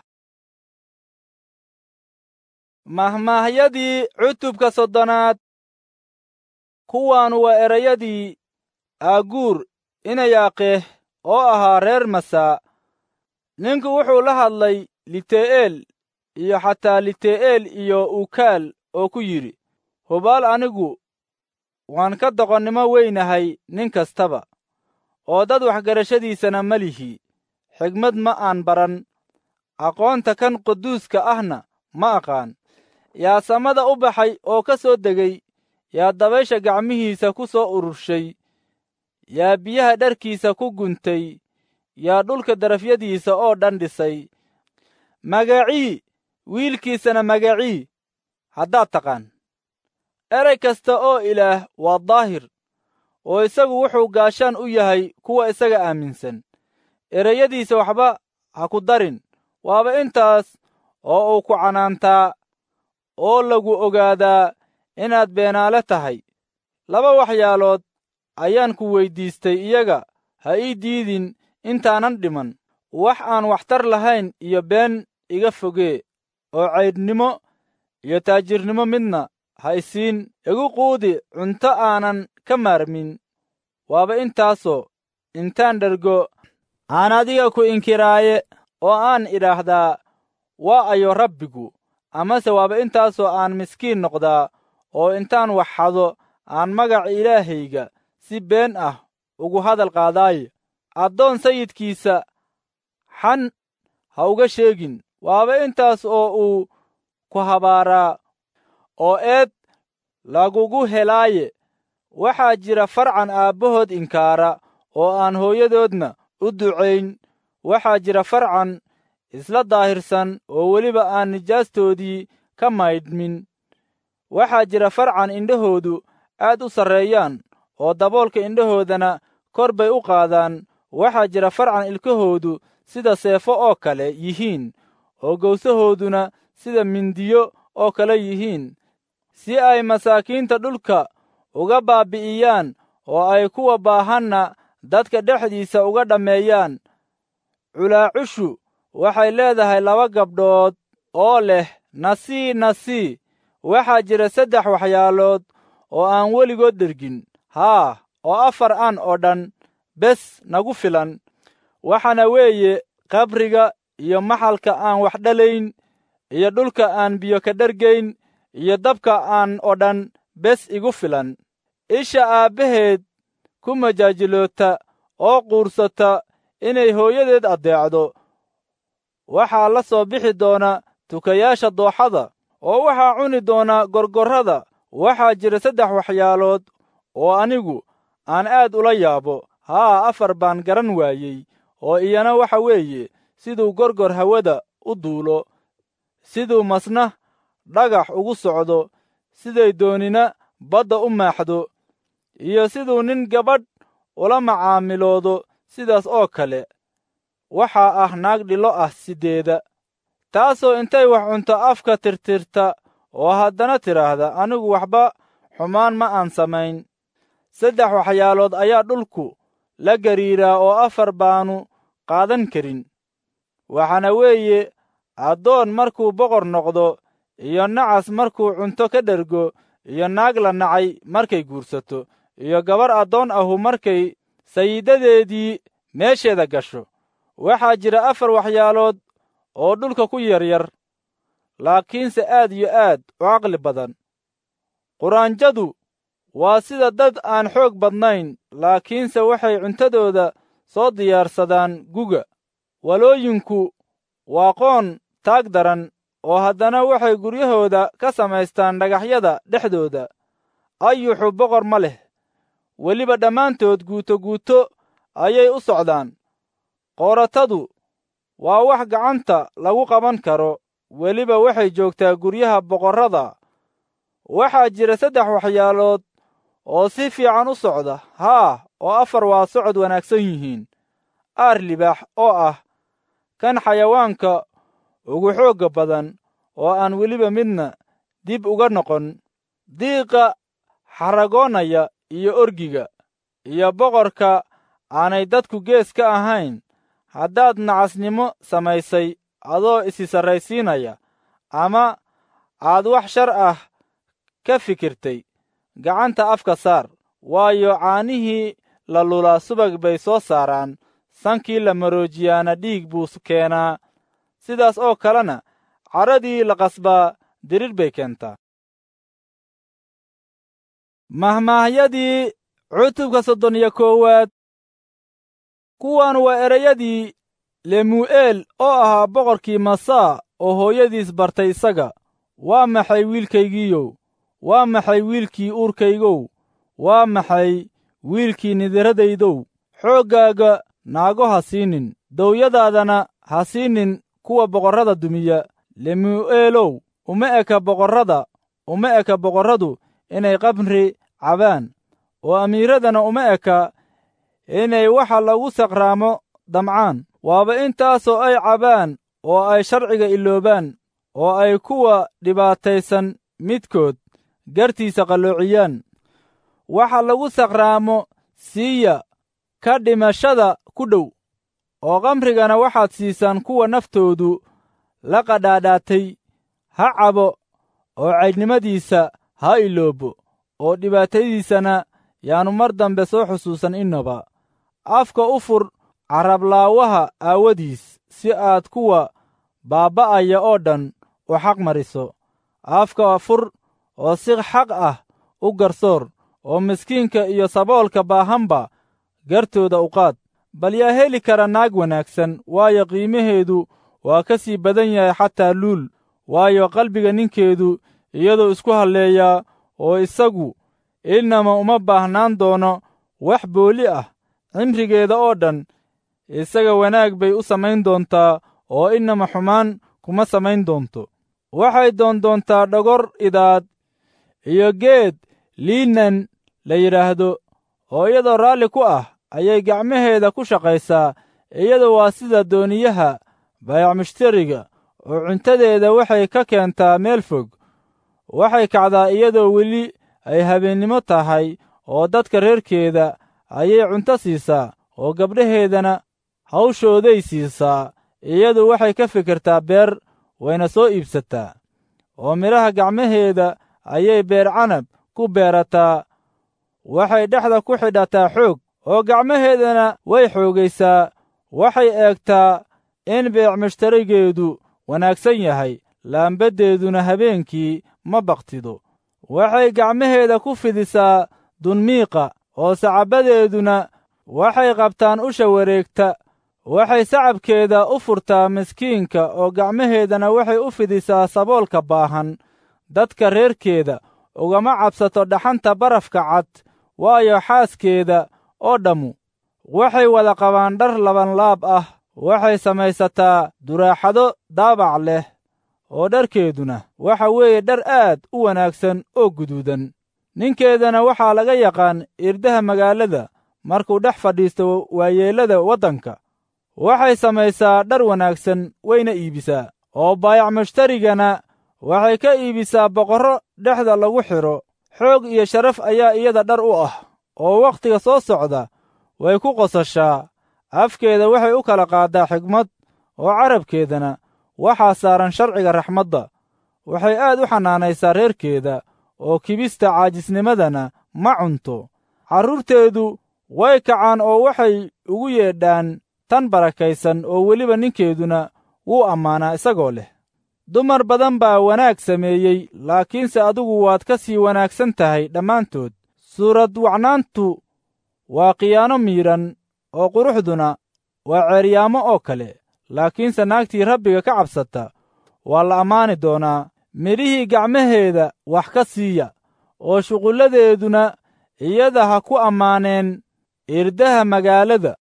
mahmaahyadii cutubka soddonaad kuwaanu waa erayadii aaguur inayaaqeeh oo ahaa reer masaa ninku wuxuu la hadlay lite'eel iyo xataa lite'eel iyo ukaal oo ku yidhi hubaal anigu waan ka doqonnimo weynahay nin kastaba oo dad waxgarashadiisana ma lihi xigmad ma aan baran aqoonta kan quduuska ahna ma aqaan yaa samada u baxay oo ka soo degay yaa dabaysha gacmihiisa ku soo ururshay yaa biyaha dharkiisa ku guntay yaa dhulka darafyadiisa oo dhan dhisay magacii wiilkiisana magacii haddaad taqaan erey kasta oo ilaah waa daahir oo isagu wuxuu gaashaan u yahay kuwa isaga aaminsan ereyadiisa waxba ha ku darin waaba intaas oo uu ku canaantaa oo lagu ogaadaa inaad beenaale tahay laba waxyaalood ayaan ku weyddiistay iyaga ha ii diidin intaanan dhiman wax aan waxtar lahayn iyo been iga fogee oo caydhnimo iyo taajirnimo midna ha isiin igu quudi cunto aanan ka maarmin waaba intaasoo intaan dhergo aan adiga ku inkiraaye oo aan idhaahdaa waa ayo rabbigu amase waaba intaasoo aan miskiin noqdaa oo intaan wax xado aan magaca ilaahayga si been ah ugu hadal qaadaaye addoon sayidkiisa xan ha uga sheegin waaba intaas oo uu ku habaaraa oo eed lagugu helaaye waxaa jira farcan aabbahood inkaara oo aan hooyadoodna u ducayn waxaa jira farcan isla daahirsan oo weliba aan nijaastoodii ka maydhmin waxaa jira farcan indhahoodu aad u sarreeyaan oo daboolka indhahoodana kor bay u qaadaan waxaa jira farcan ilkahoodu sida seefo oo kale yihiin oo gowsahooduna sida mindiyo oo kale yihiin si ay masaakiinta dhulka uga baabbi'iyaan oo ay kuwa baahanna dadka dhexdiisa uga dhammeeyaan culaacushu waxay leedahay laba gabdhood oo leh nasii nasii waxaa jira saddex waxyaalood oo aan weligood dhergin haa oo afar an oo dhan bes nagu filan waxaana weeye qabriga iyo maxalka aan wax dhalayn iyo dhulka aan biyo ka dhergayn iyo dabka aan oo dhan bes igu filan isha aabbaheed ku majaajiloota oo quursata inay hooyadeed addeecdo waxaa la soo bixi doona tukayaasha dooxada oo waxaa cuni doona gorgorrada waxaa jira saddex waxyaalood oo anigu aan aad ula yaabo haa afar baan garan waayey oo iyana waxa weeye siduu gorgor hawada u duulo siduu masna dhagax ugu socdo siday doonina badda u maaxdo iyo siduu nin gabadh ula macaamiloodo sidaas oo kale waxaa ah naag dhilo ah siddeeda taasoo intay wax cunto afka tirtirta oo haddana tidhaahda anigu waxba xumaan ma aan samayn saddex waxyaalood ayaa dhulku la gariiraa oo afar baanu qaadan karin waxaana weeye addoon markuu boqor noqdo iyo nacas markuu cunto ka dhergo iyo naag la nacay markay guursato iyo gabarh addoon ahu markay sayidadeedii meesheeda gasho waxaa jira afar waxyaalood oo dhulka ku yaryar laakiinse aad iyo aad u caqli badan quraanjadu waa sida dad aan xoog badnayn laakiinse waxay cuntadooda soo diyaarsadaan guga walooyinku waa qoon taag daran oo haddana waxay guryahooda ka samaystaan dhagaxyada dhexdooda ayuxu boqor ma leh weliba dhammaantood guuto guuto ayay u socdaan qooratadu waa wax gacanta lagu qaban karo weliba waxay joogtaa guryaha boqorrada waxaa jira saddex waxyaalood oo si fiican u socda haa oo afar waa socod wanaagsan yihiin aar libaax oo ah kan xayawaanka ugu xoogga badan oo aan weliba midna dib uga noqon diiqa xaragoonaya iyo orgiga iyo boqorka aanay dadku gees ka ahayn haddaad nacasnimo samaysay adoo isi sarraysiinaya ama aad wax shar ah ka fikirtay gacanta afka saar waayo caanihii la lulaa subag bay soo saaraan sankii la maroojiyaana dhiig buu keenaa sidaas oo kalena cadradii la qasbaa dirir bay keentaa mahmaahyadii cutubka soddon iyo koowaad kuwan waa ereyadii lemu'eel oo ahaa boqorkii masaa oo hooyadiis bartay isaga waa maxay wiilkaygiiyow waa maxay wiilkii uurkaygow waa maxay wiilkii nidiradaydow xooggaaga naago ha siinin dowyadaadana ha siinin kuwa boqorrada dumiya lemu'eelow uma eka boqorrada uma eka boqorradu inay qabri cabaan oo amiiradana uma eka inay waxa lagu saqraamo damcaan waaba intaasoo ay cabaan oo ay sharciga iloobaan oo ay kuwa dhibaataysan midkood gartiisa qalloociyaan waxa lagu saqraamo siiya ka dhimashada ku dhow oo kamrigana waxaad siisaan kuwa naftoodu la qadhaadhaatay ha cabo oo caydhnimadiisa ha iloobo oo dhibaatadiisana yaannu mar dambe soo xusuusan innaba afka u fur carablaawaha aawadiis si aad kuwa baabba'aya oo dhan u xaq mariso afka fur oo si xaq ah u garsoor oo miskiinka iyo saboolka baahanba gartooda u qaad bal yaa heli kara naag wanaagsan waayo qiimaheedu waa ka sii badan yahay xataa luul waayo qalbiga ninkeedu iyadoo isku halleeyaa oo isagu innama uma baahnaan doono wax booli ah cimrigeeda oo dhan isaga wanaag bay u samayn doontaa oo innama xumaan kuma samayn doonto waxay doondoontaa dhogor idaad iyo geed liinan la yidhaahdo oo iyadoo raalli ku ah ayay gacmaheeda ku shaqaysaa iyadu waa sida dooniyaha bayac mushtariga oo cuntadeeda waxay ka keentaa meel fog waxay kacdaa iyadoo weli ay habeennimo tahay oo dadka reerkeeda ayay cunto siisaa oo gabdhaheedana hawshooday siisaa iyadu waxay ka fikirtaa beer wayna soo iibsataa oo midhaha gacmaheeda ayay beer canab ku beerataa waxay dhexda ku xidhataa xoog oo gacmaheedana way xoogaysaa waxay eegtaa in beec mushtarigeedu wanaagsan yahay laambaddeeduna habeenkii ma baktido waxay gacmaheeda ku fidisaa dunmiiqa oo sacabbadeeduna waxay qabtaan usha wareegta waxay sacabkeeda u furtaa miskiinka oo gacmaheedana waxay u fidisaa saboolka baahan dadka reerkeeda ugama cabsato dhaxanta barafka cad waayo xaaskeeda oo dhammu waxay wada qabaan dhar labanlaab ah waxay samaysataa duraaxado daabac leh oo dharkeeduna waxa weeye dhar aad u wanaagsan oo guduudan ninkeedana waxaa laga yaqaan irdaha magaalada markuu dhex fadhiisto waayeellada waddanka waxay samaysaa dhar wanaagsan wayna iibisaa oo baayac mushtarigana waxay ka iibisaa boqorro dhexda lagu xidho xoog iyo sharaf ayaa iyada dhar u ah oo wakhtiga soo socda way ku qosashaa afkeeda waxay u kala qaaddaa xigmad oo carabkeedana waxaa saaran sharciga raxmadda waxay aad u xanaanaysaa reerkeeda oo kibista caajisnimadana ma cunto carruurteedu way kacaan oo waxay ugu yeedhaan tan barakaysan oo weliba ninkeeduna wuu ammaanaa isagoo leh dumar badan baa wanaag sameeyey laakiinse adigu waad ka sii wanaagsan tahay dhammaantood suurad wacnaantu waa khiyaano miidhan oo quruxduna waa ceeryaamo oo kale laakiinse naagtii rabbiga ka cabsata waa la ammaani doonaa midhihii gacmaheeda wax ka siiya oo shuqulladeeduna iyada ha ku ammaaneen irdaha magaalada